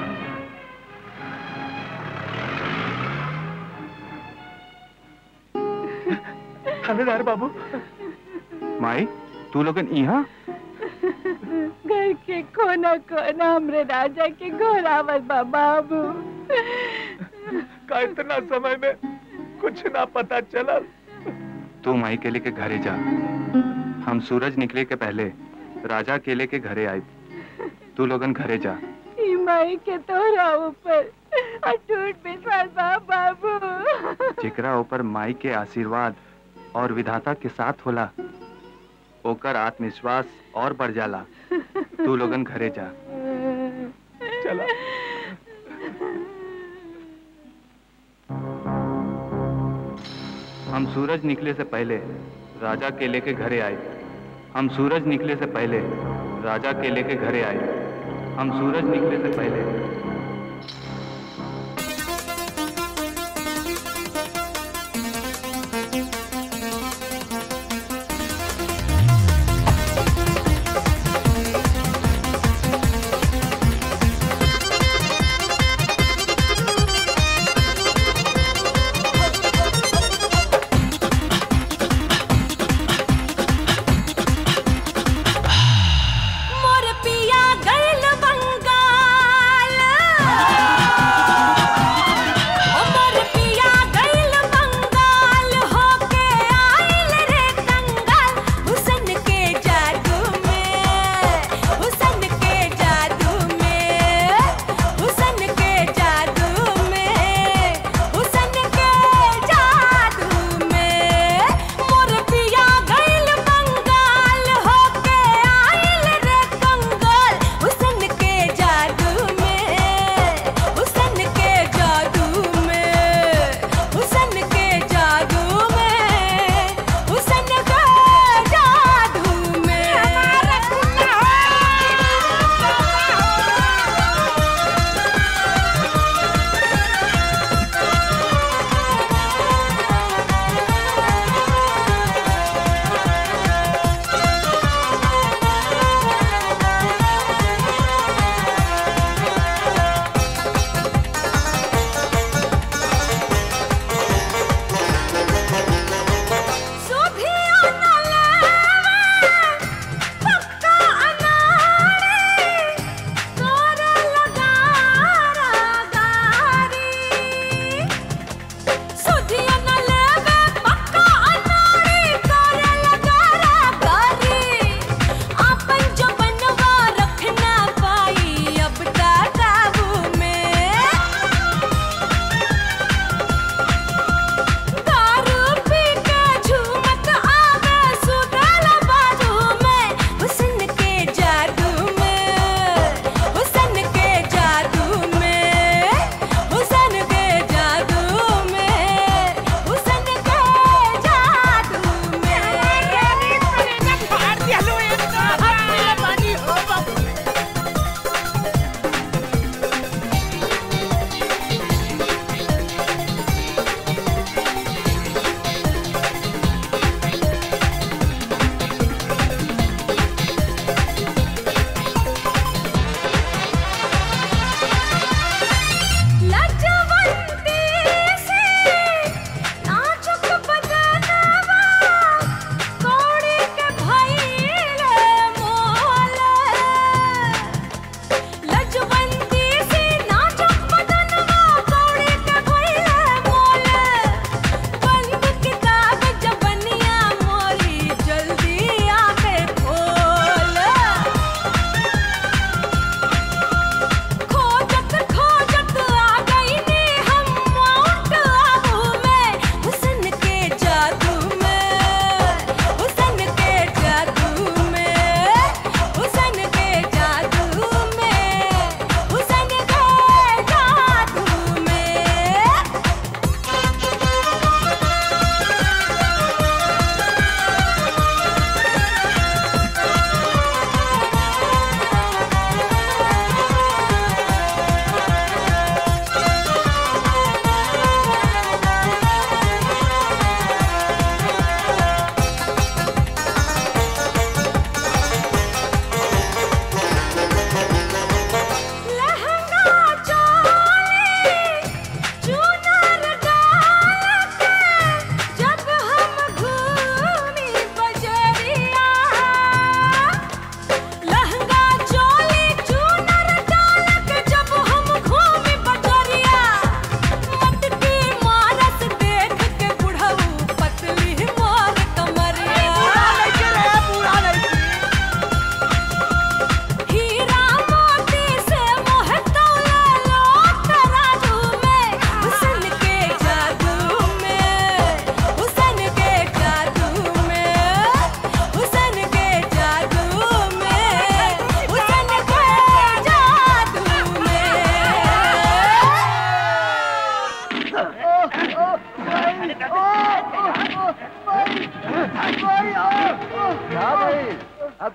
थानेदार बाबू माई तू लोगन यहाँ घर के कोना कोना हमरे राजा के घोरावत बा बाबू का इतना समय में कुछ ना पता चला तू माई केले के घरे जा हम सूरज निकले के पहले राजा केले के घरे आए तू लोगन घरे जा ई माई के तोरा ऊपर अटूट विश्वास बा बाबू जेकरा ऊपर माई के आशीर्वाद और विधाता के साथ होला ओकर आत्मविश्वास और बढ़ जाला तू लोगन घरे जा चला हम सूरज निकले से पहले राजा केले के घरे आए हम सूरज निकले से पहले राजा केले के घरे आए हम सूरज निकले से पहले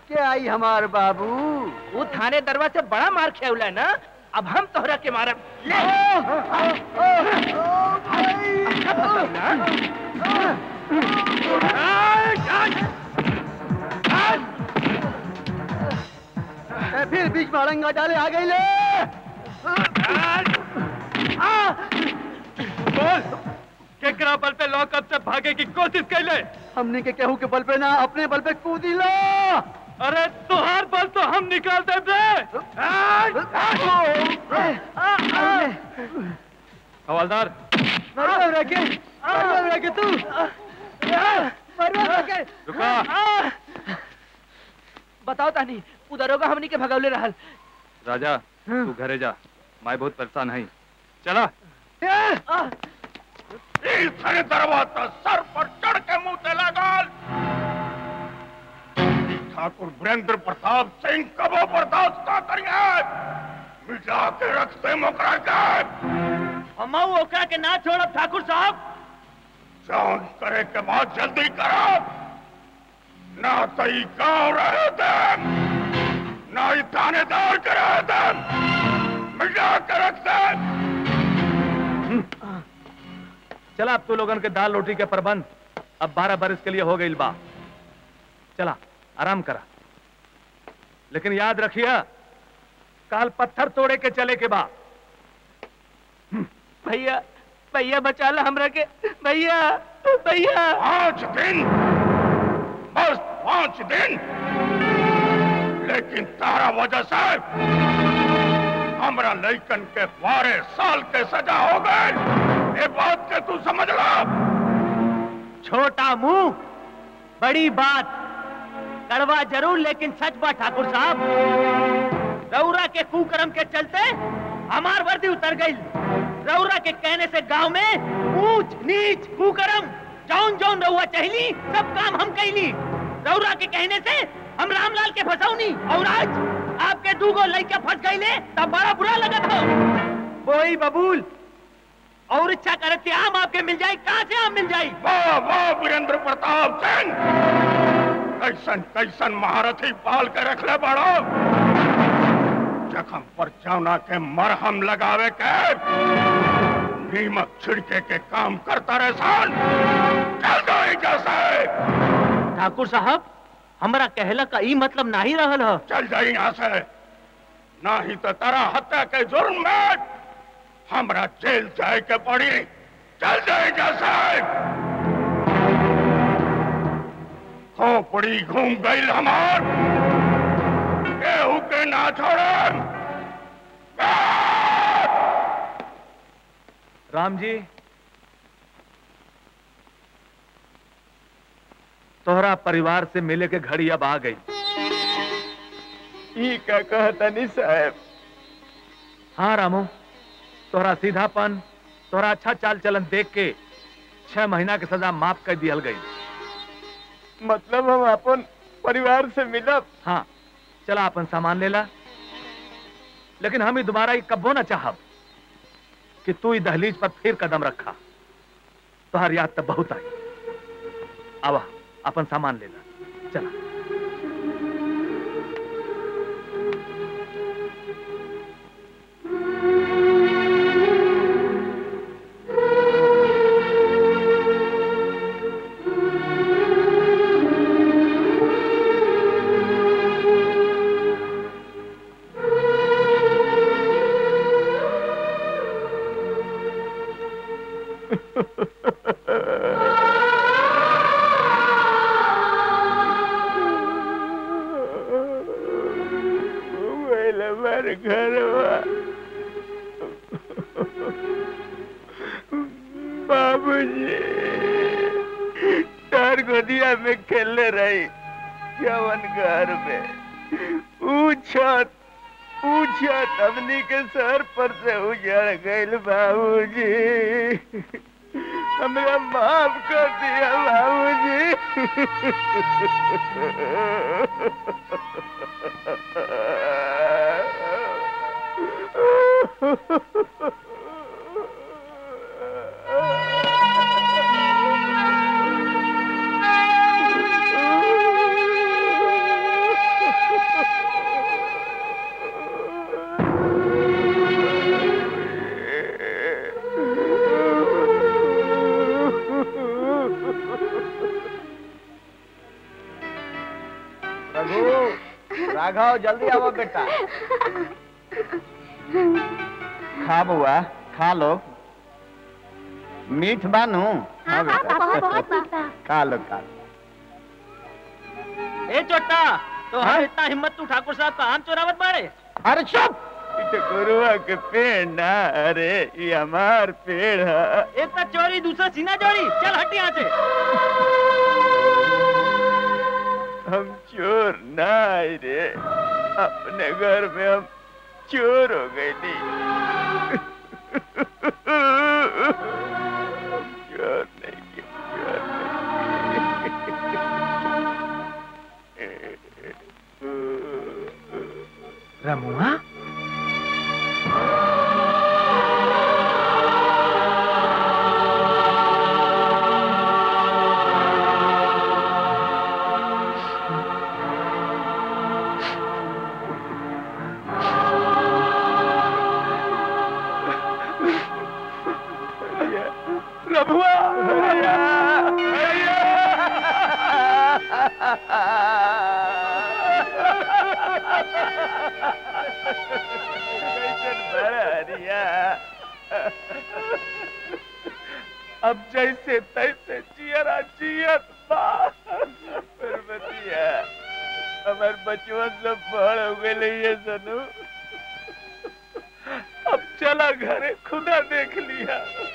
के आई हमार बाबू वो थाने दरवा से बड़ा मार खेवला है ना अब हम तोहरा के मारब ले ए, फिर बीच में अड़ंगा डाले आ गई ले बोल केकरा बल पे लॉकअप से भागे की कोशिश कैले हमने के केहू के बल पे ना अपने बल पे कूदी लो अरे तुहार बल तो हम निकाल दे बे हवलदार मरवा रखे मरवा रखे तू मरवा रखे रुका बताओ तानी उधर होगा हमनी के भगवले रहल राजा तू घरे जा मैं बहुत परेशान है चला सारे दरवाजा सर पर चढ़ के मुंह से लगाल ठाकुर वीरेंद्र प्रताप सिंह कबो बर्दाश्त का करिए मिटा के रखते मुकरा के हम ओकरा के ना छोड़ब ठाकुर साहब जान करे के बाद जल्दी करो ना तई गाँव रहे थे ना ही थानेदार के रहे थे मिटा के रखते चला अब तू लोगन के दाल रोटी के प्रबंध अब बारह बरस के लिए हो गई बा चला आराम करा लेकिन याद रखिए काल पत्थर तोड़े के चले के बा भैया भैया बचा ला हमरा के भैया भैया पांच दिन बस पांच दिन लेकिन तारा वजह से हमरा लइकन के बारह साल के सजा हो गए ये बात के तू समझ ला छोटा मुंह बड़ी बात कड़वा जरूर लेकिन सच बा ठाकुर साहब रौरा के कुकर्म के चलते हमार वर्दी उतर गई रौरा के कहने से गांव में ऊंच नीच कुकर्म जौन जौन रहुआ चहली सब काम हम कैली रौरा के कहने से हम रामलाल के फंसौनी और आज आपके दूगो लड़के फंस गईले तब बड़ा बुरा लगा था वही बबूल और इच्छा करते आम आपके मिल जाए कहाँ से आम मिल जाए वाह वाह वीरेंद्र प्रताप सिंह कैसन कैसन महारथी पाल के रख ले बड़ो जखम पर जौना के मरहम लगावे के नीमक छिड़के के काम करता रहे सान चल जाए जैसे ठाकुर साहब हमारा कहला का ई मतलब नहीं रहल है चल जाए यहाँ से ना ही तो तारा हत्या के जुर्म में हमरा जेल जाए के पड़ी चल जाए जैसे खोपड़ी घूम गई हमार केहू के ना छोड़े राम जी तोहरा परिवार से मिले के घड़ी अब आ गई ई का कहतनी साहब हाँ रामू तोहरा सीधापन तोहरा अच्छा चाल चलन देख के छह महीना के सजा माफ कर दियल गई मतलब हम अपन परिवार से मिलब हाँ चला अपन सामान ले ला लेकिन हम ही दोबारा ही कब्बो ना चाहब कि तू ही दहलीज पर फिर कदम रखा तुहार याद तब बहुत आई आवा अपन सामान ले ला चला हमारे घर बाबूजी तार गोदिया में खेलने रही जवन घर में ऊ छत ऊ छत हमनी के सर पर से उजड़ गईल बाबूजी हमरा माफ कर दिया बाबूजी राघव जल्दी आओ बेटा खा बुआ खा लो मीठ बानू हाँ बेटा खा लो खा लो ए चोट्टा तो हाँ इतना हिम्मत तू ठाकुर साहब का आम चोरावत बाड़े अरे चुप गुरुआ के पेड़ ना अरे ये हमार पेड़ है एक का चोरी दूसरा सीना चोरी चल हट यहाँ से हम चोर ना आए रे अपने घर में हम चोर हो गए नहीं चोर नहीं किया, रमुआ रमुआ अब जैसे तैसे जियरा जियत बा परमतिया हमार बचवन सब बड़ हो गए ये सनू अब चला घरे खुदा देख लिया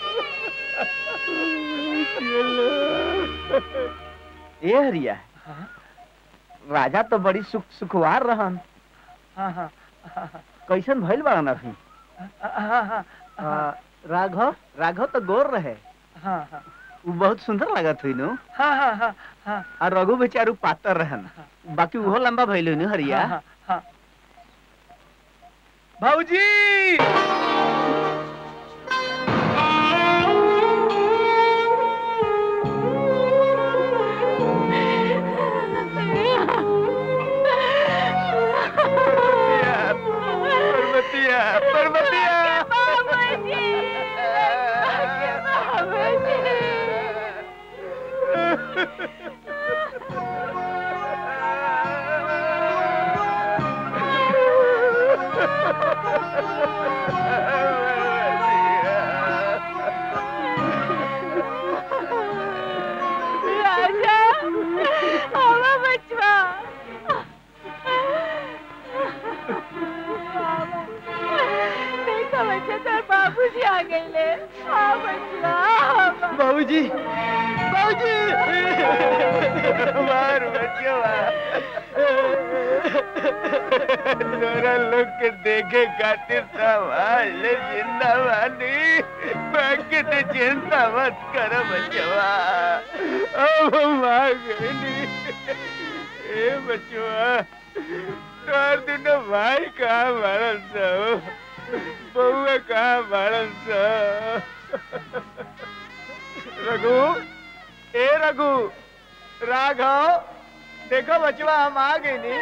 ए हरिया राजा तो बड़ी सुख सुखवार रहन हाँ हाँ कैसन भइल बाड़न अभी आ, राघव राघव तो गोर रहे हाँ हाँ उ बहुत सुंदर लागत हुई नु हाँ हाँ हाँ हाँ और रघु बेचारू पातर रहन बाकी उहो लंबा भइल नु हरिया हाँ, हाँ, हाँ। भाऊजी पर्वतिया पर्वतिया राजा आवा बचवा देखा बच्चा तेरे बाबूजी आ गए ले आ बचवा बाबूजी बाबूजी मार बचवा तोरा लोग के देखे खातिर समाज जिंदा बानी बाकी तो चिंता मत करो बचवा अब हम आ गए ए बचवा तोर दुनो भाई कहाँ मारन सो बउआ कहाँ मारन सो रघु ए रघु राघव देखो बचवा हम आ गए नी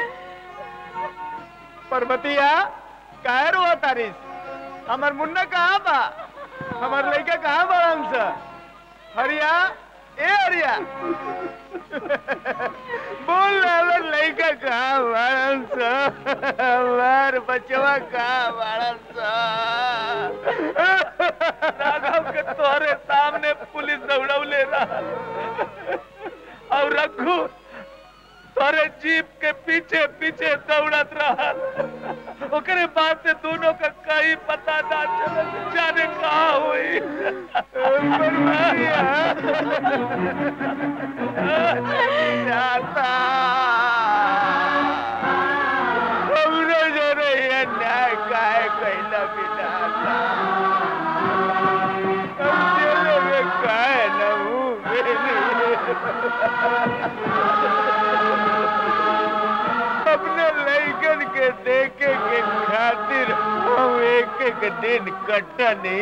पर्वतिया काहे रो तारिस हमर मुन्ना कहाँ बा हमर लड़का कहाँ बड़न सा हरिया ए हरिया बोल हमर लड़का कहाँ बड़न सा हमार बचवा कहाँ बड़न सा राघव के तोहरे सामने पुलिस दौड़ौले रहा और रघु तोरे जीप के पीछे पीछे दौड़त रहा ओकरे बाद से दोनों का कहीं पता ना चला जाने कहाँ हुई जाता हमरे जरे ये न्याय काहे कैला बिना हम जेले में काहे न हूँ अपने लैकन के देखे के खातिर हम एक एक दिन कटनी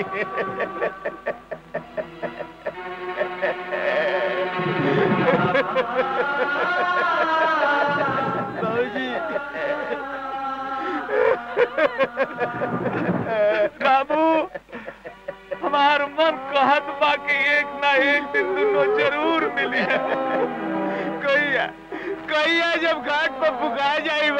बाबू हमार मन कहत बा कि एक ना एक दिन दोनों जरूर मिली कहिया कहिया जब घाट पर पुका जाई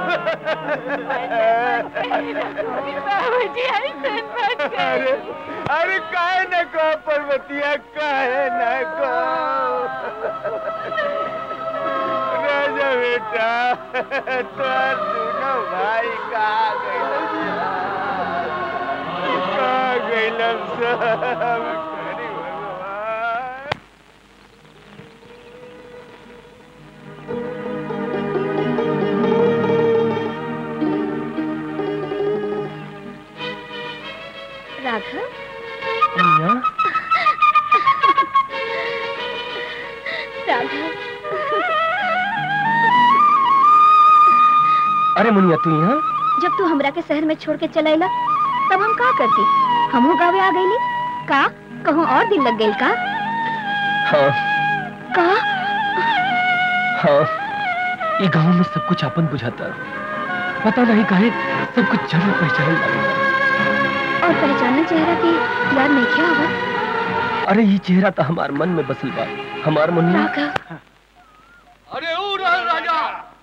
बाबूजी ऐसे मत अरे अरे काहे न कहो पर्वतिया काहे न कहो राजा बेटा तोर दोनों भाई कहाँ गए कहाँ गए सब राघव राघव अरे मुनिया तू यहाँ जब तू हमरा के शहर में छोड़ के चलाइला तब हम का करती हमहू गावे आ गईली का कहूँ और दिन लग गई का हाँ का हाँ ये गांव में सब कुछ अपन बुझाता पता नहीं काहे सब कुछ जरूर पहचान लगा और पहचानना चेहरा के याद नहीं क्या होगा अरे ये चेहरा तो हमार मन में बसल बा हमार मुनिया राघव अरे ऊ रहल राजा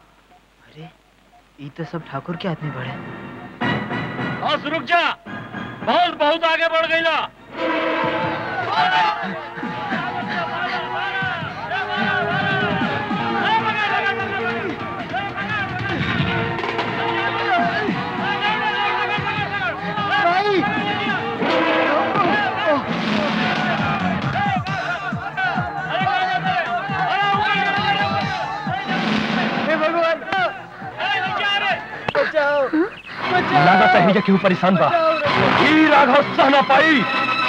ये तो सब ठाकुर के आदमी बड़े बस रुक जा बहुत बहुत आगे बढ़ गई ना हे भगवान बचाओ बचाओ लागत है ये क्यों परेशान बा ई राघव सहना पाई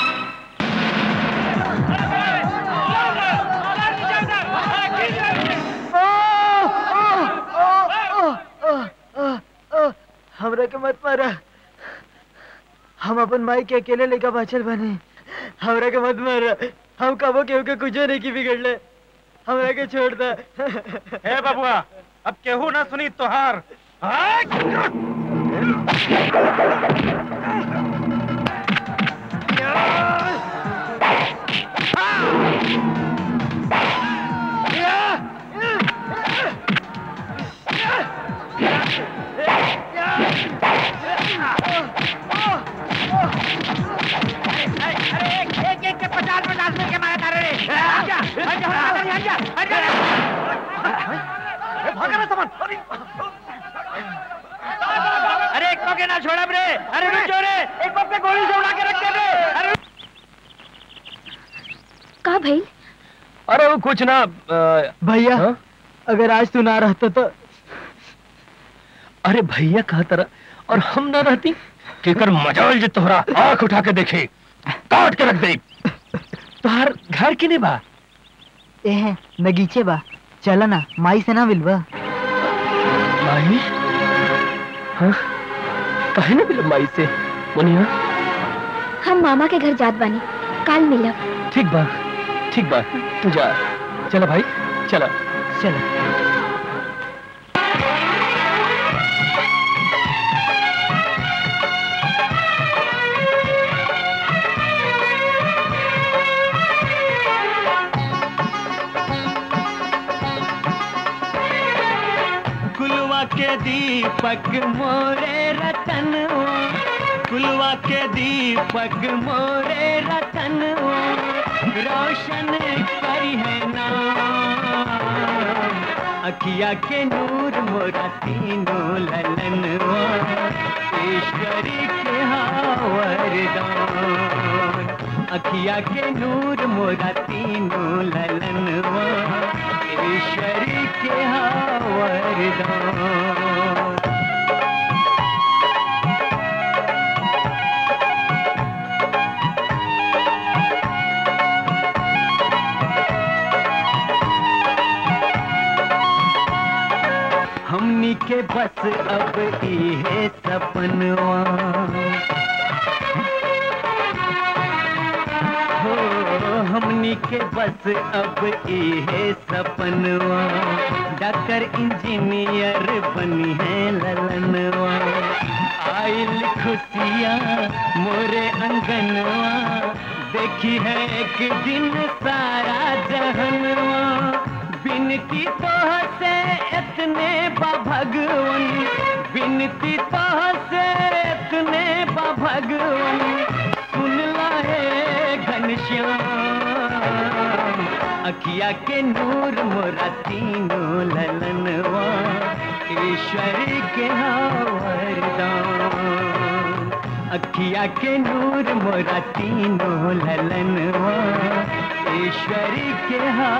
हमरा के मत मारा हम अपन माई के अकेले लेकर बाचल बने हमरा के मत मारा हम कबो केहू के कुछो नहीं की बिगड़ले हमरा के छोड़ दा हे बबुआ अब केहू ना सुनी तोहार एक एक के पचास पचास मिल के मारा था रे आजा आजा आजा आजा आजा भागा ना सामान अरे एक मौके ना छोड़ा रे अरे रुक जो रे एक मौके गोली से उड़ा के रख दे रे अरे का भाई अरे वो कुछ ना भैया अगर आज तू ना रहता तो अरे भैया कहा तरह और हम ना रहती केकर मजाल जे तोहरा आंख उठा के देखे काट के रख दे तोहार घर के नहीं बा ए है नगीचे बा चला ना माई से ना मिलवा माई हाँ कहे ना मिलब माई से मुनिया हम मामा के घर जात बानी काल मिलब ठीक बा ठीक बा तू जा चला भाई चला चला कुलवा के दीपक मोरे रतन कुलवा के दीपक मोरे रतन रोशन करी है नाम अखिया के नूर मोरा तीनों ललन ईश्वरी के वरदान अखिया के नूर मोरा तीनों ललन ईश्वरी के वरदान हमनी के बस अब इहे सपनवा हो हमनी के बस अब इहे सपनवा डॉक्टर इंजीनियर बनी है ललनवा आइल खुशियाँ मोरे अंगनवा देखी है एक दिन सारा जहनवा बिन बिनती तो से इतने बा भगवन बिनती तो से इतने बा भगवन सुन लाए घनश्याम अखिया के नूर मोरा तीनों ललनवा ईश्वर के वरदान अखिया के नूर मोरा तीनों ललनवा ईश्वर के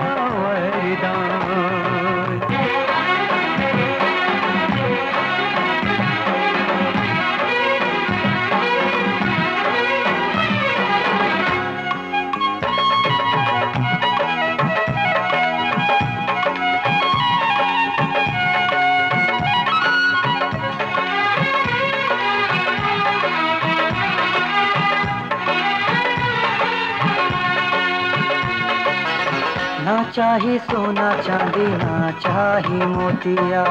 ना चाही सोना चांदी ना चाही मोतिया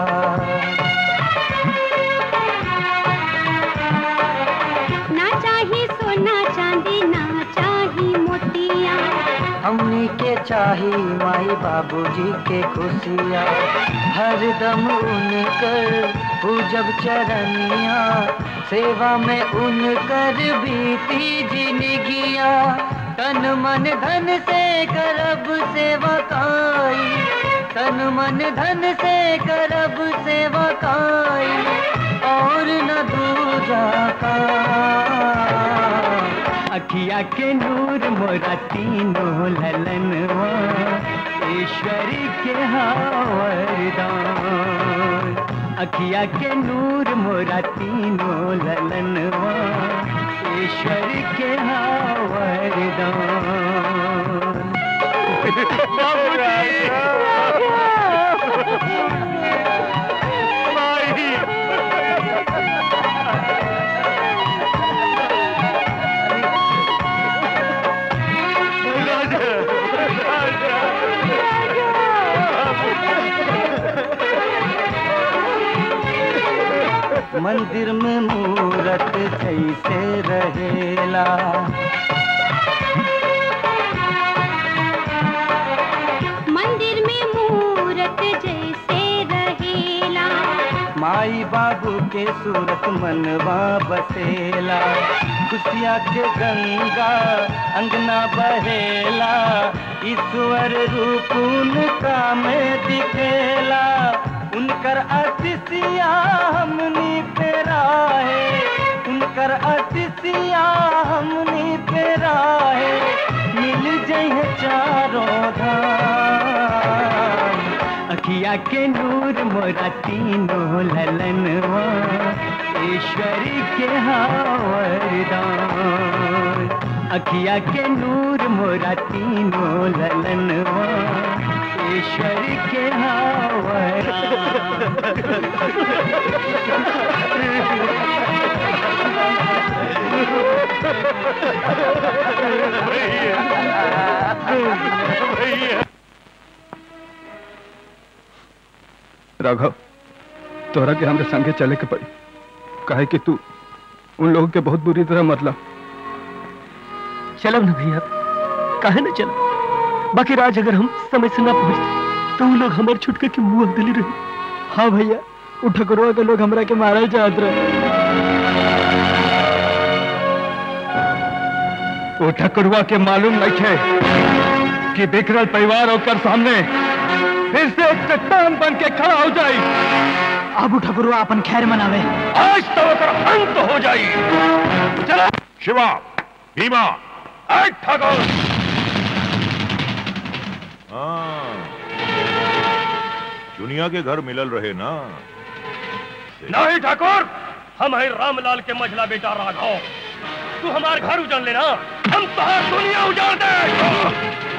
ना चाही सोना चांदी ना चाही मोतिया हमनी के चाही माई बाबूजी के खुशिया हरदम उनकर पूजब चरनिया सेवा में उनकर बीती जिंदगिया तन मन धन से करब सेवा काई तन मन धन से करब सेवा काई और न दूजा का अखिया के नूर मोरा तीनों ललनवा ईश्वर के वरदान अखिया के नूर मोरा तीनों ललनवा ईश्वर के वरदान मंदिर में मूरत जैसे रहेला मंदिर में मूरत जैसे रहेला माई बाबू के सूरत मनवा बसेला खुशिया के गंगा अंगना बहेला ईश्वर रूप उनका में दिखेला उनकर अतिथिया हमनी पे राहे उनकर अतिथिया हमनी पे राहे मिल जइहे चारों धाम अखिया के नूर मोरा तीनों ललनवा ईश्वर के वरदान अखिया के नूर मोरा तीनों ललनवा ईश्वर के भैया राघव तोरा के हमरे संगे चले के पड़ी काहे कि तू उन लोगों के बहुत बुरी तरह मरला चलब ना भैया काहे ना चलब बाकी राज अगर हम समय से ना पहुंचते तो वो लोग हमारे छुटके के मुंह दिली रहे हाँ भैया उ ठकुरवा के लोग हमरा के मारल चाहत रहे वो ठकुरवा के मालूम नहीं है कि बिखरल परिवार होकर सामने फिर से एक चट्टान बन के खड़ा हो जाए अब ठकुरवा अपन खैर मनावे आज तो ओकर अंत हो जाई चला शिवा भीमा आज ठाकुर हाँ चुनिया के घर मिलल रहे ना नहीं ठाकुर हम है रामलाल के मझला बेटा राघव तू हमारे घर उजाड़ लेना हम तुम्हारी दुनिया उजाड़ दे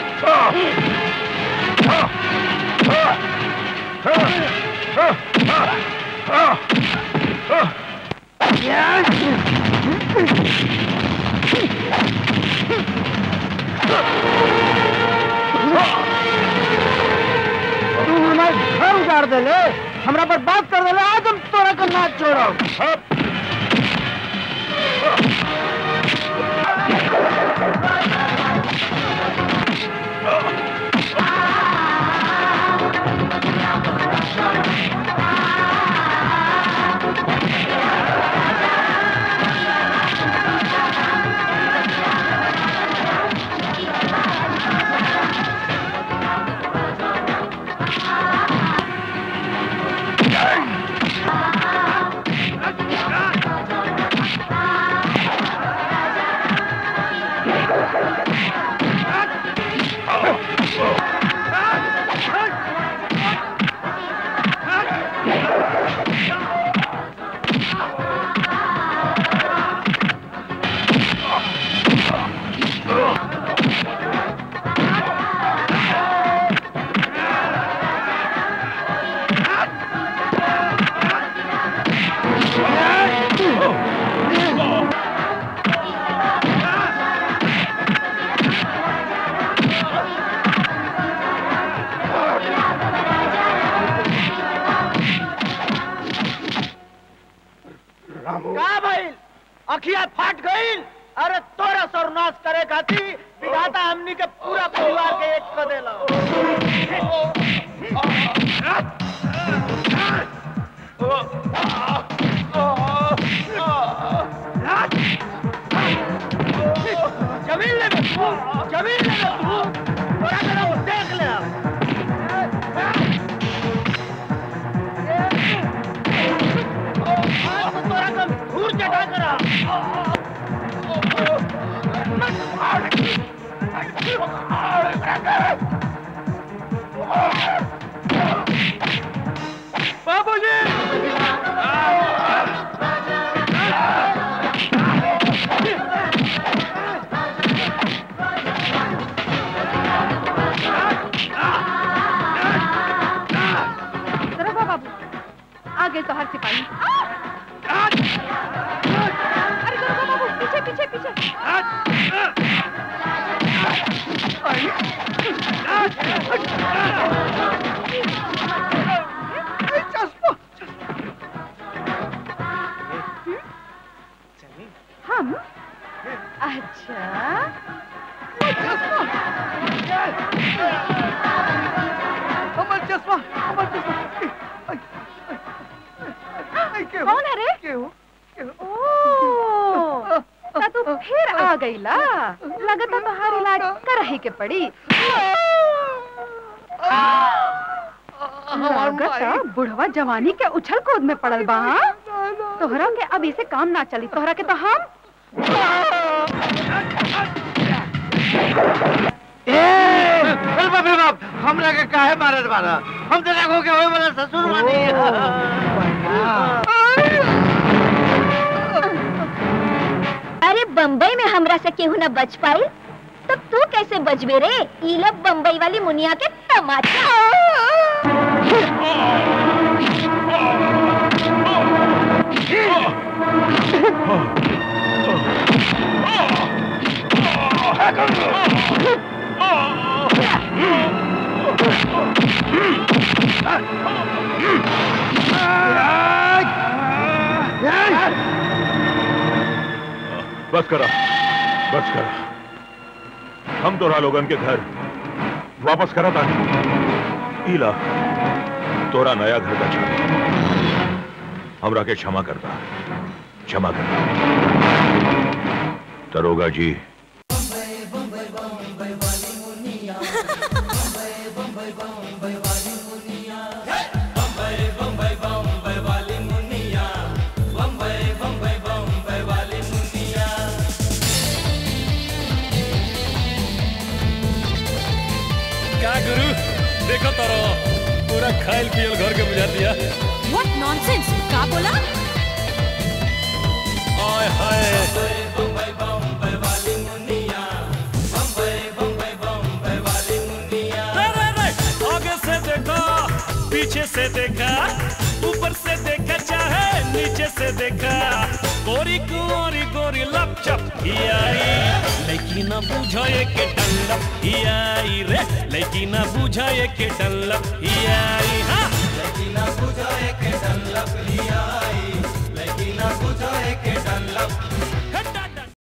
तू हमारे घर उजाड़ दे ले हमरा पर बात कर दे ले आज हम तोरा का नाच छोड़ो का भइल अखिया फाट गइल अरे तोरा सर्वनाश करे खातिर विधाता हमनी के पूरा परिवार के एक कर देला जमीन ले बे तू जमीन ले बे तू तोरा के ना देख ले आज तो तोरा का धूर चढ़ा करा बाबूजी जरा बा बाबू आगे तो हर सिपाही अरे जरा बा बाबू पीछे पीछे पीछे हम अच्छा अमर चश्मा अमर चश्मा कौन है रे ओ ता तू फिर आ गईला लगता तोहार इलाज करही के पड़ी लगता बुढ़वा जवानी के उछल कूद में पड़ल बा हाँ? तोहरा के अब इसे काम ना चली तोहरा के तो हम चल बाप रे बाप हमरा के काहे मारत बारा हम तो लगो के होए वाला ससुर बानी अरे बम्बई में हमरा से केहू न बच पाई तो तू कैसे बचबे रे ई लब बम्बई वाली मुनिया के तमाचा बस करा बस करा हम तोरा लोगन के घर वापस करा था ईला तोरा नया घर का छा हमरा के क्षमा करता क्षमा करता दरोगा जी क्या गुरु देखो तारो पूरा खाइल पियल घर के बुझा दिया व्हाट नॉनसेंस का बोला आय हाय रे, रे, रे, आगे से देखा पीछे से देखा ऊपर से देखा चाहे नीचे से देखा गोरी कुंवारी गोरी लपचप ही आई लेकिन न बुझो ये के डल्लप ही आई रे लेकिन न बुझो ये के डल्लप ही आई हाँ